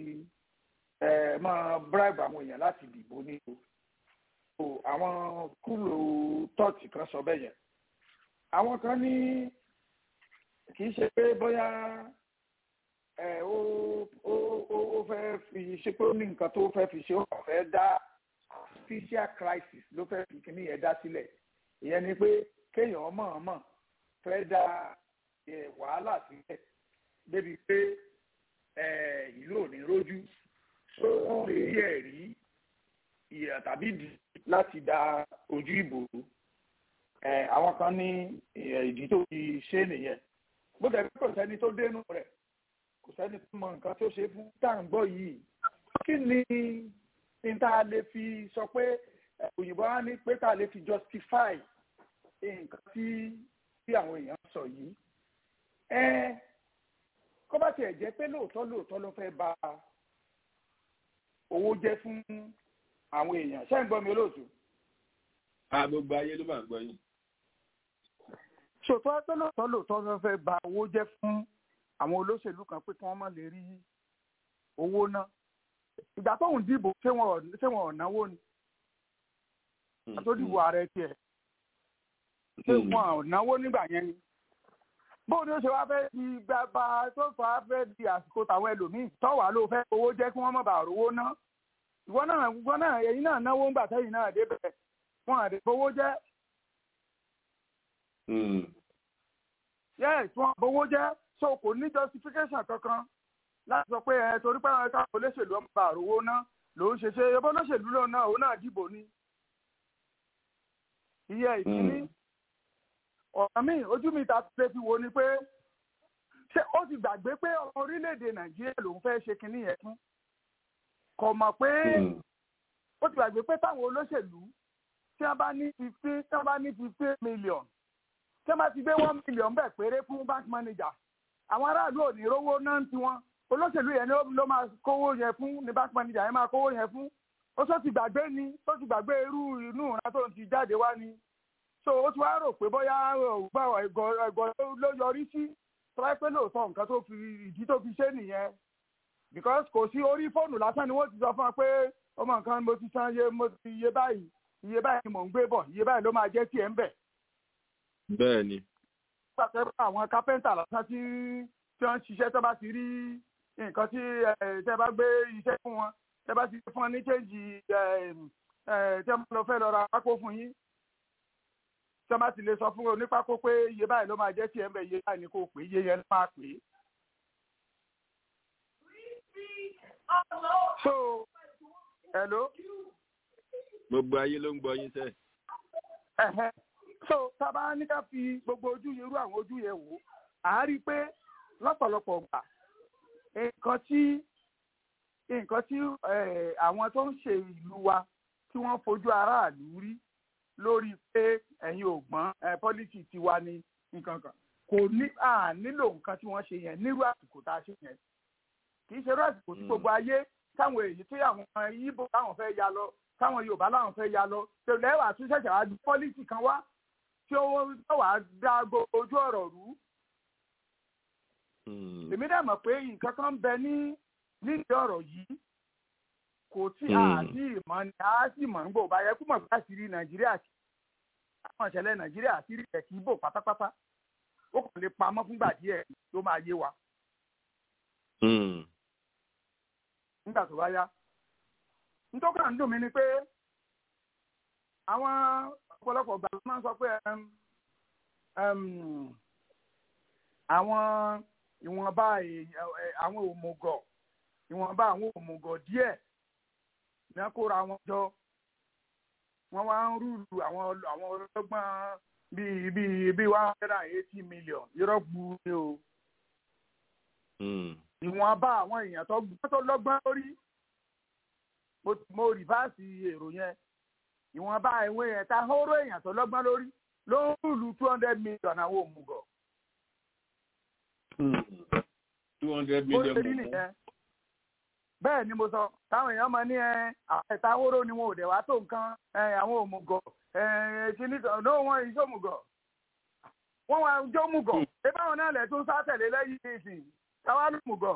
máa bribe àwọn èèyàn láti dìbò ní o àwọn kúlò tọ́ọ̀tì kan sọ bẹ́ẹ̀ yẹn àwọn kan ní kì í ṣe pé bóyá ẹ ó ó ó fẹ́ fi ṣe pé ó ní nǹkan tó fẹ́ fi ṣe ó fẹ́ dá artificial crisis ló fẹ́ fi kíní yẹn dá sílẹ̀ ìyẹn ni pé kéèyàn mọ̀ọ́mọ̀ fẹ́ dá wàhálà sílẹ̀ débi pé ìlú ò ní rójú tó wọ́n lè rí ẹ̀rí ìyà tàbí ìdí láti dá ojú ìbò àwọn kan ní ìdí tó fi ṣe nìyẹn bó tẹ̀ pé kò sẹ́ni tó dénú rẹ̀ kò sẹ́ni tó mọ nǹkan tó ṣe fún táǹgbọ́ yìí kí ni ní tá a lè fi sọ pé òyìnbó á ní pé tá a lè fi justify nǹkan tí tí àwọn èèyàn sọ yìí ẹ kó bá tiẹ̀ jẹ́ pé lóòótọ́ lóòótọ́ ló fẹ́ ba owó jẹ́ fún àwọn èèyàn ṣé ń gbọ́ mi olóòtú. a gbogbo ayé ló máa gbọ́ yín. ṣòtọ́ pé lóòótọ́ lóòótọ́ fẹ́ fẹ́ ba owó jẹ́ fún àwọn olóṣèlú kan pé kí wọ́n má lè rí owó ná ìgbà tóun dìbò ṣé wọn ò- ṣé wọn ò náwó ni àtòdìbò ààrẹ tiẹ̀ ṣé wọn ò náwó nígbà yẹn ni bóun ni ó ṣe wá fẹ́ di gbàgbà tó fà á fẹ́ di àsìkò tàwọn ẹlòmíì tọ́wà ló fẹ́ owó jẹ́ kí wọ́n má bàa rówó ná ìwọ náà ìwọ náà ẹ̀yin náà náwó ńgbà tẹ́yìn náà débẹ̀ wọn àdè fowó jẹ́ yes wọn fowó jẹ́ so kò ní justification kankan láti sọ pé ẹ torí pé àwọn ẹ̀ka olóṣèlú ọmọ bàa rówó ná lòún ṣe ṣe ẹbọ olóṣèlú lòun náà òun náà dìbò ni iye ìkíní ọ̀rọ̀ mi ojú mi ta ṣe fi wo ni pé ṣé ó ti gbàgbé pé ọmọ orílẹ̀-èdè nàìjíríà lòun fẹ́ ṣe kinní yẹn fún kò mọ̀ pé ó ti gbàgbé pé táwọn olóṣèlú tí wọ́n bá ní fifteen tí wọ́n bá ní fifteen million tí wọ́n bá ti gbé one million bẹ́ẹ̀ péré fún bank manager àwọn aráàlú ò ní rówó náà ti wọn olóṣèlú yẹn ló ló máa kówó yẹn fún ní bank manager yẹn máa kówó yẹn fún ó tó ti gbàgbé ni tó ti gbàgbé irú inú ìran tó ń ti jáde wá ni so ó ti wá rò pé bóyá ògbà ẹ̀gọ́ ẹ̀gọ́ ló yọrí sí tó bá pẹ́ lóòótọ́ nǹkan tó fi ìdí tó fi ṣe nìyẹn because kò sí orí fóònù lásán ni wọ́n ti sọ fún wa pé ọmọ nǹkan mo ti san iye mo ti iye báyìí iye báyìí ni mò ń gbé bọ̀ iye báyìí ló máa jẹ́ tiẹ̀ ń bẹ̀. bẹ́ẹ̀ ni. pàṣẹ pé àwọn kápẹ́ńtà lásán tí tí wọ́n ń ṣiṣẹ́ tó bá ti rí nǹkan tí tẹ́ bá gbé iṣẹ́ fún wọn tẹ́ bá ti fún wọn ní chẹ́ǹjì tẹ́ wọ́n lọ fẹ́ lọ ra pákó fún yín tí wọ́n bá ti lè sọ fún onípákó pé iye báyìí ló máa jẹ́ tiẹ̀ ń bẹ̀ iye báyìí ni kò pé iye yẹn ló máa pè é. so hello. gbogbo ayé ló ń gbọ́ yín sẹ́. Ẹ̀hẹ́. so tábà ní ká fi gbogbo ojú irú àwọn ojú yẹn wò á rí i pé lọ́pọ̀lọpọ̀ gbà nǹkan tí nǹkan tí àwọn tó ń ṣe ìlú wa tí wọ́n fojú aráàlú rí lórí pé ẹ̀yin ò gbọ́n pọ́lísì tiwa ni nǹkan kan kò ní à nílò nǹkan tí wọ́n ṣe yẹn nírú àsìkò tá a ṣe yẹn kì í ṣe irú àsìkò tí gbogbo ayé táwọn èyí tí àwọn yíbo táwọn fẹ́ ya lọ táwọn yorùbá láwọn fẹ́ ya lọ tẹ̀lé wà tún ṣẹ̀ṣẹ̀ wá pọ́lísì kan wá tí ó wà á dá ojú ọ̀rọ̀ rú. èmi dẹ̀ mọ̀ pé nǹkan kan bẹ ní nídìí ọ̀rọ̀ yìí kò tí àti ìmọ̀ ni a sì mọ̀ nígbà òbá yẹ kó mọ̀ bá sí rí nàìjíríà àwọn ìṣẹ̀lẹ̀ nàìjíríà sí rí ẹ̀ kì í bò pátápátá ó kàn lè pamọ́ fúngbà díẹ̀ ló máa yé wa. nígbà tó bá yá ntọ́ka ń dùn mí ni pé àwọn ọ̀pọ̀lọpọ̀ gbà máa ń sọ pé àwọn ìwọ̀nba àwọn òmùgọ̀ ìwọ̀nba àwọn òmùgọ̀ díẹ̀ ní kóra wọn jọ wọ́n wá ń rúlu àwọn àwọn ọlọ́gbọ́n bíi bíi bíi one hundred and eighty million irọ́ gbu ni o ìwọ̀nba àwọn èèyàn tó gbọ́n tó lọ́gbọ́n lórí mo rìfáàsì èrò yẹn ìwọ̀nba ìwé yẹn ta hóró èèyàn tó lọ́gbọ́n lórí ló ń rúlu two hundred million àwọn òmùgọ̀. two hundred million mọ̀gọ́. bẹ́ẹ̀ ni mo sọ táwọn èèyàn máa ní ẹ ẹ̀ta hóró ni wọn ò dẹ̀ wá tó nǹkan àwọn òmùgọ̀ kìíní kan ló wọn ìjọ òmùgọ̀ wọ́n wá jọ òmùgọ̀ ẹ báwọn náà lẹ̀ tún sá tẹ̀lé lẹ́yìn ìsìn táwa ló òmùgọ̀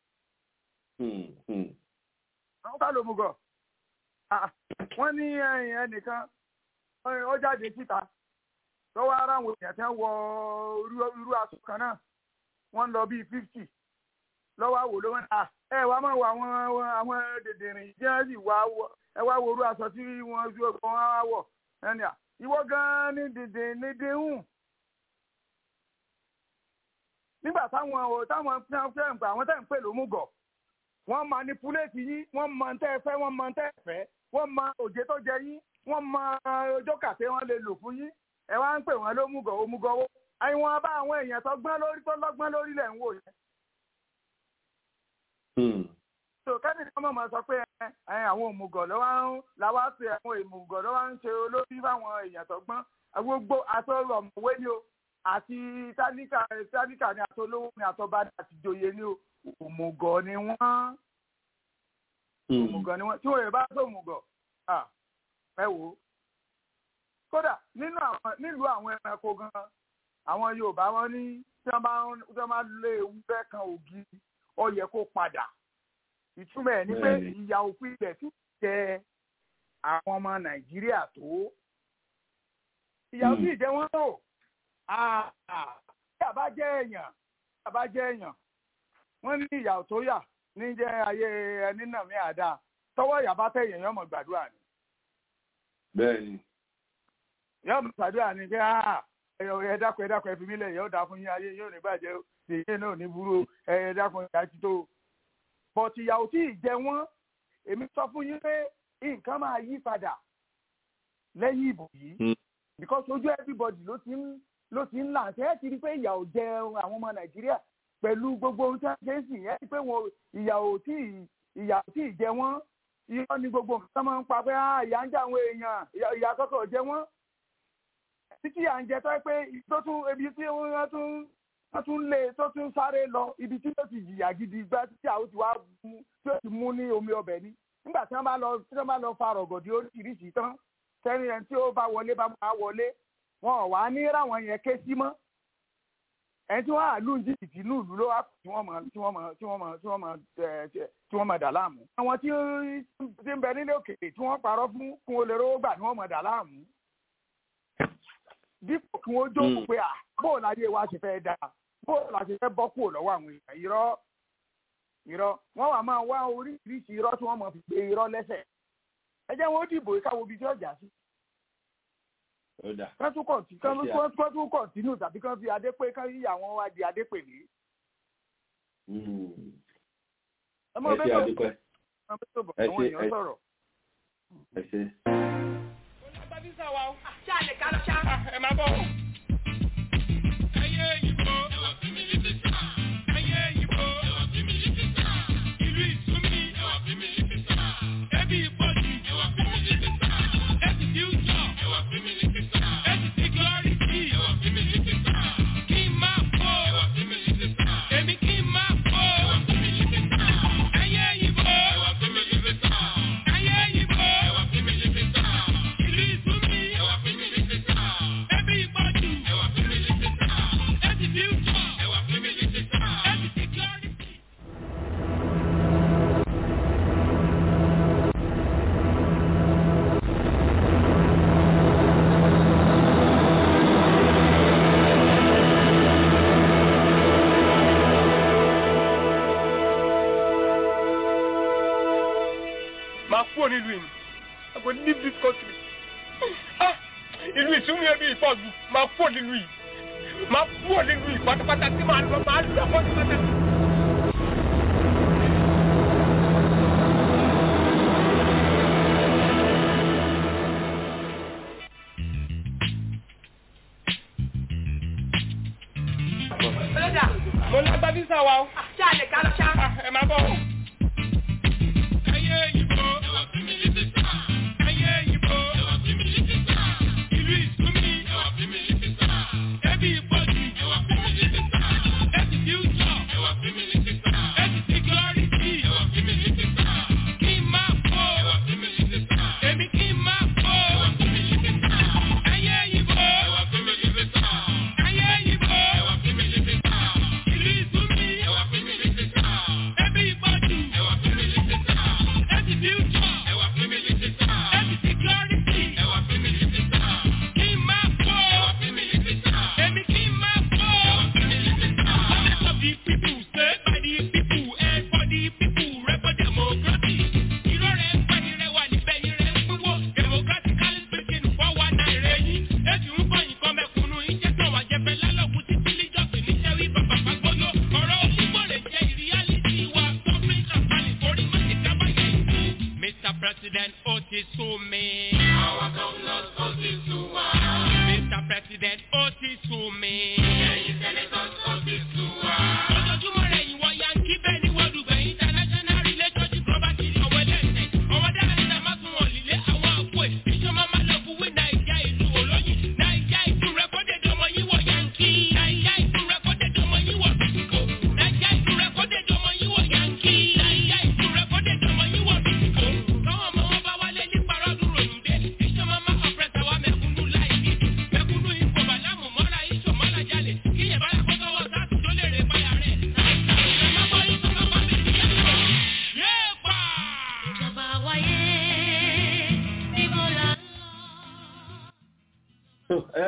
àwọn ká ló mú gọ wọn ní ẹnìkan ó jáde síta lọ́wọ́ ara àwọn èèyàn tí wọ́n wọ irú aṣọ kan náà wọ́n ń lọ bíi fifty lọ́wọ́ àwò ló wọ́n ní ẹ wàá máa wọ àwọn àwọn dèdèrìn jẹ́ sì wá ẹ wá wo irú aṣọ tí wọ́n fi ọgbọ́n wá wọ̀ ẹni à ìwọ gan-an ní dèdè ní déhùn nígbà táwọn táwọn fẹ́ ń pa àwọn tẹ́ ń pè ló mú gọ̀ wọ́n manipulate yín wọ́n mọ tẹ́ ẹ fẹ́ wọ́n mọ tẹ́ ẹ fẹ́ wọ́n mọ òjé tó jẹ yín wọ́n mọ ọjọ́ kàtẹ́ wọ́n lè lò fún yín ẹ wá ń pè wọ́n lómùgọ̀ òmùgọ̀ wo àìwọ̀n bá àwọn èèyàn tó gbọ́n lórí tó lọ́gbọ́n lórí lẹ̀ ń wò yẹn. so kẹ́ni kan mọ̀ máa sọ pé àwọn òmùgọ̀ ló wá ń làwa pe àwọn òmùgọ̀ ló wá ń ṣe olórí fáwọn èèyàn tó gbọ́n gbogbo àtọ́rọ̀ ọ̀mọ̀wé ni o àti tálíkà tálíkà ni àtolówó ni àtọba àti ìjòyè ni o òmùgọ̀ ni wọ́n òmùgọ̀ ni wọ́n tí wọ́n yẹ bá tó òmùgọ̀ ẹ wò ó kódà nínú àwọn nílùú àwọn ẹranko gan àwọn yorùbá wọn ní tí wọ́n bá ń tí wọ́n bá lé ewúrẹ́ kan ògiri ó yẹ kó padà ìtumọ̀ ẹ̀ ni pé Bẹ́ẹ̀ni. ìyà òpin ilẹ̀ tí jẹ àwọn ọmọ nàìjíríà tó ìyà òpin ìjẹ wọn tó tí a bá jẹ́ èèyàn tí a bá jẹ́ èèyàn wọ́n ní ìyà tó yà ní jẹ́ ayé ẹni náà mi àdá tọwọ́ ìyà bá tẹ̀ èèyàn yọmọ gbàdúrà ni bẹ́ẹ̀ni yọmọ gbàdúrà ni pé ah ẹ dákun ẹ dákun ẹ fi mí lẹ̀ yóò dá fún yín ayé yóò ní bàjẹ́ èyí náà ní burú ẹ dákun ìyá ti tó bọ̀tì ìyàwó tí ì jẹ wọ́n èmi sọ fún yín pé nǹkan máa yí padà lẹ́yìn ìbò yìí because ojú everybody ló ti ń ló ti ń là ṣe é ti rí pé ìyàwó jẹ àwọn ọmọ nàìjíríà pẹ̀lú gbogbo ohun tí wọ́n ṣe é sì yẹn pé wọn ìyàwó tí ìyàwó tí ì jẹ wọ́n irọ́ ni gbogbo nǹkan máa ń pa pé ìyà ń jẹ àwọn èèyàn ìyà kọ́kọ́ jẹ wọ́n títí à ń jẹ tó pé tó tún ebi tí wọ́n tún wọ́n tún lé tó tún sáré lọ ibi tí yóò ti jìyà gidi gbá tí àwọn ti wá mú tí yóò ti mú ní omi ọbẹ̀ ni nígbà tí wọ́n bá lọ tí wọ́n bá lọ fa rọ̀gọ̀dì oríṣiríṣi tán sẹ́ni ẹni tí ó bá wọlé bá máa wọlé wọn ò wá ní ráwọn yẹn ké sí mọ́ ẹni tí wọ́n á lù jìbìtì ní ìlú ló wá tí wọ́n mọ̀ tí wọ́n mọ̀ tí wọ́n mọ̀ tí wọ́n mọ̀ tí wọ́n mọ̀ dà láàmú. àwọn tí tí ń bẹ nílé òkèèrè tí wọ́n parọ́ fún kún olè rówó gbà ni wọ́n mọ̀ dà láàmú. dípò kí wọ́n jókòó pé à bóò láyé wa ṣe fẹ́ dáa bóò la ṣe fẹ́ bọ́ kúrò lọ́wọ́ àwọn èèyàn irọ́ irọ́ wọ́n wà máa wá oríṣiríṣi irọ́ tí wọ́n mọ̀ fi gbé irọ́ lẹ́sẹ̀ ẹ jẹ́ wọn ó dìbò káwọ́ ibi tí ọjà sí kán tún kọ̀tí kán tún kọ̀tínú tàbí kán fi adé pé kán yí àwọn wá di adé pè ní. ẹ ṣe adúpẹ́ ẹ ṣe ẹ sọ̀rọ̀. ẹ ṣe. ṣé a lè ká lọ ṣá. ẹ máa bọ̀. ẹyẹ ìbò ẹyẹ ìbò ìlú ìsúnmi ẹbí ìpọ́jù ẹbí fíútsọ̀ ẹbí síkírọ́rìtì kí n máa bọ̀ èmi kí n máa bọ̀ ẹyẹ ìbò ẹyẹ ìbò ìlú ìsúnmi ẹbí ìpọ́jù ẹbí fíútsọ̀ ẹbí síkírọ́rìtì. máa kúrò nílùú yìí I go leave this country ah ìlú ìsúnmí ẹbí ìfọ̀jù máa kúrò nílùú yìí máa kúrò nílùú yìí pátápátá tí màá lọ máa lọ pátápátá. Ọlọ́dà, mo lágbá físà wa o. ṣé a lè ká lọ ṣá. ẹ máa bọ̀. ẹyẹ ìbò ẹyẹ ìbò ìlú ìsúnmi ẹbí ìpọ́jù ẹbí fíútsọ̀ ẹbí síkírọ́rìtì kí n máa bọ̀ èmi kí n máa bọ̀ ẹyẹ ìbò ẹyẹ ìbò ìlú ìsúnmi ẹbí ìpọ́jù ẹbí fíútsọ̀.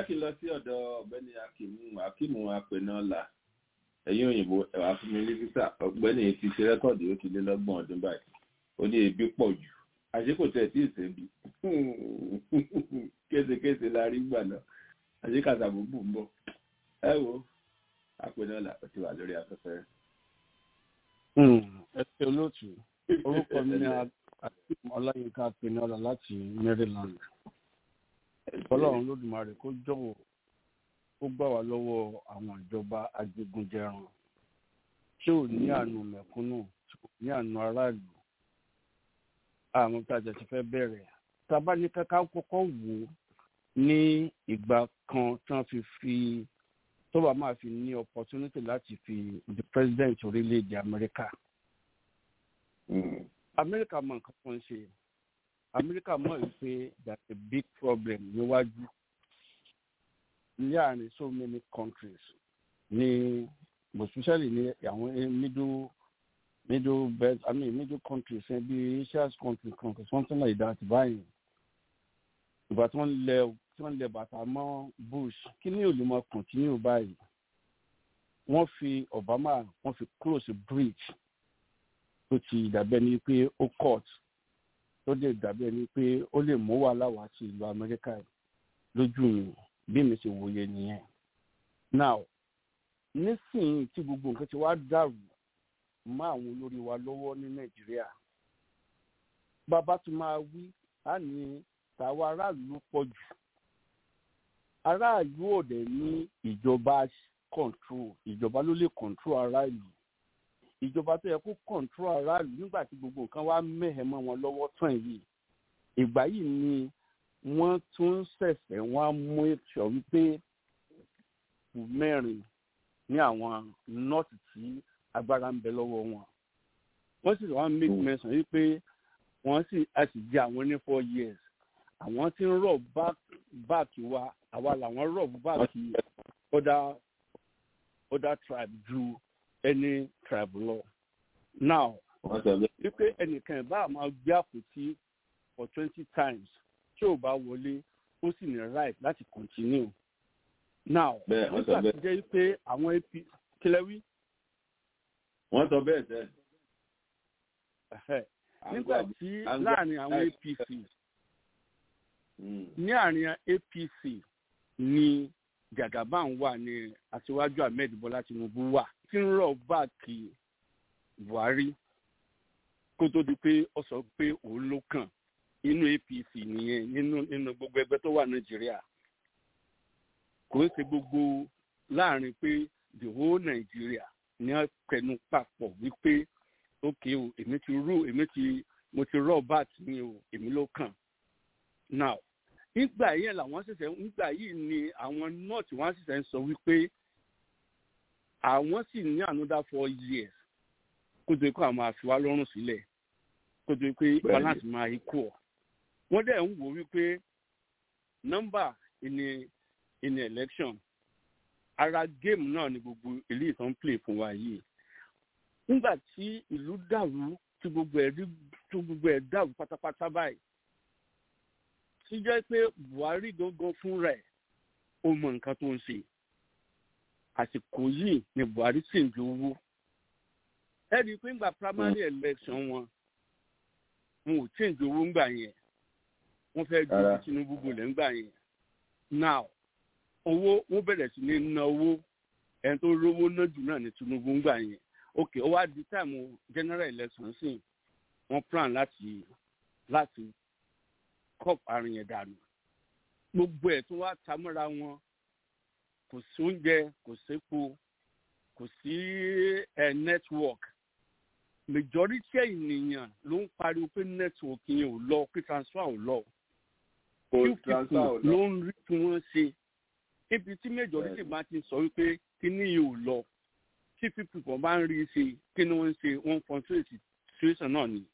kí n lọ sí ọ̀dọ̀ ọ̀gbẹ́ni akimu akimu apẹ̀nọ́là ẹ̀yin òyìnbó ẹ̀wà fún mi ní visa ọ̀gbẹ́ni yìí ti ṣe rẹ́kọ̀dì ó ti lé lọ́gbọ̀n ọdún báyìí ó ní ebi pọ̀ jù àṣé kò tẹ̀ sí ìsẹ̀bi késekése la rí gbà náà àṣé kàtàbùbù ń bọ̀ ẹ wo apẹ̀nọ́là ó ti wà lórí afẹ́fẹ́. ẹ ṣe olóòtú orúkọ mi ni akeem ọláyínká apẹ̀nọ́là láti maryland ọlọ́run lódùmarè kó jọ̀wọ́ ó gbà wá lọ́wọ́ àwọn ìjọba agbégunjẹran tí ò ní àánú mẹ̀kúnnù tí ò ní àánú aráàlú àwọn tajà ti fẹ́ bẹ̀rẹ̀ tábà ní káká kọ́kọ́ wò ó ní ìgbà kan tí wọ́n fi fi tó bá máa fi ní opportunity láti fi the president orílẹ̀-èdè amẹ́ríkà amẹ́ríkà mọ nǹkan kan ṣe amẹ́ríkà mọ̀ wípé that's a big problem níwájú láàrin so many countries ní especially ní àwọn middle middle belt i mean middle countries ẹ bí asia's country kan something like that báyìí ìgbà tí wọ́n lẹ tí wọ́n lẹ bàtà mọ́ bush kí ni òlùmọ continue báyìí wọ́n fi obama wọ́n fi close bridge tó ti dàbẹ́ ni pé ó court tó lè dàbí ẹni pé ó lè mú wàhálà wá sí ìlú amẹ́ríkà lójú mi bí mi ṣe wòye nìyẹn. now nísìnyí tí gbogbo nǹkan ti wá dàrú mọ́ àwọn olórí wa lọ́wọ́ ní nàìjíríà bàbá tó máa wí á ní tàwa aráàlú pọ̀ jù aráàlú ò dẹ̀ ní ìjọba control ìjọba ló lè control aráàlú ìjọba tó yẹ kó kọ̀ǹtró aráàlú nígbà tí gbogbo nǹkan wá mẹ́hẹ̀ mọ́ wọn lọ́wọ́ tán yìí ìgbà yìí ni wọ́n tún ṣẹ̀ṣẹ̀ wọ́n á mú ètò wípé kù mẹ́rin ní àwọn nọ́ọ̀tì tí agbára ń bẹ lọ́wọ́ wọn wọ́n sì wọ́n make mention wípé wọ́n sì a sì jẹ́ àwọn ní four years àwọn tí ń rọ̀ báàkì wa àwa làwọn rọ̀ báàkì other other tribe ju any tribe law. Now, wípé ẹnìkan ẹ̀ bá máa gbé àpótí for twenty times tí ò bá wọlé ó sì ní right láti continue. Now, nígbà tó jẹ́ pé àwọn ap kílẹ̀ wí. Wọ́n sọ bẹ́ẹ̀ sẹ́. Nígbà tí láàrin àwọn APC ní àárín APC ni Jagaban wà ní aṣíwájú Ahmed Bọ́lá Tinubu wà tí ń rọ̀ báàkì buhari kó tó di pé ó sọ pé òun ló kàn inú apc nìyẹn nínú nínú gbogbo ẹgbẹ́ tó wà nàìjíríà kò ṣe gbogbo láàrin pé the whole nàìjíríà ní pẹnu papọ̀ wípé ókè o èmi ti rú èmi ti mo ti rọ̀ báàkì mi o èmi ló kàn now nígbà yẹn làwọn ṣẹ̀ṣẹ̀ nígbà yìí ni àwọn nọ́ọ̀tì wọn ṣẹ̀ṣẹ̀ ń sọ wípé àwọn sì ní another four years kó tó kó àwọn àfiwá lọ́rùn sílẹ̀ kó tó pé balance máa equal wọ́n dẹ̀ ń wò wípé number in a in a election ara game náà ni gbogbo eléyìí tó ń play fún wa yìí nígbà tí ìlú dàrú tí gbogbo ẹ̀ rí tí gbogbo ẹ̀ dàrú pátápátá báyìí tí jẹ́ pé buhari gangan fún rẹ̀ ó mọ nǹkan tó ń ṣe àsìkò yìí ni buhari sì ń ju owó ẹ rí i pé ńgbà primary election wọn wọn ò change owó ńgbà yẹn wọn fẹẹ ju tinubu bolẹ ńgbà yẹn now owó wọn bẹ̀rẹ̀ sí ní ná owó ẹni tó rówó ná jù náà ní tinubu ńgbà yẹn ok ó wá di time general election sí wọn plan láti láti cup àrùn yẹn dànù gbogbo ẹ̀ tó wá tamọ́ra wọn kò sí oúnjẹ kò sépo kò sí ẹ network majority ènìyàn ló ń pariwo pé network yẹn ò lọ pé transfer ò lọ few people ló ń rí tí wọ́n ṣe ibi tí majority bá ti sọ wípé kíní yìí ò lọ tí people kan bá ń rí ṣe kí ni wọ́n ń ṣe wọ́n ń control situation náà ni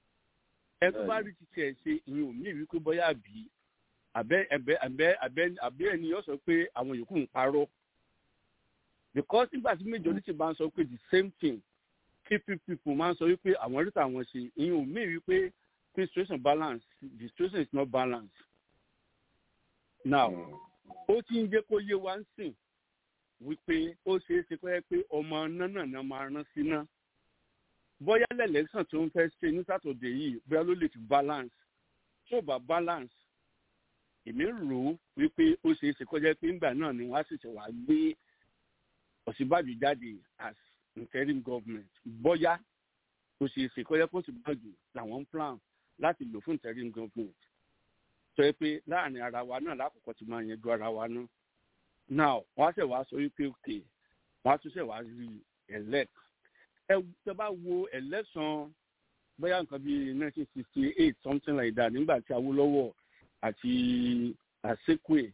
ẹ tó bá rí ti tiẹ̀ ṣe ìyẹn ò ní ìwé pé bóyá bí àbẹ ẹbẹ àbẹ àbẹ àbẹ ẹni yóò sọ pé àwọn yòókù ń parọ́ because nígbà tí majority bá ń sọ pé the same thing keeping people máa ń sọ wípé àwọn rí tàwọn ṣe ìyẹn ò mí wípé the situation balance the situation is not balanced now ó ti ń jẹ́ kó yé wa ń sìn wípé ó ṣeé ṣe pé pé ọmọ náà náà máa rán sí náà bóyá lẹ́lẹ́sàn tó ń fẹ́ ṣe ní sátọ̀dé yìí bóyá ló lè fi balance tí ò bá balance èmi rò ó wípé ó ṣeé ṣe kọjá pé ńgbà náà ni wọ́n á sì ṣe wá gbé Ọ̀ṣínbàjò jáde as interim government bóyá ó ṣeé ṣe kọjá pé Ọ̀ṣínbàjò làwọn ń plan láti lò fún interim government sọ pé láàrin ara wa náà lákòókò ti máa yanjú ara wa náà now wọ́n á ṣẹ̀ wá sọ wípé òkè wọ́n á tún ṣẹ̀ wá rí elect ẹ tẹ́ bá wo election bóyá nǹkan bíi nineteen sixty eight something like that nígbà tí Awólọ́wọ̀ àti Asekwe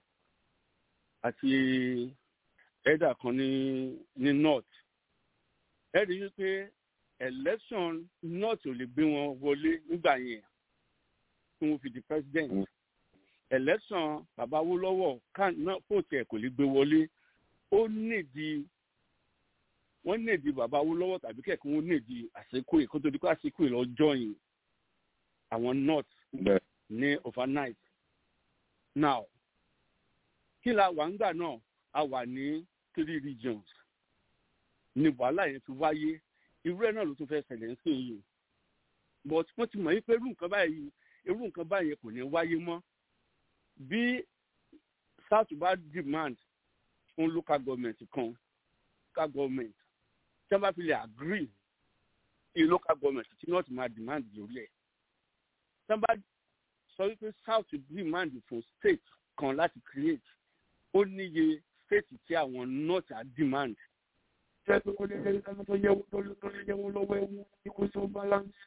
àti ẹ̀dà kan ní ní north ẹ rí i pé election north ò lè gbé wọn wọlé nígbà yẹn tí wọ́n fi di president election bàbá Awólọ́wọ̀ kan náà fòtì ẹ̀ kò lè gbé wọlé ó nídìí wọ́n nídìí bàbá Awólọ́wọ̀ tàbí kẹ̀kẹ́ wọ́n nídìí Asekwe kó tó di pé Asekwe lọ join àwọn north ní overnight now kí la wà ńgbà náà a wà ní three regions ní wàhálà yẹn ti wáyé irú ẹ̀ náà ló tún fẹ́ ṣẹlẹ̀ ń sìn yìí but wọ́n ti mọ̀ yí pé irú nǹkan báyìí irú nǹkan báyìí kò ní wáyé mọ́ bí south bá demand fún local government kan local government tí wọ́n bá fi lè agree ní local government tí north máa demand lórí ẹ̀ tí wọ́n bá sọ wípé south demand fún state kan láti create ó níye state tí àwọn north á demand. jẹ́ pé kó lè lẹ́yìn tó tó yẹ̀wò tó lè tó lè yẹ̀wò lọ́wọ́ ẹ̀wù ní kò tó balance.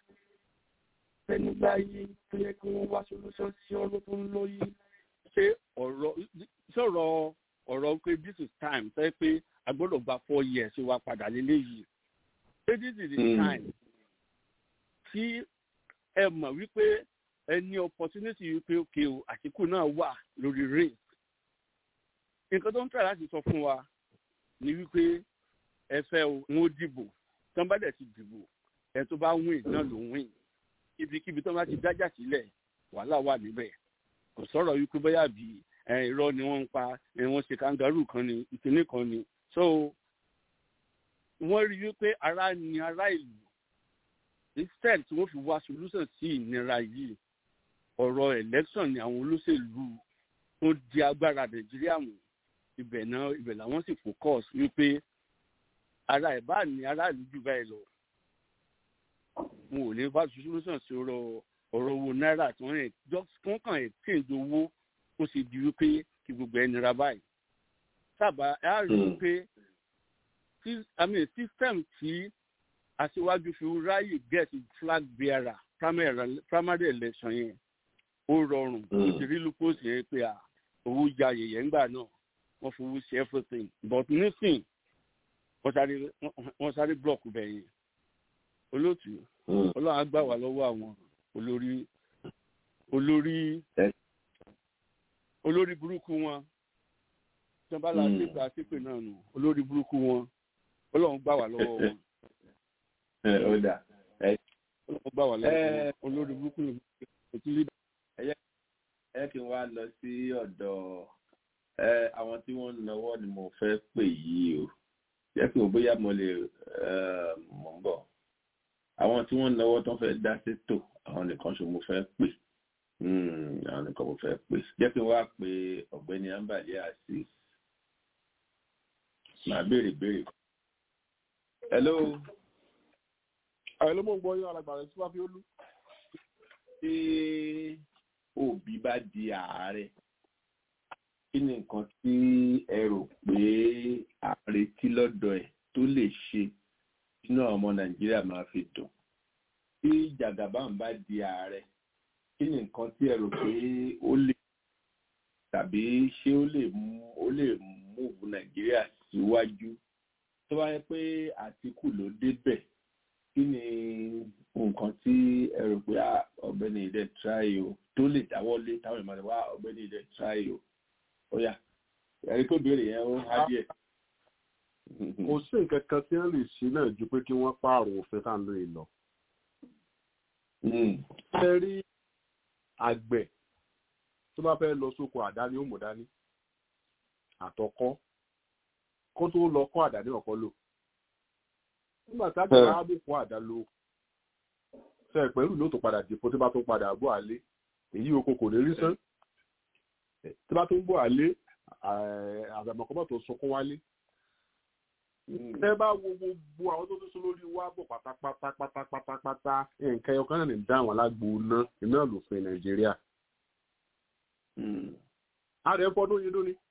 ẹni báyìí tó yẹ kí wọ́n wá solution sí ọ̀rọ̀ tó ń lọ yìí. ṣé ọ̀rọ̀ sọ̀rọ̀ ọ̀rọ̀ pé this is time sọ pé a gbọ́dọ̀ gba four years wa padà lélẹ́yìí. ṣé this is the time tí ẹ mọ̀ wípé ẹni opportunity wípé òkè o Àtíkù náà wà lórí race nǹkan tó ń tẹ̀ láti sọ fún wa ni wípé ẹ fẹ́ o ń ó dìbò tán bá dẹ̀ ti dìbò ẹ tó bá win náà ló win ibikíbi tó bá ti dájà sílẹ̀ wàhálà wà níbẹ̀ kò sọ̀rọ̀ wípé bóyá bí irọ́ ni wọ́n ń pa wọ́n ṣe kangaroo kan ni ìkíní kan ni so wọ́n rí wípé ara ni ará ìlú instead tí wọ́n fi wá solution sí ìnira yìí ọ̀rọ̀ election ni àwọn olóṣèlú tó di agbára nàìjíríà mú ibẹ̀ náà ibẹ̀ làwọn sì focus wípé ara ẹ̀ bá ní aráàlú jù báyìí lọ wọn ò ní wá solution sí ọ̀rọ̀ ọ̀rọ̀ owó náírà tí wọ́n yẹn wọ́n kàn ẹ̀ change owó ó sì di wípé kí gbogbo ẹ̀ nira báyìí sábà ẹ̀ á rí wípé system tí aṣíwájú fi ráyè get flag bearer primary election yẹn ó rọrùn ó ti rí lupus yẹn pé à owó ja yẹ̀yẹ́ ńgbà náà wọ́n fi owó ṣe everything but nísìn wọ́n sáré wọ́n sáré block bẹ̀yìn olóòtú ọlọ́run á gbà wá lọ́wọ́ àwọn olórí olórí olórí burúkú wọn tí wọ́n bá la sígbà sípè náà nù olórí burúkú wọn ọlọ́run gbà wá lọ́wọ́ wọn ó dà ọlọ́run gbà wá lọ́wọ́ wọn olórí burúkú ni ètí lídà ẹ kí n wá lọ sí ọ̀dọ̀ àwọn tí wọ́n ń náwó ni mo fẹ́ pè yìí o jẹ́ kí n bóyá mo lè mọ̀ ń bọ̀ àwọn tí wọ́n ń náwó tó fẹ́ dá sétò àwọn nìkan ṣo mo fẹ́ pè àwọn nìkan mo fẹ́ pè jẹ́ kí n wá pe ọ̀gbẹ́ni ambali asis màá béèrè béèrè. hello. àìló mò ń gbọ́ yín alàgbà rẹ̀ tí wàá fi ó lú. ṣé òbí bá di ààrẹ kí ni nǹkan tí ẹ rò pé ààrẹ tí lọ́dọ̀ ẹ̀ tó lè ṣe sínú àwọn ọmọ nàìjíríà máa fi dùn tí jagaban bá di ààrẹ kí ni nǹkan tí ẹ rò pé ó lè tàbí ṣé ó lè mú ó lè múùbù nàìjíríà síwájú tó bá yẹ pé àtìkù ló débẹ̀ kí ni nǹkan tí ẹ rò pé ọ̀gbẹ́ni ilẹ̀ tíráì o tó lè dáwọ́lé táwọn ìmọ̀lẹ́ wá ọ̀gbẹ́ni ilẹ̀ tíráì o ó yá ẹ̀rí tó béèrè yẹn ó há díẹ̀. kò sí nǹkan kan tí wọ́n lè ṣe náà ju pé kí wọ́n pààrọ̀ òfin tá à ń lò yìí lọ. ṣe rí àgbẹ̀ tó bá fẹ́ lọ sóko àdá ni ó mú dání àtọkọ́ kó tó lọ kọ́ àdá ní ọ̀kọ́ lò nígbà tágbà á bò kọ́ àdá lò ṣe pẹ̀lú ló tó padà dìpọ̀ tí bá tó padà bọ̀ àlé èyí oko kò ní rí sán tí bá tó ń bọ̀ àlé àgbàmọ̀kọ́mọ̀ tó sunkún wálé ẹ bá wo gbogbo àwọn tó tún sún lórí wa bọ̀ pátápátá pátápátá nǹkan ẹyọ kan náà ní dá àwọn alágbó ná iná lòfin nàìjíríà. ààrẹ ń fọdún yìí lónìí.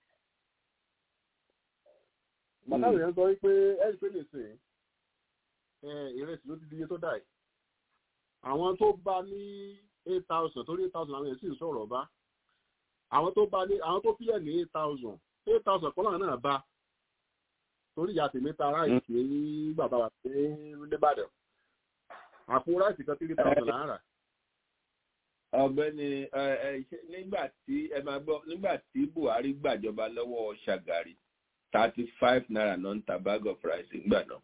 bàtà rẹ̀ ń sọ wípé ẹ̀rí pé lè sìn ìrẹsì ló ti di iye tó dà yìí. àwọn tó bá ní eight thousand torí eight thousand àwọn yẹn sì ń sọ̀rọ̀ bá. àwọn tó bá ní àwọn tó fílẹ̀ ní eight thousand eight thousand kọ́lá náà bá torí ìyá tèmi ta ráìsì ní bàbá wa ní nìbàdàn àpò ráìsì kan three thousand naira. ọ̀gbẹ́ni nígbà tí ẹ máa gbọ́ nígbà tí buhari gbàjọba lọ́wọ́ ṣàgàrí thirty five naira náà ń ta bag of rice ńgbà náà.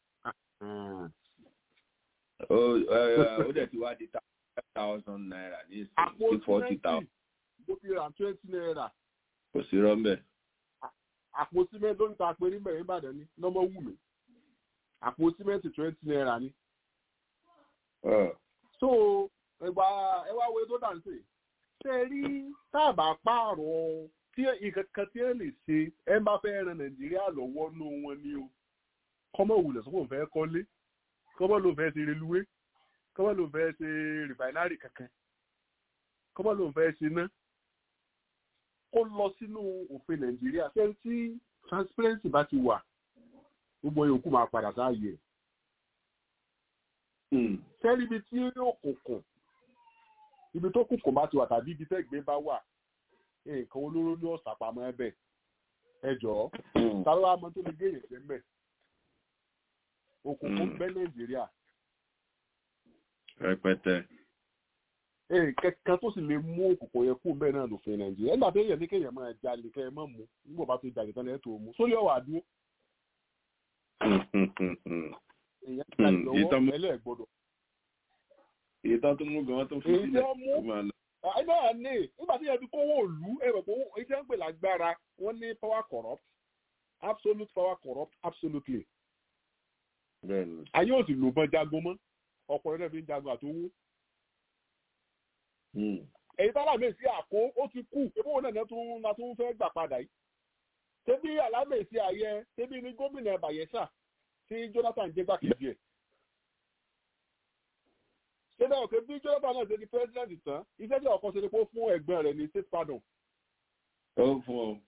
ó dẹ̀ ti wá di five thousand naira ní ìsìn forty thousand. mo fi ra twenty naira. kò sí rọ́mbẹ́ àpò símẹ́ntì lórí ta pé níbẹ̀ ìbàdàn ní lọ́mọ wù mí àpò símẹ́ntì twenty naira ni. so ẹgbà ẹwà wo tó dà ń sè ṣe rí táàbà pààrọ̀ tí ìkankan tí ẹ lè ṣe ẹ bá fẹ́ ran nàìjíríà lọ́wọ́ nù wọn ni o kọ́mọ̀ wulẹ̀ sọ́kò fẹ́ kọ́lé kọ́mọ̀ ló fẹ́ ṣe reluwé kọ́mọ̀ ló fẹ́ ṣe rìfàìnárì kankan kọ́mọ̀ ló fẹ́ ṣe náà kó lọ sínú òfin nàìjíríà ṣé tí transparency bá ti wà gbogbo yòókù máa padà sáàyè sẹ́rí ibi tí òkùnkùn ibi tó kùnkùn bá ti wà tàbí ibi tẹ́gbẹ́ bá wà nǹkan olóró ní ọ̀sà pamọ́ ẹbẹ̀ ẹ jọ̀ọ́ sáré wa mọ tó lè gé èyàn mẹ́ òkùnkùn bẹ́ nàìjíríà. rẹpẹtẹ kẹkẹ tó sì lè mú òkùnkùn yẹn kú bẹ́ẹ̀ náà lòfin nàìjíríà nígbà tó yẹ ní kéèyàn máa jalè kẹ́ ẹ má mú nígbà bá tó jalè tán lẹ́yìn tó mú sórí ọ̀wà dúró. èèyàn jalè lọ́wọ́ ẹlẹ́ẹ̀gbọ́dọ̀. ìtàn tó mú gan tó fi sílẹ̀ tó máa lọ. àìní àní nígbà tí yẹn ti kówó òlú ẹ̀rọ pé iṣẹ́ ń pè lágbára wọ́n ní power corrupt absolute power corrupt absolutely. ayé ò sì lò bọ́n jagun mọ́ ọkùnrin náà fi ń jagun àtòwó èyí tó alámèsí àkó ó ti kú ebí òun náà tún na tún fẹ́ gbà padà yìí tẹ́bí alámèsí ayẹ tẹ́bí ní gómìnà Bayelsa tí Jonathan jẹ́ gbàkejì ẹ̀ ṣébẹ̀ òkè bí Jonathan náà ṣe di president tán iṣẹ́ tí ọkọ̀ ṣe ni kó fún ẹ̀gbọ́n rẹ̀ ní state pardon. ó fún ọ.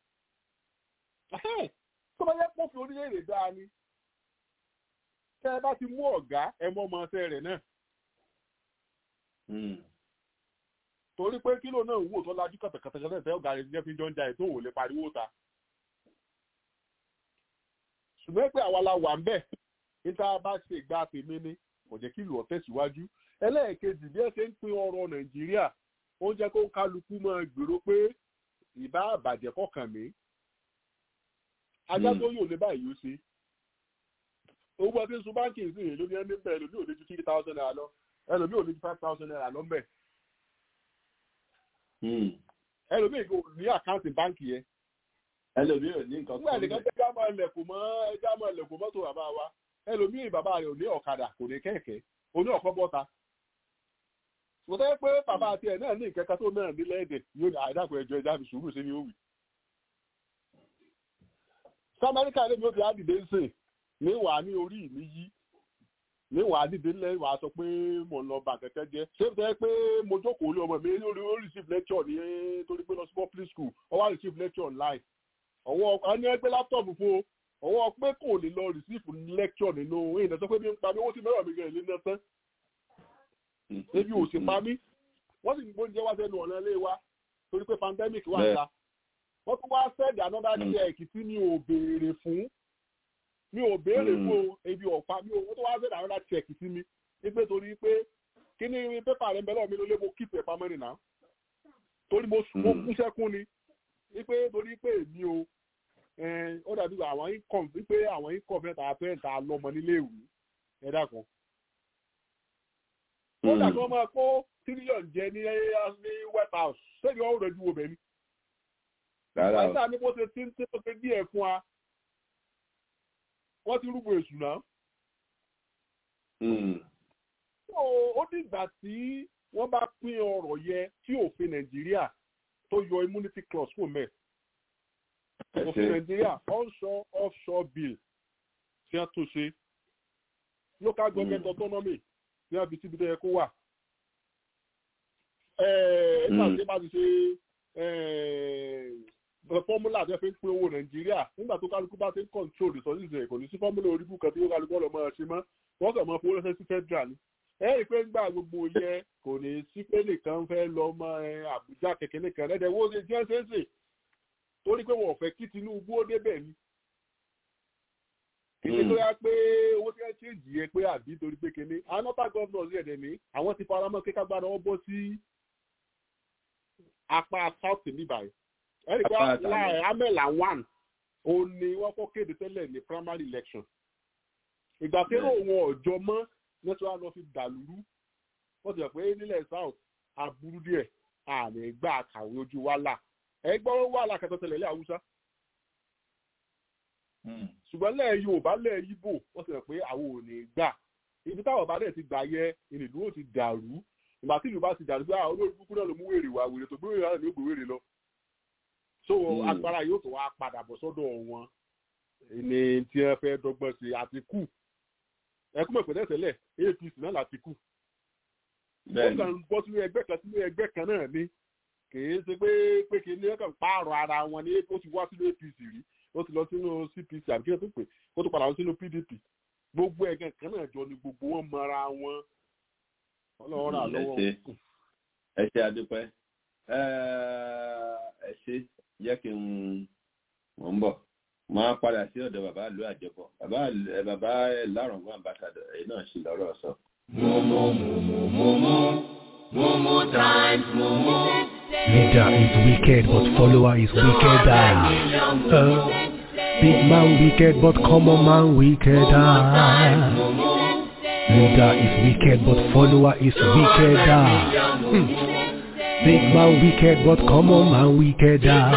tó bá yẹ kó fi orílẹ̀-èdè dáa ni tẹ́ ẹ bá ti mú ọ̀gá ẹ mọ́ ọmọ ọṣẹ́ rẹ̀ náà torí pé kílò náà wò tó lajú kàtàkàtà tẹ ọ̀gá rẹ̀ jẹ́ fi jọ ń ja ètò òun lè pariwo ta. ṣùgbọ́n pé àwa la wà ń bẹ̀ níta bá ṣe ìgbà tèmi ni kò jẹ́ kí ìlú ọ̀ tẹ̀síwájú. ẹlẹ́ẹ̀kejì bí ẹ ṣe ń pín ọrọ̀ nàìjíríà ó ń jẹ́ kó kálukú máa gbèrò pé ìbá àbàjẹ́ kọ̀ọ̀kan mi. ajá tó yóò lé báyìí ó ṣe. owó bá ti ń sun báńkì ìsìn lórí ẹni bẹ́ẹ̀ ẹlòmíì ò lè ju three thousand naira lọ ẹlòmíì ò lè ju five thousand naira lọ mbẹ́ ẹlòmíì kò ní àkáǹtì báǹkì yẹn. ẹlòmíì ò ní nǹkan nígbà nìkan tẹ́ ká máa lẹ̀kùn mọ́ ẹja máa lẹ̀kùn mọ́tò bàbá wa ẹlòmíì bàbá rẹ̀ ò ní ọ̀kadà kò ní kẹ̀kẹ́ ò ní ọ̀kọ́ bọ́ta. kò tẹ́ pé bàbá àti ẹ̀ náà ní ìkẹ́kẹ́ tó náà ní lẹ́ẹ̀dẹ̀ yóò ní àìdàpọ̀ ẹjọ́ ẹja fi sùúrù sí ní òwì. sámẹ́ríkà lè mi ò fi àdìdé ń sìn ní wàá ní orí mi yí ní wàá dìde ńlẹ wàá sọ pé mo lọ bà kẹkẹ jẹ ṣé o tẹ pé mo jókòó lé ọmọ mi lórí ó receive lecture ní torí pé lọ sí public school ó wá receive lecture online ọwọ́ ẹni ẹgbẹ́ laptop fún o ọwọ́ pé kò lè lọ receive lecture nínú ìyẹn sọ pé bí n pa mí owó tí mẹ́rọ̀ mi gẹ̀ lé náà tán ebi ò sì pa mí wọ́n sì ń gbóúnjẹ wá sẹ́nu ọ̀nà ilé wa torí pé pandemic wà ń ta wọ́n tún wá send another check tí mi ò béèrè fún mi ò béèrè fún ebi ọ̀pá mi ò wọ́n tó wá send another check sí mi wípé torí pé kí ni pépà rẹ̀ ń bẹ lọ́wọ́ mi ló lé mo keep ẹ̀ pamọ́ nìyà torí mo kú sẹ́kún ni wípé torí pé èmi o ó dàbí àwọn income wípé àwọn income mẹ́ta pẹ́ẹ́ta lọ́mọ nílé ìwé ẹ dákun. ó dàbí wọ́n máa kó tírílíọ̀nù jẹ ní ní white house sẹ́ni wọ́n rẹ̀ ju wo bẹ́ẹ̀ ni. rárá o àìsàn ní bó ṣe tí ń tí ó ṣe díẹ̀ fún wa wọ́n ti rúgbò èṣù náà. Mm. So, ó dìgbà tí wọ́n bá pín ọrọ̀ yẹ tí òfin nàìjíríà tó yọ immunity clause fún mẹ́. ẹ òfin ṣe nàìjíríà onshore offshore bill tí wọ́n tún ṣe local government Mm. autonomy tí wọ́n fi síbi tó yẹ kó wà. ẹ̀ẹ́d nígbà Mm. tí wọ́n bá ti ṣe ẹ̀ẹ́ fọ́múlà tí wọ́n fi ń pín owó nàìjíríà nígbà tó kálukú bá ti ń control resources rẹ̀ kò ní sí fọ́múlà orí bùkàn tí ó kálukú ọ̀rọ̀ máa ṣe mọ́ wọ́n kàn máa fowó lọ́sẹ̀ sí federal ni ẹ rí i pé ńgbà gbogbo yẹ kò ní sí pé nìkan fẹ́ lọ mọ ẹ, àbújá kẹ̀kẹ́ nìkan lẹ́dẹ̀ wo ṣe jẹ́ ṣeéṣe torí pé wọ́n fẹ́ kí tinubu ó débẹ̀ ni kìí tó yá pé owó tí wọ́n ṣe jì yẹ pé àbí torí pé kíní anọ́tà gọ́ọ̀nà rẹ̀ dẹ̀ ní àwọn ti faramọ́ kíkà gbára wọn bọ́ sí apá south níbàyìí ẹ rí i pé Apá àtàlẹ́. láì amẹ́là one òun ni wọ́n kọ́ kéde tẹ́lẹ̀ ní primary election ìgbà tí èrò wọn ọ̀jọ́ mọ́ nẹ́tíwá lọ fi dàlúrú wọ́n ti rẹ̀ pé nílẹ̀ south aburú díẹ̀ àmì gbà kàwé ojú wa là ẹ gbọ́ wà lákàtọ́ tẹ̀lé ilé haúsá Mm. ṣùgbọ́n lẹ́ẹ̀ yorùbá lẹ́ẹ̀ yíbò wọ́n ti rẹ̀ pé àwọn ò ní gbà ibi táwọn ọba dẹ̀ ti gbà yẹ ìrìndú ó ti dàrú ìgbà tí ìlú bá ti dàrú pé àwọn olórí kúkú náà ló mú wèrè wá wèrè tó gbé wèrè náà ló gbé wèrè lọ so Mm. agbára yóò tó wá padà bọ̀ sọ́dọ̀ wọn ní tí wọ́n fẹ́ dọ́gbọ́n sí àti kù ẹkú mọ̀ pẹ̀lẹ́ tẹ́lẹ̀ apc náà láti kù ó bẹ́ẹ̀ kàn ni ń bọ́ sínú ẹgbẹ́ kan sínú ẹgbẹ́ kan náà ni kìí ṣe pé pé kí ní ẹ̀kan pààrọ̀ ara wọn ni ó ti wá sínú apc rí ó ti lọ sínú cpc àbí kí ló tó pè ó tó padà lọ sínú pdp gbogbo ẹgbẹ́ kan náà jọ ni gbogbo wọn mọra wọn ọlọ́run rà Mm, ẹ lọ́wọ́ ṣé. ẹ ṣe àdúpẹ́ ẹ ṣe jẹ́ kí n mọ̀ ń bọ̀ máa padà sí ọ̀dọ̀ bàbá ìlú àjọpọ̀ bàbá ìlú- ẹ, bàbá ẹ̀ lárùngún àmbàsàdọ̀ ẹ̀yìn náà ṣì lọ́rọ̀ sọ. Leader is wicked, but follower is wickeder. Uh, big man wicked, but common man wickeder. Leader is wicked, but follower is wickeder. Hmm. Big man wicked, but common man wickeder.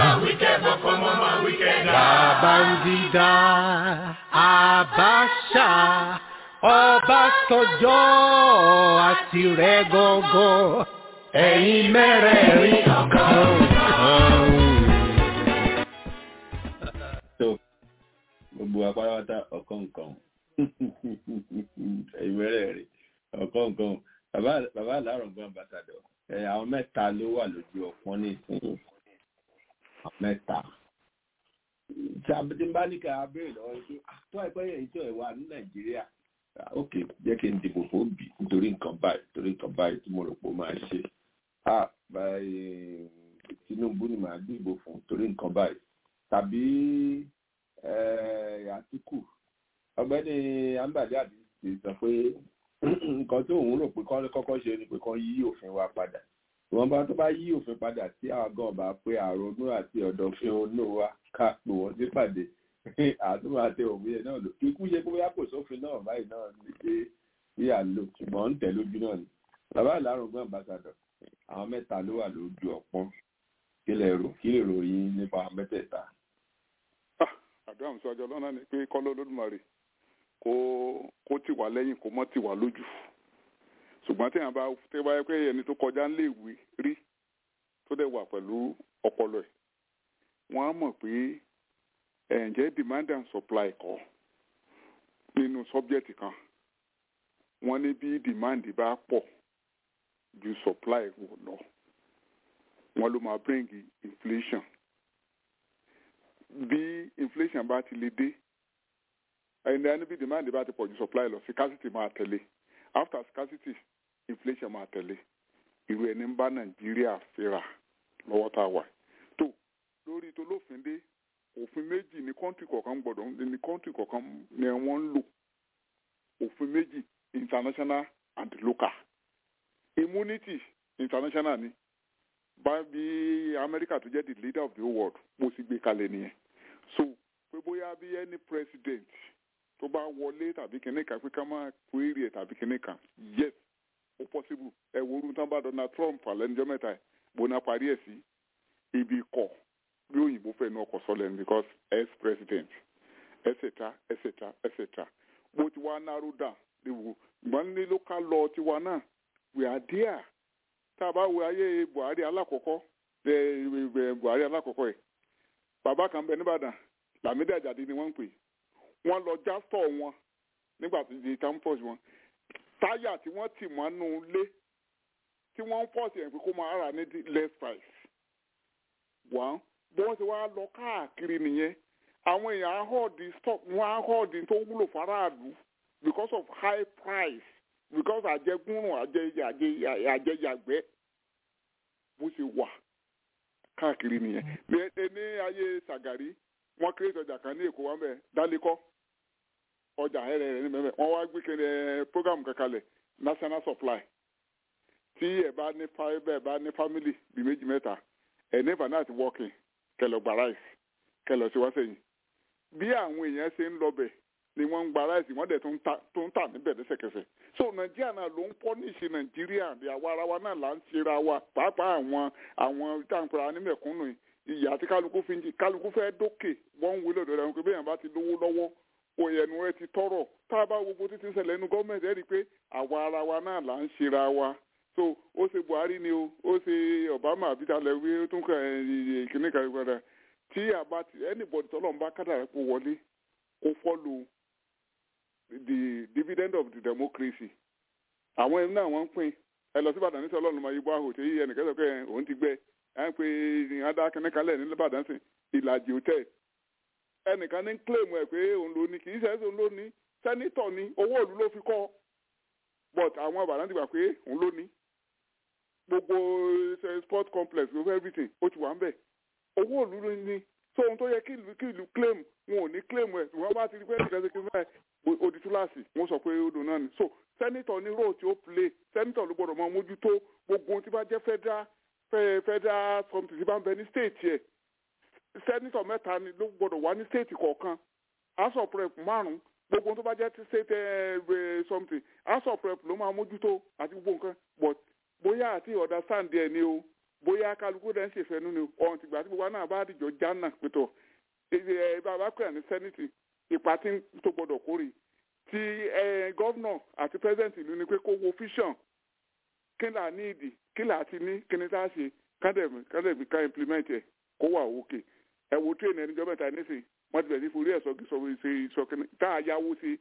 Babangida, Abacha, Ọbásanjọ́ àti rẹ̀ gọ́gọ́, ẹ̀yin mẹ́rẹ̀ẹ̀rin kan. tó gbogbo apáráwátá ọ̀kan nǹkan ẹ̀yìn mẹ́rẹ̀ rẹ̀ ọ̀kan nǹkan bàbá bàbá lárùngún àmbàsàdọ̀ ẹ̀ àwọn mẹ́ta ló wà lójú ọ̀pọ̀n ní ìsinyìí àwọn mẹ́ta tí a ti ń bá ní ká béèrè lọ́wọ́ yìí pé tó àìpẹ́ yẹn tó ẹ̀ wà ní nàìjíríà Ah, ok jẹ́ kí n dìbò fún bì nítorí nǹkan báyìí nítorí nǹkan báyìí tí mo rò pé ó máa ṣe ah báyìí tinubu ni màá dìbò fún nítorí nǹkan báyìí tàbí eh, àtìkù ọ̀gbẹ́ni ambade àdìsí sọ pé nǹkan tó òun rò pé kọ́ kọ́kọ́ ṣe ni pé kọ́ yí òfin wa padà ìwọ̀n bá tó bá yí òfin padà tí àwọn gan ọba pé àrònú àti ọ̀dọ̀fin onú wa ká pè wọ́n sí pàdé àtúmọ̀ àti òwe yẹn náà lò kíkú ṣe pé bóyá kò sófin náà báyìí náà ní pé bí à ń lò ṣùgbọ́n ń tẹ̀ lójú náà ni bàbá ìlàrúgbọ́n ambassador àwọn mẹ́ta ló wà lójú ọ̀pọ̀n kí lè rò kí lè ròyìn nípa mẹ́tẹ̀ẹ̀ta. àdúrà mi sọ́jọ́ lọ́nà ni pé kọ́lọ́ olódùmarè kó kó tì wá lẹ́yìn kó mọ́ tì wá lójú ṣùgbọ́n tí àwọn bá tẹ́ bá yẹ pé ẹni tó kọjá ń lè wí rí tó dẹ̀ wà pẹ̀lú ọpọlọ ẹ̀ wọ́n á mọ̀ pé ẹ̀ǹjẹ́ demand and supply kọ́ nínú subject kan wọ́n ní bí demand bá pọ̀ ju supply wò lọ wọ́n ló máa bring inflation bí inflation bá ti lè dé ẹni ẹni bí demand bá ti pọ̀ ju supply lọ scarcity máa tẹ̀lé after scarcity inflation máa tẹ̀lé irú ẹni ń bá nàìjíríà fẹ́ra lọ́wọ́ tá a wà tó lórí tó lófin dé òfin méjì ní kọ́ńtì kọ̀ọ̀kan gbọ́dọ̀ ní kọ́ńtì kọ̀ọ̀kan ni wọ́n ń lò òfin méjì international and local immunity international ni bá bí amẹ́ríkà tó jẹ́ the leader of the whole world bó sì gbé kalẹ̀ nìyẹn so pé bóyá bí any president tó bá wọlé tàbí kìnìún kan pé ká máa query ẹ̀ tàbí kìnìún kan yes ó possible ẹ wo orun tán bá Donald Trump àlẹ́nijọ́ mẹ́ta ẹ̀ bóná parí ẹ̀ sí ibi kọ̀ bí òyìnbó fẹ́ nu ọkọ̀ sọ́lẹ̀ ni because ex president etc etc etc bó ti wá narrow down léwu ìgbọ́n ní local law tiwa náà we are there tá a bá wo ayé buhari alákọ̀ọ́kọ́ ẹ ẹ buhari alákọ̀ọ́kọ́ yìí bàbá kan bẹ nìbàdàn lamidi ajadi ni wọ́n ń pè wọ́n lọ já stọ̀ wọn nígbà tó di campus wọn táyà tí wọ́n tì mọ́nú lé tí wọ́n ń pọ̀sì ẹ̀ pé kó máa rà ní less price wọ́n bí wọ́n ti wá lọ káàkiri nìyẹn àwọn èèyàn á họ́ọ̀dì stock wọ́n á họ́ọ̀dì tó wúlò faraàlú because of high price because àjẹgúnrùn àjẹyàgbẹ́ bó ṣe wà káàkiri nìyẹn bí ẹ ní ayé Ṣàgàrí wọ́n kéré ọjà kan ní Èkó wọn bẹ dálékọ́ ọjà ẹrẹ rẹ ní mẹmẹ wọ́n wá gbé kẹrẹ program kankanlẹ̀ national supply tí ẹ bá ní ẹ bá ní family bíi méjì mẹ́ta ẹ ní vanat working kẹlọ gba rice kẹlọ sí wá sẹ́yìn bí àwọn èèyàn ṣe ń lọbẹ ni wọ́n ń gba rice wọ́n dẹ̀ tó ń tà níbẹ̀ lẹ́sẹ̀kẹsẹ̀ so nàìjíríà náà ló ń pọ́nìṣì nàìjíríà bí àwa ara wa náà là ń ṣera wa pàápàá àwọn àwọn táǹpẹ̀rẹ̀ anímẹ̀kúnnù ìyà tí kálukú fi ń jì kálukú fẹ́ dókè wọ́n ń wí lọ́dọ̀ rẹ̀ wọn pé bẹ́ẹ̀ bá ti lówó lọ́wọ́ òyìnbó rẹ̀ ti tọrọ tá a bá gbogbo títí ń ṣẹlẹ̀ nínú gọ́ọ̀mẹ̀ntì ẹ̀ rí i pé àwa ara wa náà là ń ṣera wa so ó ṣe buhari ni o ó ṣe obama abitalẹ wí ó tún kàn ẹ kìnnì kan padà tí àbá ti anybody tọ́lọ̀ ń bá kádàrá kó wọlé kó follow the dividend of the democracy àwọn ẹni náà wọ́n ń pín ẹ lọ sí ìbàdàn níṣẹ́ ọlọ́run máa yí bọ́ àhò tí ẹnìkan sọ pé òun ti gbẹ ẹ ń pe adá kẹ́nẹ́kálẹ̀ ní ìbàdàn sí ìlàjì hotel ẹnìkan ní claim ẹ pé òun ló ní kì í ṣe é òun ló ní sẹ́nítọ̀ ni owó òlu ló fi kọ́ but àwọn ìbàdàn ti gbà pé òun ló ní gbogbo sport complex gbogbo everything ó ti wà ń bẹ̀ owó òlu ló ní so ohun tó yẹ kí ìlú kí ìlú claim wọn ò ní claim ẹ wọn bá ti rí pé ẹnìkan ṣe kí n fẹ́ odi túláàsì wọn sọ pé ó dùn náà ni so sẹ́nítọ̀ ní role tí ó play sẹ́nítọ̀ ló gbọ́dọ̀ máa mójútó gbogbo ohun tí bá jẹ́ federal federal something tí bá ń bẹ ní state yẹ sẹ́nítọ̀ mẹ́ta ni ló gbọ́dọ̀ wá ní state kọ̀ọ̀kan house of rep márùn-ún gbogbo ohun tó bá jẹ́ ti state uh, something house of rep ló máa mójútó àti gbogbo nǹkan but bóyá àti understand ẹ̀ ni o bóyá kálukú dẹ̀ ń ṣèfẹ́nu ni o ọ̀hún tìgbà tí gbogbo náà bá dìjọ jánà pẹ̀tọ̀ bàbá pẹ̀lú ní sẹ́nítì ipa tí tó gbọ́dọ̀ kórè ti gọ́vnọ̀ àti pẹ́sẹ́ǹtì ìlú ni pé kó wo fíṣàn kí là ní ìdí kí là ti ní kí ni tá a ṣe kádẹ̀mí kádẹ̀mí ká implement ẹ̀ kó wà òkè ẹ wo train ẹni jọ mẹ́ta nísìn wọ́n ti bẹ̀rẹ̀ sí forí ẹ̀ sọ ṣe ìṣọ̀kìnì tá a yáwó sí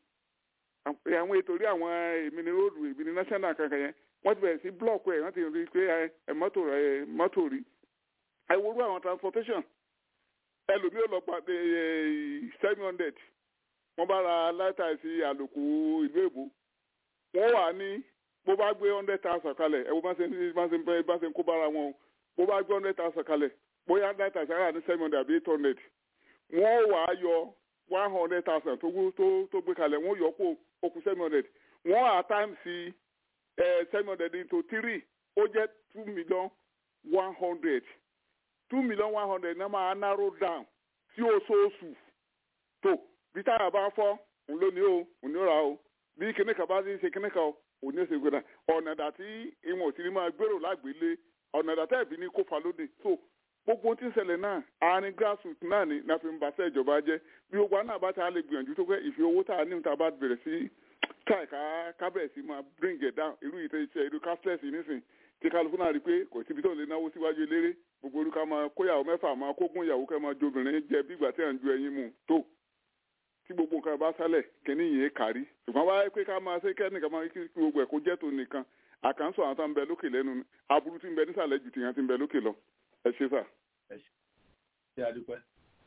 àwọn ètò orí àwọn èmi ní róòdù èmi ní national kankan yẹn wọ́n ti bẹ̀rẹ̀ sí block ẹ̀ wọ́n ti rí pé ẹ mọ́tò ẹ mọ́tò rí ẹ wo orú àwọn transportation ẹlòmíì ò lọ gba seven hundred wọ́n bá ra láìta sí àlòkù ìlú èbó wọ́n wà ní bó bá gbé hundred thousand kalẹ̀ ẹ wo bá ṣe ń bá ṣe ń bá ṣe ń kó bára wọn o bó bá gbé hundred thousand kalẹ̀ bóyá láìta sí ara ní seven hundred àbí eight hundred wọ́n wà á yọ one hundred thousand tó tó tó gbé kalẹ̀ wọ́n yọ kó okùn seven hundred wọ́n à times sí seven hundred into three ó jẹ́ two million one hundred two million one hundred náà máa narrow down sí oṣooṣù tó bí táyà bá fọ́ òun ló ní o òun ní ó ra o bí kíní kan bá ti ṣe kíní kan òun ní ó ṣe gbéra ọ̀nà dàtí ìwọ̀n òsì ní máa gbèrò lágbèlé ọ̀nà dàtí ẹ̀bí ní kó fa lóde so gbogbo tí ń ṣẹlẹ̀ náà àárín grassroots náà ni náà fi ń baṣẹ́ ìjọba jẹ́ bí gbogbo àná bá ta lè gbìyànjú tó pé ìfi owó tá a ní ta bá bẹ̀rẹ̀ sí káì ká kábẹ̀rẹ̀ sí máa bring it down irú ìtẹ́ iṣẹ́ irú cashless nísìn tí kálukú náà rí i pé kò síbi tó lè náwó síwájú eléré gbogbo orúkọ máa kóyàwó mẹ́fà máa kógún ìyàwó kẹ́ máa jobìnrin jẹ bí ìgbà tí à ń ju ẹyin mu tó tí gbogbo nǹkan bá sálẹ̀ kíní yìí kárí ṣùgbọ́n wáyé pé ká máa ṣe kẹ́nìkan máa kí gbogbo ẹ̀ kó jẹ́ tó nìkan àkànṣọ àwọn tó ń bẹ lókè lẹ́nu aburú tí ń bẹ nísàlẹ̀ jù tìyàn tí ń bẹ lókè lọ ẹ ṣe sà. ṣé a dúpẹ́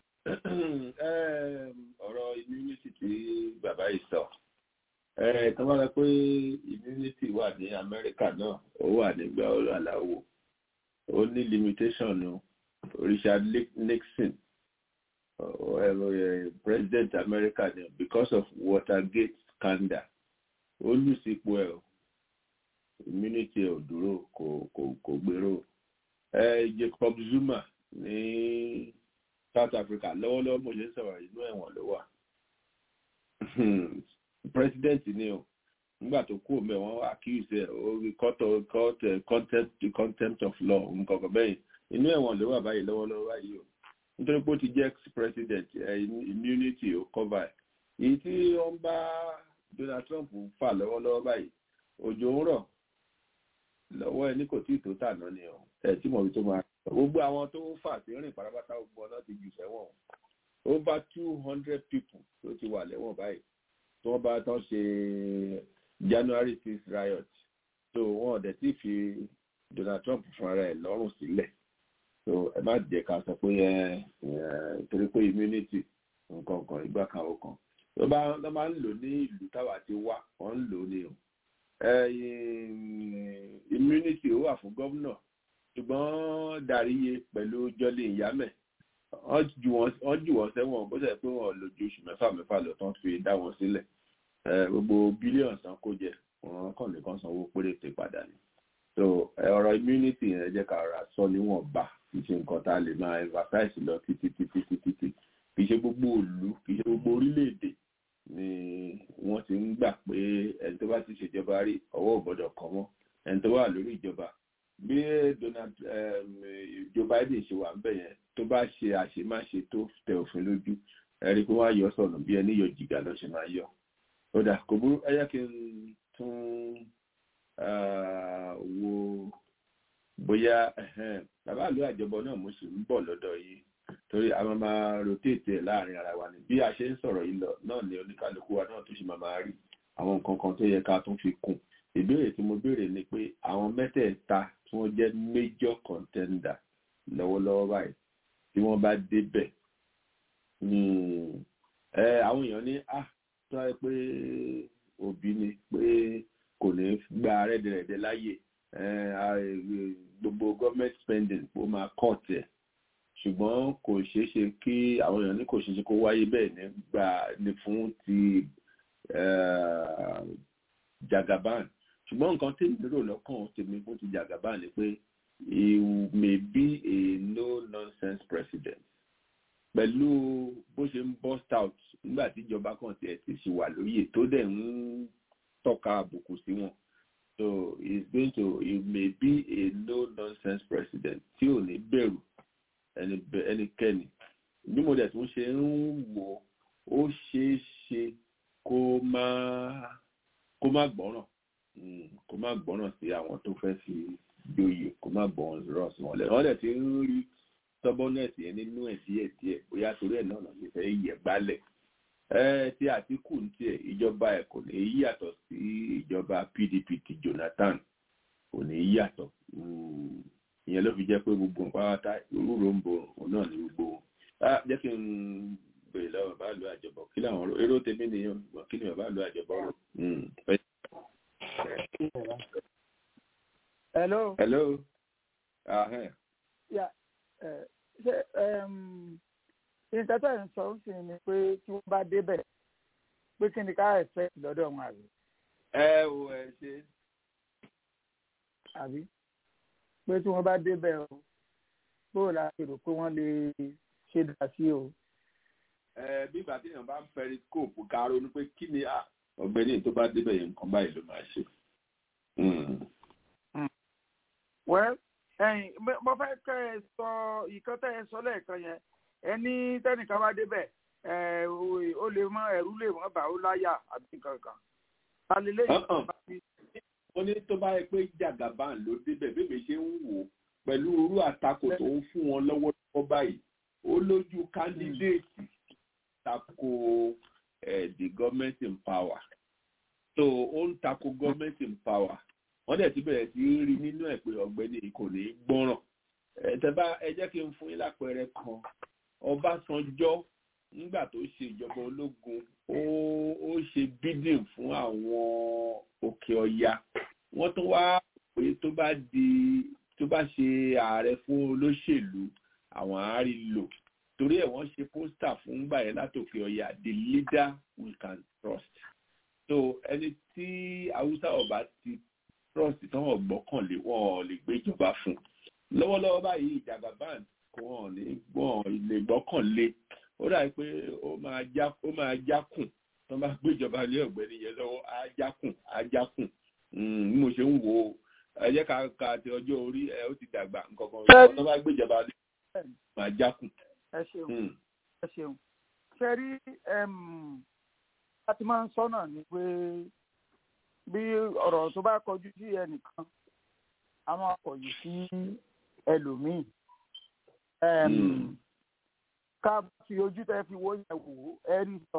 ọ̀rọ̀ immunity tí bàbá yìí sọ tó bá rẹ pé immunity wà ní Amẹ́ríkà náà ó wà nígbà ọ̀rọ̀ aláwọ̀ ó ní limitation o Richard Nixon uh, president America ni because of Watergate scandal ó lùsípò ẹ o immunity ò dúró kò kò kò gbèrò ẹ Jacob Zuma ní South Africa lọ́wọ́lọ́wọ́ mo ṣe ń sọ̀rọ̀ inú ẹ̀wọ̀n ló wà president ni o nígbà tó kú òmẹ wọn accuse ẹ ó rí court of court contempt contempt of law nǹkan kan bẹ́ẹ̀ inú ẹ̀wọ̀n ló wà báyìí lọ́wọ́lọ́wọ́ báyìí o nítorí pé ó ti jẹ́ ex-president immunity ó cover ẹ̀ èyí tí wọ́n bá Donald Trump fà lọ́wọ́lọ́wọ́ báyìí òjò ń rọ̀ lọ́wọ́ ẹ ní kò tí ì tó tàná ni ọ ẹ tí mo rí tó máa gbogbo àwọn tó fà sí rìn pátápátá gbogbo ọ̀nà ti jù sẹ́wọ̀n over two hundred people ló ti wà lẹ́wọ̀n báyìí tí wọ́n bá tán ṣe January six riot so wọn ò dẹ̀ tí fi Donald Trump fúnra ẹ̀ lọ́rùn sílẹ̀ so ẹ má jẹ́ ká sọ pé ẹ torí pé immunity nǹkan kan ìgbà kan ó kan tó bá tó máa ń lò ní ìlú táwa ti wá wọ́n ń lò ní o immunity ó wà fún gómìnà ṣùgbọ́n Dàríyé pẹ̀lú Jolly Ìyámẹ̀ wọ́n jù wọ́n sẹ́wọ̀n bó ṣe pé wọ́n lò ju oṣù mẹ́fà mẹ́fà lọ tán fi dá wọn sílẹ̀ gbogbo bílíọ̀nù san kó jẹ wọn kàn nìkan sanwó péréte padà ni so ọ̀rọ̀ immunity yẹn jẹ́ ká ra sọ níwọ̀nba kì í ṣe nǹkan tá a lè máa emphasize lọ títí títí títí kì í ṣe gbogbo ìlú kì í ṣe gbogbo orílẹ̀-èdè ni wọ́n ti ń gbà pé ẹni tó bá ti ṣèjọba rí ọwọ́ ò gbọ́dọ̀ kàn mọ́ ẹni tó wà lórí ìjọba bí Donald Joe Biden ṣe wà ń bẹ̀ yẹn tó bá ṣe àṣemáṣe tó tẹ òfin lójú ẹ̀rí pé wọ́n á yọ sọ̀nà bí ẹni yọ jìgà lọ ṣe máa yọ ó dà kò burú ẹ yẹ kí n tún wo bóyá bàbá àlọ́ àjọbọ náà mo sì ń bọ̀ lọ́dọ̀ yìí torí a máa máa rotate ẹ̀ láàrin ara wa ni bí a ṣe ń sọ̀rọ̀ yìí lọ náà ni oníkálukú wa náà tó ṣe máa máa rí àwọn nǹkan kan tó yẹ ká tún fi kún ìbéèrè tí mo béèrè ni pé àwọn mẹ́tẹ̀ẹ̀ta tí wọ́n jẹ́ major contender lọ́wọ́lọ́wọ́ báyìí tí wọ́n bá débẹ̀ àwọn èèyàn ní ah tó yẹ pé òbí ni pé kò ní gba rẹ́dẹ̀rẹ́dẹ́ láyè gbogbo government spending ó máa cut ẹ̀ ṣùgbọ́n kò ṣeé ṣe kí àwọn èèyàn ní kò ṣeé ṣe kó wáyé bẹ́ẹ̀ ní gbà ní fún ti Jagaban ṣùgbọ́n nǹkan tí mi rò lọ́kàn tèmi fún ti Jagaban ni pé he may be a no nonsense president pẹ̀lú bó ṣe ń burst out nígbà tí ìjọba kan tiẹ̀ ti ṣì wà lóyè tó dẹ̀ ń tọ́ka àbùkù sí wọn so he is going to he may be a no nonsense president tí ò ní bẹ̀rù ẹnikẹ́ni bí mo dẹ̀ tún ṣe ń wò ó ṣeé ṣe kó má kó má gbọ́ràn kó má gbọ́ràn sí àwọn tó fẹ́ fi joyè kó má gbọ́ràn rọ̀ sí wọn lẹ́nu wọ́n dẹ̀ ti ń rí stubbornness yẹn nínú ẹ̀ díẹ̀ díẹ̀ bóyá torí ẹ̀ náà lọ sí fẹ́ yẹ̀ gbálẹ̀ tí Àtíkù ń tiẹ̀ ìjọba ẹ̀ kò ní yàtọ̀ sí ìjọba PDP ti Jonathan kò ní yàtọ̀ ìyẹn ló fi jẹ́ pé gbogbo nǹkan pátá rúro ń bo òun náà ní gbogbo jẹ́ kí n bèrè lọ́wọ́ bàbá lu àjọbọ̀ kí làwọn èrò tèmi nìyẹn kí ni bàbá lu àjọbọ̀ rò. hello. hello. Uh, yeah. ṣe nǹkan tó ń sọ ń sìn ni pé tí wọ́n bá débẹ̀ pé kí ni ká expect lọ́dọ̀ wọn àbí. ẹ ò ẹ ṣe. àbí pé tí wọ́n bá débẹ̀ o bóò la ṣe rò pé wọ́n lè ṣe dà sí o. ẹ bí ìgbà tí èèyàn bá ń periscope ká ronú pé kí ni ọ̀gbẹ́ni tó bá débẹ̀ yẹn nǹkan báyìí ló máa ṣe. well ẹ̀yin mo fẹ́ kẹ́ ẹ sọ ìkan tẹ́ ẹ sọ lẹ́ẹ̀kan yẹn ẹni tẹ́nìkan bá débẹ̀ ó lè mọ ẹ̀rú lè mọ́ bá ó láyà àbí nǹkan kan. wọ́n ní tó bá yẹ pé Jagaban ló débẹ̀ bébè ṣe ń wò pẹ̀lú irú àtakò tó ń fún wọn lọ́wọ́lọ́wọ́ báyìí ó lójú kándídéètì tako the government in power so ó ń tako government in power wọ́n dẹ̀ ti bẹ̀rẹ̀ sí í rí nínú ẹ̀ pé ọ̀gbẹ́ni kò ní í gbọ́ràn ẹ̀tẹ̀bá ẹ jẹ́ kí n fún yín lápẹẹrẹ kan Ọbásanjọ́ nígbà tó ṣe ìjọba ológun ó ó ṣe bídìn fún àwọn òkè ọya wọ́n tún wá pé tó bá di tó bá ṣe ààrẹ fún olóṣèlú àwọn àárí lò torí ẹ̀ wọ́n ṣe pósítà fún gbà yẹn látòkè ọya the leader we can trust so ẹni tí haúsá ọba ti trust tán ọgbọ́kànlé wọn ò lè gbéjọba fún lọ́wọ́lọ́wọ́ báyìí Jagaban kò hàn ní gbọ́n lè gbọ́kànlé ó dàbí pé ó máa já ó máa jákùn tó bá gbéjọba lé ọ̀gbẹ́ni yẹn lọ́wọ́ á jákùn á jákùn bí mo ṣe ń wò ó ẹ jẹ́ ká ka ti ọjọ́ orí ẹ ó ti dàgbà nǹkan kan tó bá gbéjọba lé máa jákùn ẹ ṣeun ẹ ṣeun ṣe rí láti máa ń sọ́nà ni pé bí ọ̀rọ̀ tó bá kọjú sí ẹnìkan a máa kọ̀yìn sí ẹlòmíì ká fi ojú tẹ fi wo yẹn wò ẹ rí sọ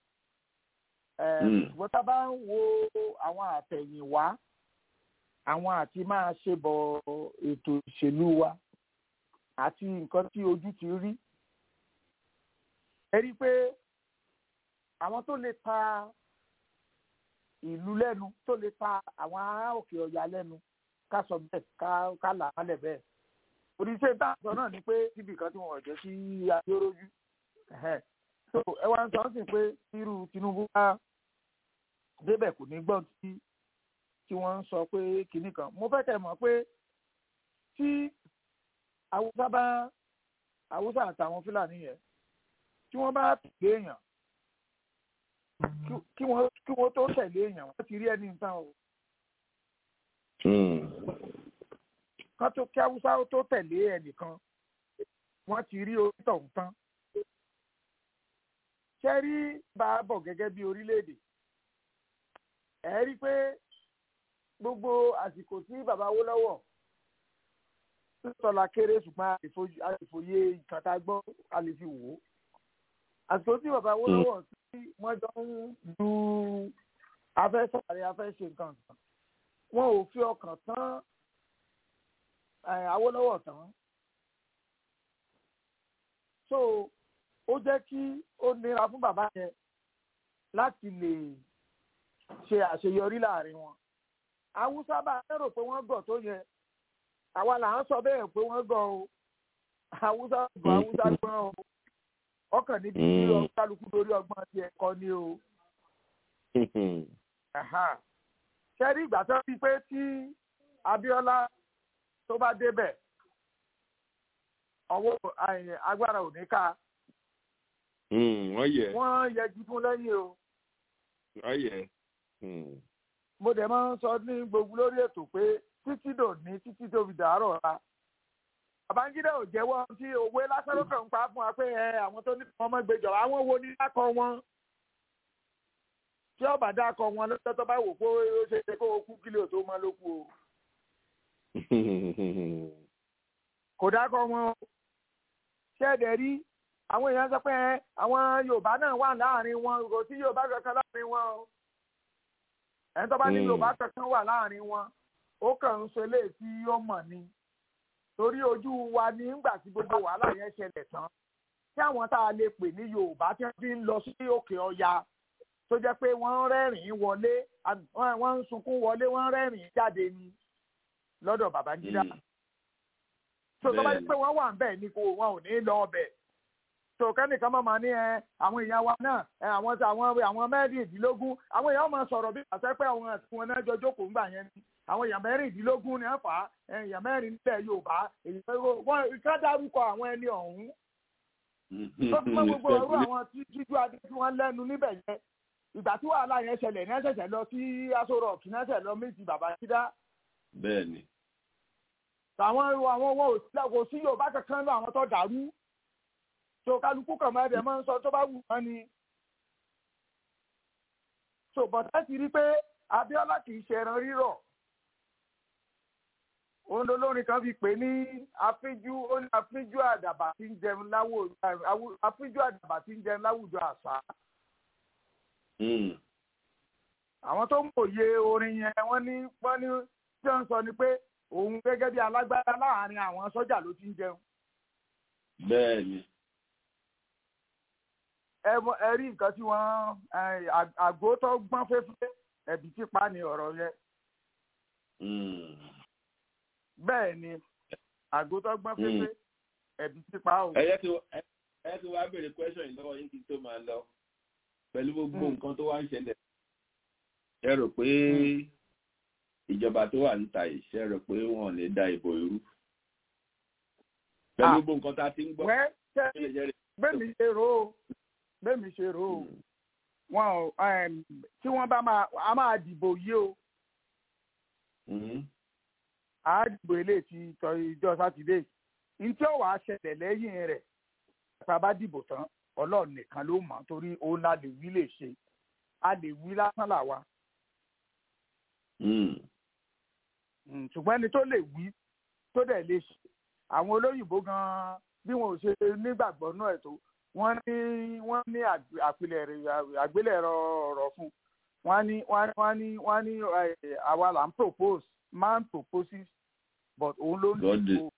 ṣùgbọ́n tá a bá ń wo àwọn àtẹ̀yìnwá àwọn àti máa ṣe bọ̀ ètò ìṣèlú wa àti nǹkan tí ojú ti rí ẹ rí i pé àwọn tó lè ta ìlú lẹ́nu tó lè ta àwọn ará òkè ọ̀yà lẹ́nu ká sọ bẹ́ẹ̀ ká ká là á lẹ̀ bẹ́ẹ̀ oníṣẹ́ ìtàkùn náà ni pé síbi kan tí wọ́n jẹ́ sí adérójú so ẹ wá ń sọ ọ́ sì pé irú Tinubu bá débẹ̀ kò ní gbọ́n tí tí wọ́n ń sọ pé kinní kan mo fẹ́ kẹ́ mọ̀ pé tí Haúsá bá Haúsá àtàwọn Fúlàní yẹn tí wọ́n bá tẹ̀lé èèyàn kí wọ́n kí wọ́n tó tẹ̀lé èèyàn wọ́n ti rí ẹni nǹkan o. kán tó kí Haúsá tó tẹ̀lé ẹnìkan wọ́n ti rí onítọ̀hún tán. ṣé rí bá a bọ̀ gẹ́gẹ́ bí orílẹ̀-èdè ẹ̀ rí i pé gbogbo àsìkò tí bàbá Awólọ́wọ̀ sọ̀la kéré ṣùgbọ́n àlèfòye ìkàtà gbọ́ àlè fi wò ó àsìkò tí bàbá Awólọ́wọ̀ tí wọ́n jọ ń du afẹ́sàárẹ̀ afẹ́ṣe nǹkan kan wọn ò fi ọkàn tán Awólọ́wọ̀ tán so ó jẹ́ kí ó nira fún bàbá yẹn láti lè ṣe àṣeyọrí láàrin wọn Haúsá bá lérò pé wọ́n gọ̀ tó yẹ àwa là ń sọ bẹ́ẹ̀ pé wọ́n gọ̀ o Haúsá gọ̀ Haúsá gbọ́n o ọkàn níbi tí kálukú lórí ọgbọ́n ti ẹ̀kọ́ ni o. kẹ́rí ìgbà tó fi pé tí Abíọ́lá tó bá débẹ̀ ọwọ́ agbára ò ní ká. wọ́n yẹ. wọ́n yẹjú fún lẹ́yìn o. wọ́n yẹ. mo dẹ̀ máa ń sọ ní gbogbo lórí ètò pé títí dò ní títí tó fi dàárọ̀ ra Babangida ò jẹ́wọ́ tí òwe lásán ló kàn ń pa fún wa pé ẹ àwọn tó ní kí wọ́n mọ́ gbẹjọ àwọn wo ní dákọ wọn tí ọba dákọ wọn lọ́jọ́ tó bá wò pé ó ṣe ṣe kó o kú kílò tó mọ́ ló kú o. kò dákọ wọn o ṣẹ́ẹ̀dẹ̀ rí àwọn èèyàn sọ pé àwọn Yorùbá náà wà láàrin wọn kò sí Yorùbá kankan láàrin wọn o ẹni tó bá ní Yorùbá kankan wà láàrin wọn ó kàn ń ṣe léè tí ó mọ̀ ni torí ojú wa ní nígbà tí gbogbo wàhálà yẹn ṣẹlẹ̀ tán tí àwọn tá a lè pè ní Yorùbá tí wọ́n fi ń lọ sí òkè ọya tó jẹ́ pé wọ́n ń rẹ́rìn-ín wọlé wọ́n ń sunkún wọlé wọ́n ń rẹ́rìn-ín jáde ni lọ́dọ̀ Babangida tó tó bá yẹ pé wọ́n wà ń bẹ̀ ni kò wọn ò ní lọ ọbẹ̀ tó kẹ́nìkan máa máa ní ẹ àwọn èèyàn wa náà ẹ àwọn àwọn àwọn mẹ́rìndínlógún àwọn èèyàn máa sọ̀rọ̀ bí àṣẹ pé àwọn àti wọn náà jọ jókòó ńgbà yẹn ni àwọn èèyàn mẹ́rìndínlógún ni wọ́n fà á èèyàn mẹ́rin nílẹ̀ Yorùbá wọ́n ká dárúkọ àwọn ẹni ọ̀hún. tó fi mọ́ gbogbo ọ̀rọ̀ àwọn jíjú adé tí wọ́n lẹ́nu níbẹ̀ yẹn ìgbà tí wàhálà yẹn ṣẹlẹ̀ ní ẹ̀ṣẹ̀ṣẹ̀ lọ sí Aso Rock ní ẹ̀ṣẹ̀ lọ méjì Babangida. bẹ́ẹ̀ni. àwọn àwọn wọn ò sí Yorùbá kankan lọ àwọn tó dàrú tó kálukú kan máa dẹ̀ máa ń sọ tó bá wù wọ́n ni. so bọ̀dá ti rí pé Abíọ́lá kì í ṣe ẹran rírọ̀ òun lolórin kan fi pè ní afíjú ó ní afíjú àdàbà tí ń jẹun láwùjọ afíjú àdàbà tí ń jẹun láwùjọ àṣà. àwọn tó ń mòye orin yẹn wọ́n ní wọ́n ní tí wọ́n sọ ni pé òun gẹ́gẹ́ bí alágbára láàrin àwọn sọ́jà ló ti ń jẹun. bẹ́ẹ̀ni. ẹ rí nǹkan tí wọ́n àgbo tó gbọ́n fẹ́fẹ́ ẹ̀bí tí pa ni ọ̀rọ̀ yẹn bẹ́ẹ̀ ni àgbo tó gbọ́n pépé ẹ̀bí ti pa o. ẹyẹ tí ẹyẹ tí wàá béèrè question yìí lọ́wọ́ yín kí n tó máa lọ pẹ̀lú gbogbo nǹkan tó wá ń ṣẹlẹ̀ ẹ rò pé ìjọba tó wà níta yìí ṣe rò pé wọn ò lè da ìbò irú pẹ̀lú gbogbo nǹkan tá a ti ń gbọ́. wẹ́ bẹ́ẹ̀ mi ṣe rò ó bẹ́ẹ̀ mi ṣe rò ó wọn ò tí wọ́n bá máa a máa dìbò yìí o àádìgbò ilé ti tọ ìjọ sátidé ní tí ó wàá ṣẹlẹ̀ lẹ́yìn rẹ̀ tá a bá dìbò tán ọlọ́run nìkan ló mọ̀ torí òun la lè wí lè ṣe a lè wí lásán làwa ṣùgbọ́n ẹni tó lè wí tó dẹ̀ lè ṣe àwọn olóyìnbó gan-an bí wọn ò ṣe nígbàgbọ́ náà ẹ̀ tó wọ́n ní wọ́n ní àgbélẹ̀rọ ọ̀rọ̀ fún wọ́n ní wọ́n ní wọ́n ní àwa là ń propose man proposes but òun ló ń dìbò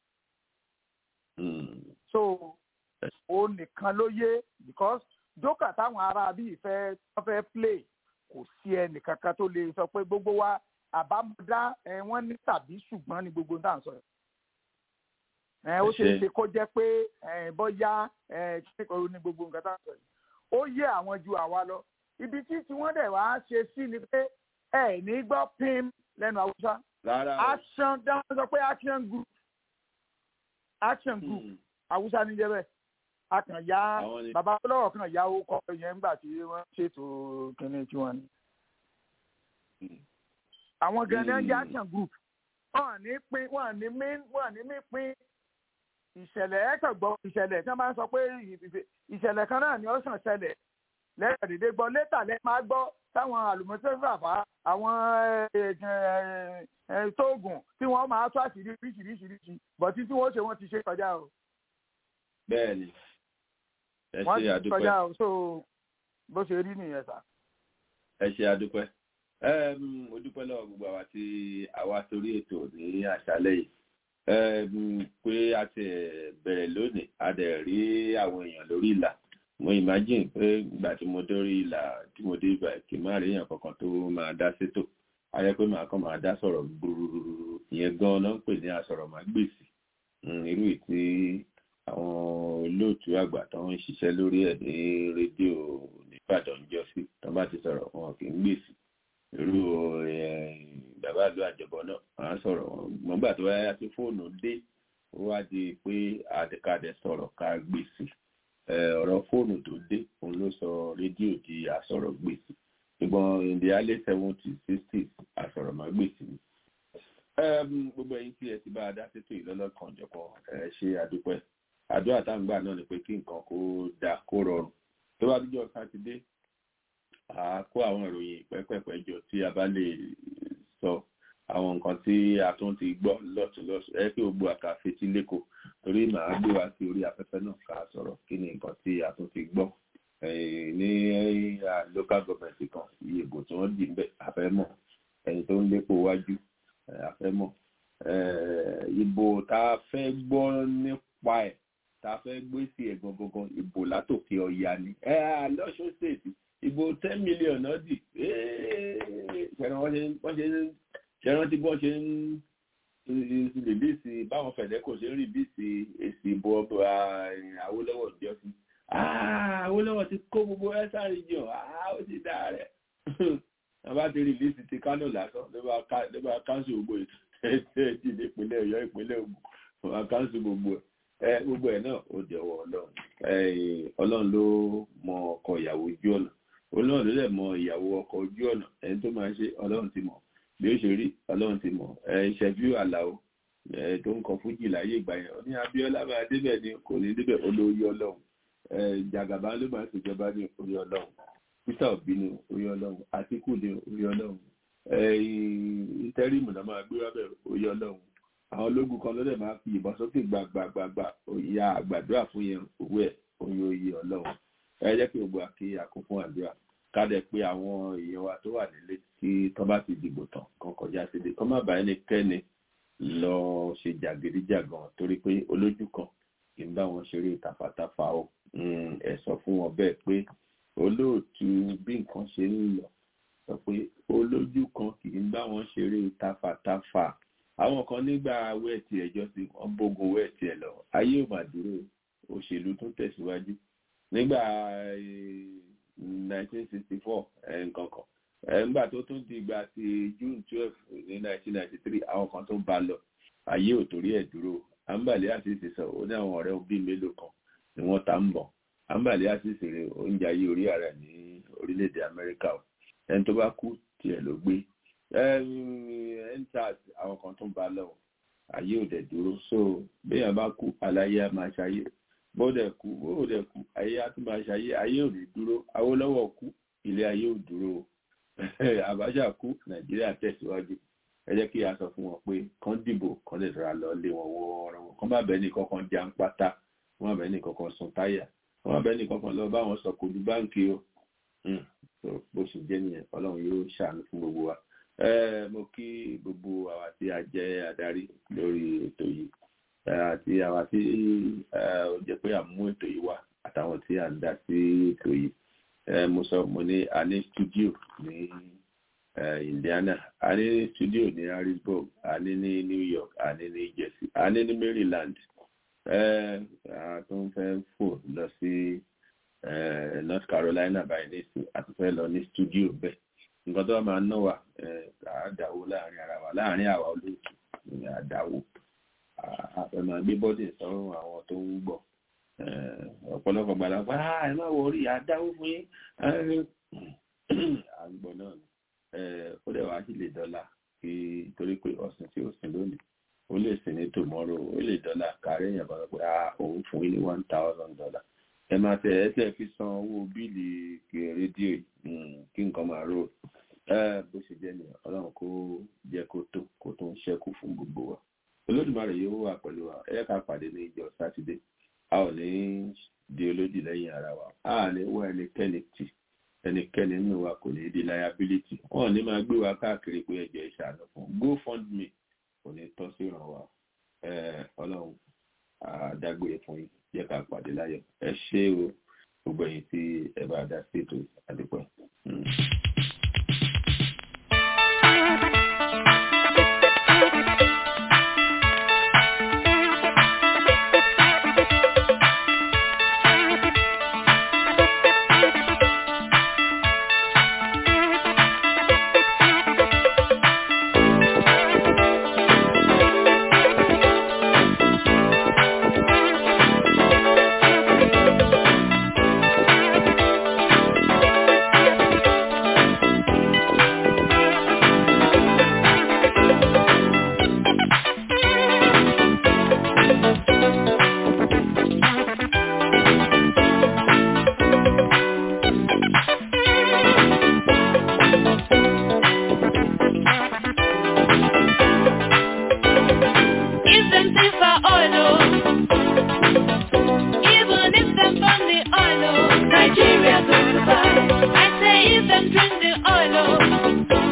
so òun nìkan ló yé because jókà táwọn ará bíi fẹ́ wọ́n fẹ́ play kò sí ẹnìkankan tó lè sọ pé gbogbo wa àbámọ̀dá wọ́n ní tàbí ṣùgbọ́n ní gbogbo tá à ń sọ ẹ ó ṣe é ṣe kó jẹ́ pé bóyá kíkọ́ ní gbogbo nǹkan tá à ń sọ yìí ó yé àwọn ju àwa lọ ibi tí tí wọ́n dẹ̀ wá ṣe sí ni pé ẹ ní gbọ́ pim lẹ́nu haúsá action dáhùn sọ pé action group action group haúsá ní jẹ́ bẹ́ẹ̀ a kàn ya bàbá olówó kan ya owó kọ yẹn nígbà tí wọ́n ṣètò kínní tí wọ́n ní. àwọn gangan jẹ́ action group wọ́n ní pín wọ́n ní mí wọ́n ní mí pín ìṣẹ̀lẹ̀ ẹ̀kàn gbọ́ ìṣẹ̀lẹ̀ tí wọ́n máa ń sọ pé ìṣẹ̀lẹ̀ kan náà ni ó sàn ṣẹlẹ̀ lẹ́yìn dédé gbọ́ létà lẹ́ máa gbọ́ táwọn àlùmọ́sẹ́fàfà àwọn tóògùn tí wọ́n máa tó àṣírí oríṣiríṣiríṣi bọ̀tí tí wọ́n ṣe wọ́n ti ṣe kọjá o. bẹ́ẹ̀ni ẹ wọ́n ṣe ti àdúpẹ́ kọjá o so bó ṣe rí nìyẹn sà. ẹ ṣe àdúpẹ́ mo dúpẹ́ lọ́wọ́ gbogbo àwa tí àwa torí ètò ní àṣálẹ́ yìí um, pé a ti bẹ̀rẹ̀ lónìí a dẹ̀ rí àwọn èèyàn lórí ìlà mo imagine pé ìgbà tí mo dórí ìlà tí mo dé ibà kì í má rí èèyàn kankan tó máa dá sétò ayẹ pé màá kàn máa dá sọ̀rọ̀ gbúrúrú ìyẹn gan náà ń pè ní àsọ̀rọ̀mágbèsì irú ìtí àwọn olóòtú àgbà tó ń ṣiṣẹ́ lórí ẹ̀ ní rédíò nìbàdàn jọ sí tó bá ti sọ̀rọ̀ wọn kì í gbèsì irú bàbá àlọ́ àjọbọ náà à ń sọ̀rọ̀ mọ́gbà tó wáyé àti fóònù dé ó wá di pé àdìkadì sọ̀rọ̀ ká gbèsè ọ̀rọ̀ fóònù tó dé òun ló sọ rédíò di àsọ̀rọ̀ gbèsè ṣùgbọ́n in the early seventies sixties àsọ̀rọ̀ má gbèsè ni. gbogbo ẹ̀yin tí ẹ ti bá a dá sétò ìlọ́lọ́kan jọ̀kan ẹ ṣe àdúpẹ́ àdúrà táwọn gbà náà ni pé kí nǹkan kó dáa kó rọrùn tó bá díjọ́ sátidé a kó àwọn ìròyìn pẹ́pẹ́pẹ́ jọ tí a bá lè sọ àwọn nǹkan tí a tún ti gbọ́ lọ́tùlọ́sù ẹ kí gbogbo àkàfetí lẹ́kọ̀ọ́ torí màá gbé wá sí orí afẹ́fẹ́ náà ká sọ̀rọ̀ kí ni nǹkan tí a tún ti gbọ́ ní local government kan iye ìbò tí wọ́n dì ń bẹ̀ àfẹ́mọ̀ ẹni tó ń lépo wájú àfẹ́mọ̀ ìbò tá a fẹ́ gbọ́ nípa ẹ̀ tá a fẹ́ gbé sí ẹ̀ gangan ìbò látòkè ọ̀yà ni lọ́sùn state ìbò ten million náà dì ṣẹ̀rán tí bọ́ ṣe ń rìlíìsì báwọn fẹ̀dẹ́kò ṣe ń rìlíìsì èsì ìbò ọba Awólọ́wọ̀ jọ sí Awólọ́wọ̀ ti kó gbogbo ẹ́sà region ó ti dá rẹ̀ wọ́n bá ti rìlíìsì ti Kánò lásán ló bá káńsù gbogbo ètò ti ìpínlẹ̀ Ọ̀yọ́ ìpínlẹ̀ Ògùn wọ́n bá káńsù gbogbo ẹ̀ gbogbo ẹ̀ náà ó jẹ́wọ́ Ọlọ́run Ọlọ́run ló mọ ọkọ ìyàwó ojú ọ̀nà Ọlọ́run ló lẹ̀ mọ ìyàwó ọkọ ojú ọ̀nà ẹni tó máa ń ṣe Ọlọ́run ti mọ̀ bí ó ṣe rí Ọlọ́run ti mọ̀ ìṣẹ́jú àlàó tó ń kọ fújì láyé ìgbà yẹn ní Abíọ́lá máa débẹ̀ ni kò ní débẹ̀ olórí Ọlọ́run Jàgàbá ló máa ṣèjọba ní orí Ọlọ́run Peter Obi ní orí Ọlọ́run Àtíkù ní orí Ọlọ́run ìtẹ́rìmù náà máa gbé wábẹ̀ orí Ọlọ́run àwọn ológun kan lọ́dẹ̀ máa fi ìbọn sókè gbàgbàgbàgbà òyà àgbàdúrà fún yẹn owó ẹ̀ orí oyè Ọlọ́run ẹ jẹ́ kí gbogbo àkí àkó fún àdúrà kádẹ pé àwọn èèyàn wa tó wà nílé tí tọ́ bá ti dìbò tán kan kọjá síbi kọ́ má bá ẹnikẹ́ni lọ ṣe jàgídíjàgan torí pé olójú kan kì í bá wọn ṣeré tàfàtàfà o ẹ sọ fún wọn bẹ́ẹ̀ pé olóòtú bí nǹkan ṣe ń lọ sọ pé olójú kan kì í bá wọn ṣeré tàfàtàfà àwọn kan nígbà wẹ́ẹ̀tì ẹjọ́ sí wọ́n bógun wẹ́ẹ̀tì ẹ̀ lọ ayé ò mà dúró òṣèlú tún tẹ̀síwájú nígbà 1964 nǹkan kan nígbà tó tún di ìgbà ti June 12 ní 1993 àwọn kan tó bá lọ ayé ò torí ẹ̀ dúró àǹbàlẹ́ àṣìṣe sọ ó ní àwọn ọ̀rẹ́ òbí mélòó kan ni wọ́n ta ń bọ̀ àǹbàlẹ́ àṣìṣe rẹ̀ oúnjẹ ayé orí ààrẹ ní orílẹ̀-èdè Amẹ́ríkà o ẹni tó bá kú tiẹ̀ ló gbé endsars àwọn kan tó bá lọ ayé ò dẹ̀ dúró so béèyàn bá kú aláyé á máa ṣayé bó dẹ̀ kú bó dẹ̀ kú ayé á tún máa ṣayé ayé ò ní dúró Awólọ́wọ̀ kú ilé ayé ò dúró Abacha kú Nàìjíríà tẹ̀síwájú ẹ jẹ́ kí a sọ fún wọn pé kán dìbò kán lè rà lọ lé wọn wọ́ọ́rọ́ kán má bẹ́ẹ̀ ní kankan já ń pátá kán má bẹ́ẹ̀ ní kankan sun táyà kán má bẹ́ẹ̀ ní kankan lọ bá wọn sọ kojú báǹkì o bó ṣe jẹ́ nìyẹn Ọlọ́run yóò ṣàánú fún gbogbo wa mo kí gbogbo àwa tí a jẹ́ adarí lórí ètò yìí àti àwa tí ó jẹ́ pé à ń mú ètò yìí wá àtàwọn tí à ń dá sí ètò yìí mo sọ mo ní a ní studio ní Indiana a ní studio ní Harrisburg a ní ní New York a ní ní Jersey a ní ní Maryland a tó ń fẹ́ fò lọ sí North Carolina by nísìn a tún fẹ́ lọ ní studio bẹ́ẹ̀ nǹkan tó máa ná wa àádáwó láàrin ara wa láàrin àwa olóòtú ní àdáwó àfẹ́ máa gbé bọ́dì sọ́run àwọn tó ń gbọ́ ọ̀pọ̀lọpọ̀ gbàdá pé ẹ má wọrí àdáwó fún yín àgbọ̀ náà ó dẹ̀ wá sí lè dọ́là kí torí pé ọ̀sìn tí ó sìn lónìí ó lè sìn ní tòmọ́rò ó lè dọ́là kárí èèyàn kan pé òun fún yín ní one thousand dollar ẹ máa tẹ ẹ tẹ fi san owó bíìlì rédíò kí nǹkan máa rò bó ṣe jẹ́ nìyẹn ọlọ́run kó jẹ́ kó tó kó tó ń ṣẹ́kù fún gbogbo wa olódùmarè yóò wà pẹ̀lú wa ẹ ká pàdé ní ìjọ sátidé a ò ní di olódì lẹ́yìn ara wa a ní wá ẹnikẹ́ni tì ẹnikẹ́ni nínú wa kò ní di liability wọn ò ní máa gbé wa káàkiri pé ẹjọ́ ìṣàánú fún GoFundMe kò ní tọ́ sí ìràn wa ọlọ́run àdágbére fún yín jẹ́ ká pàdé láyọ̀ ẹ ṣé o gbogbo ẹ̀yin tí ẹ bá dá sí ètò àdúpẹ́. If them thief for oil, oh. even if them burn the oil, oh. Nigeria go to buy. I say if them drink the oil, oh.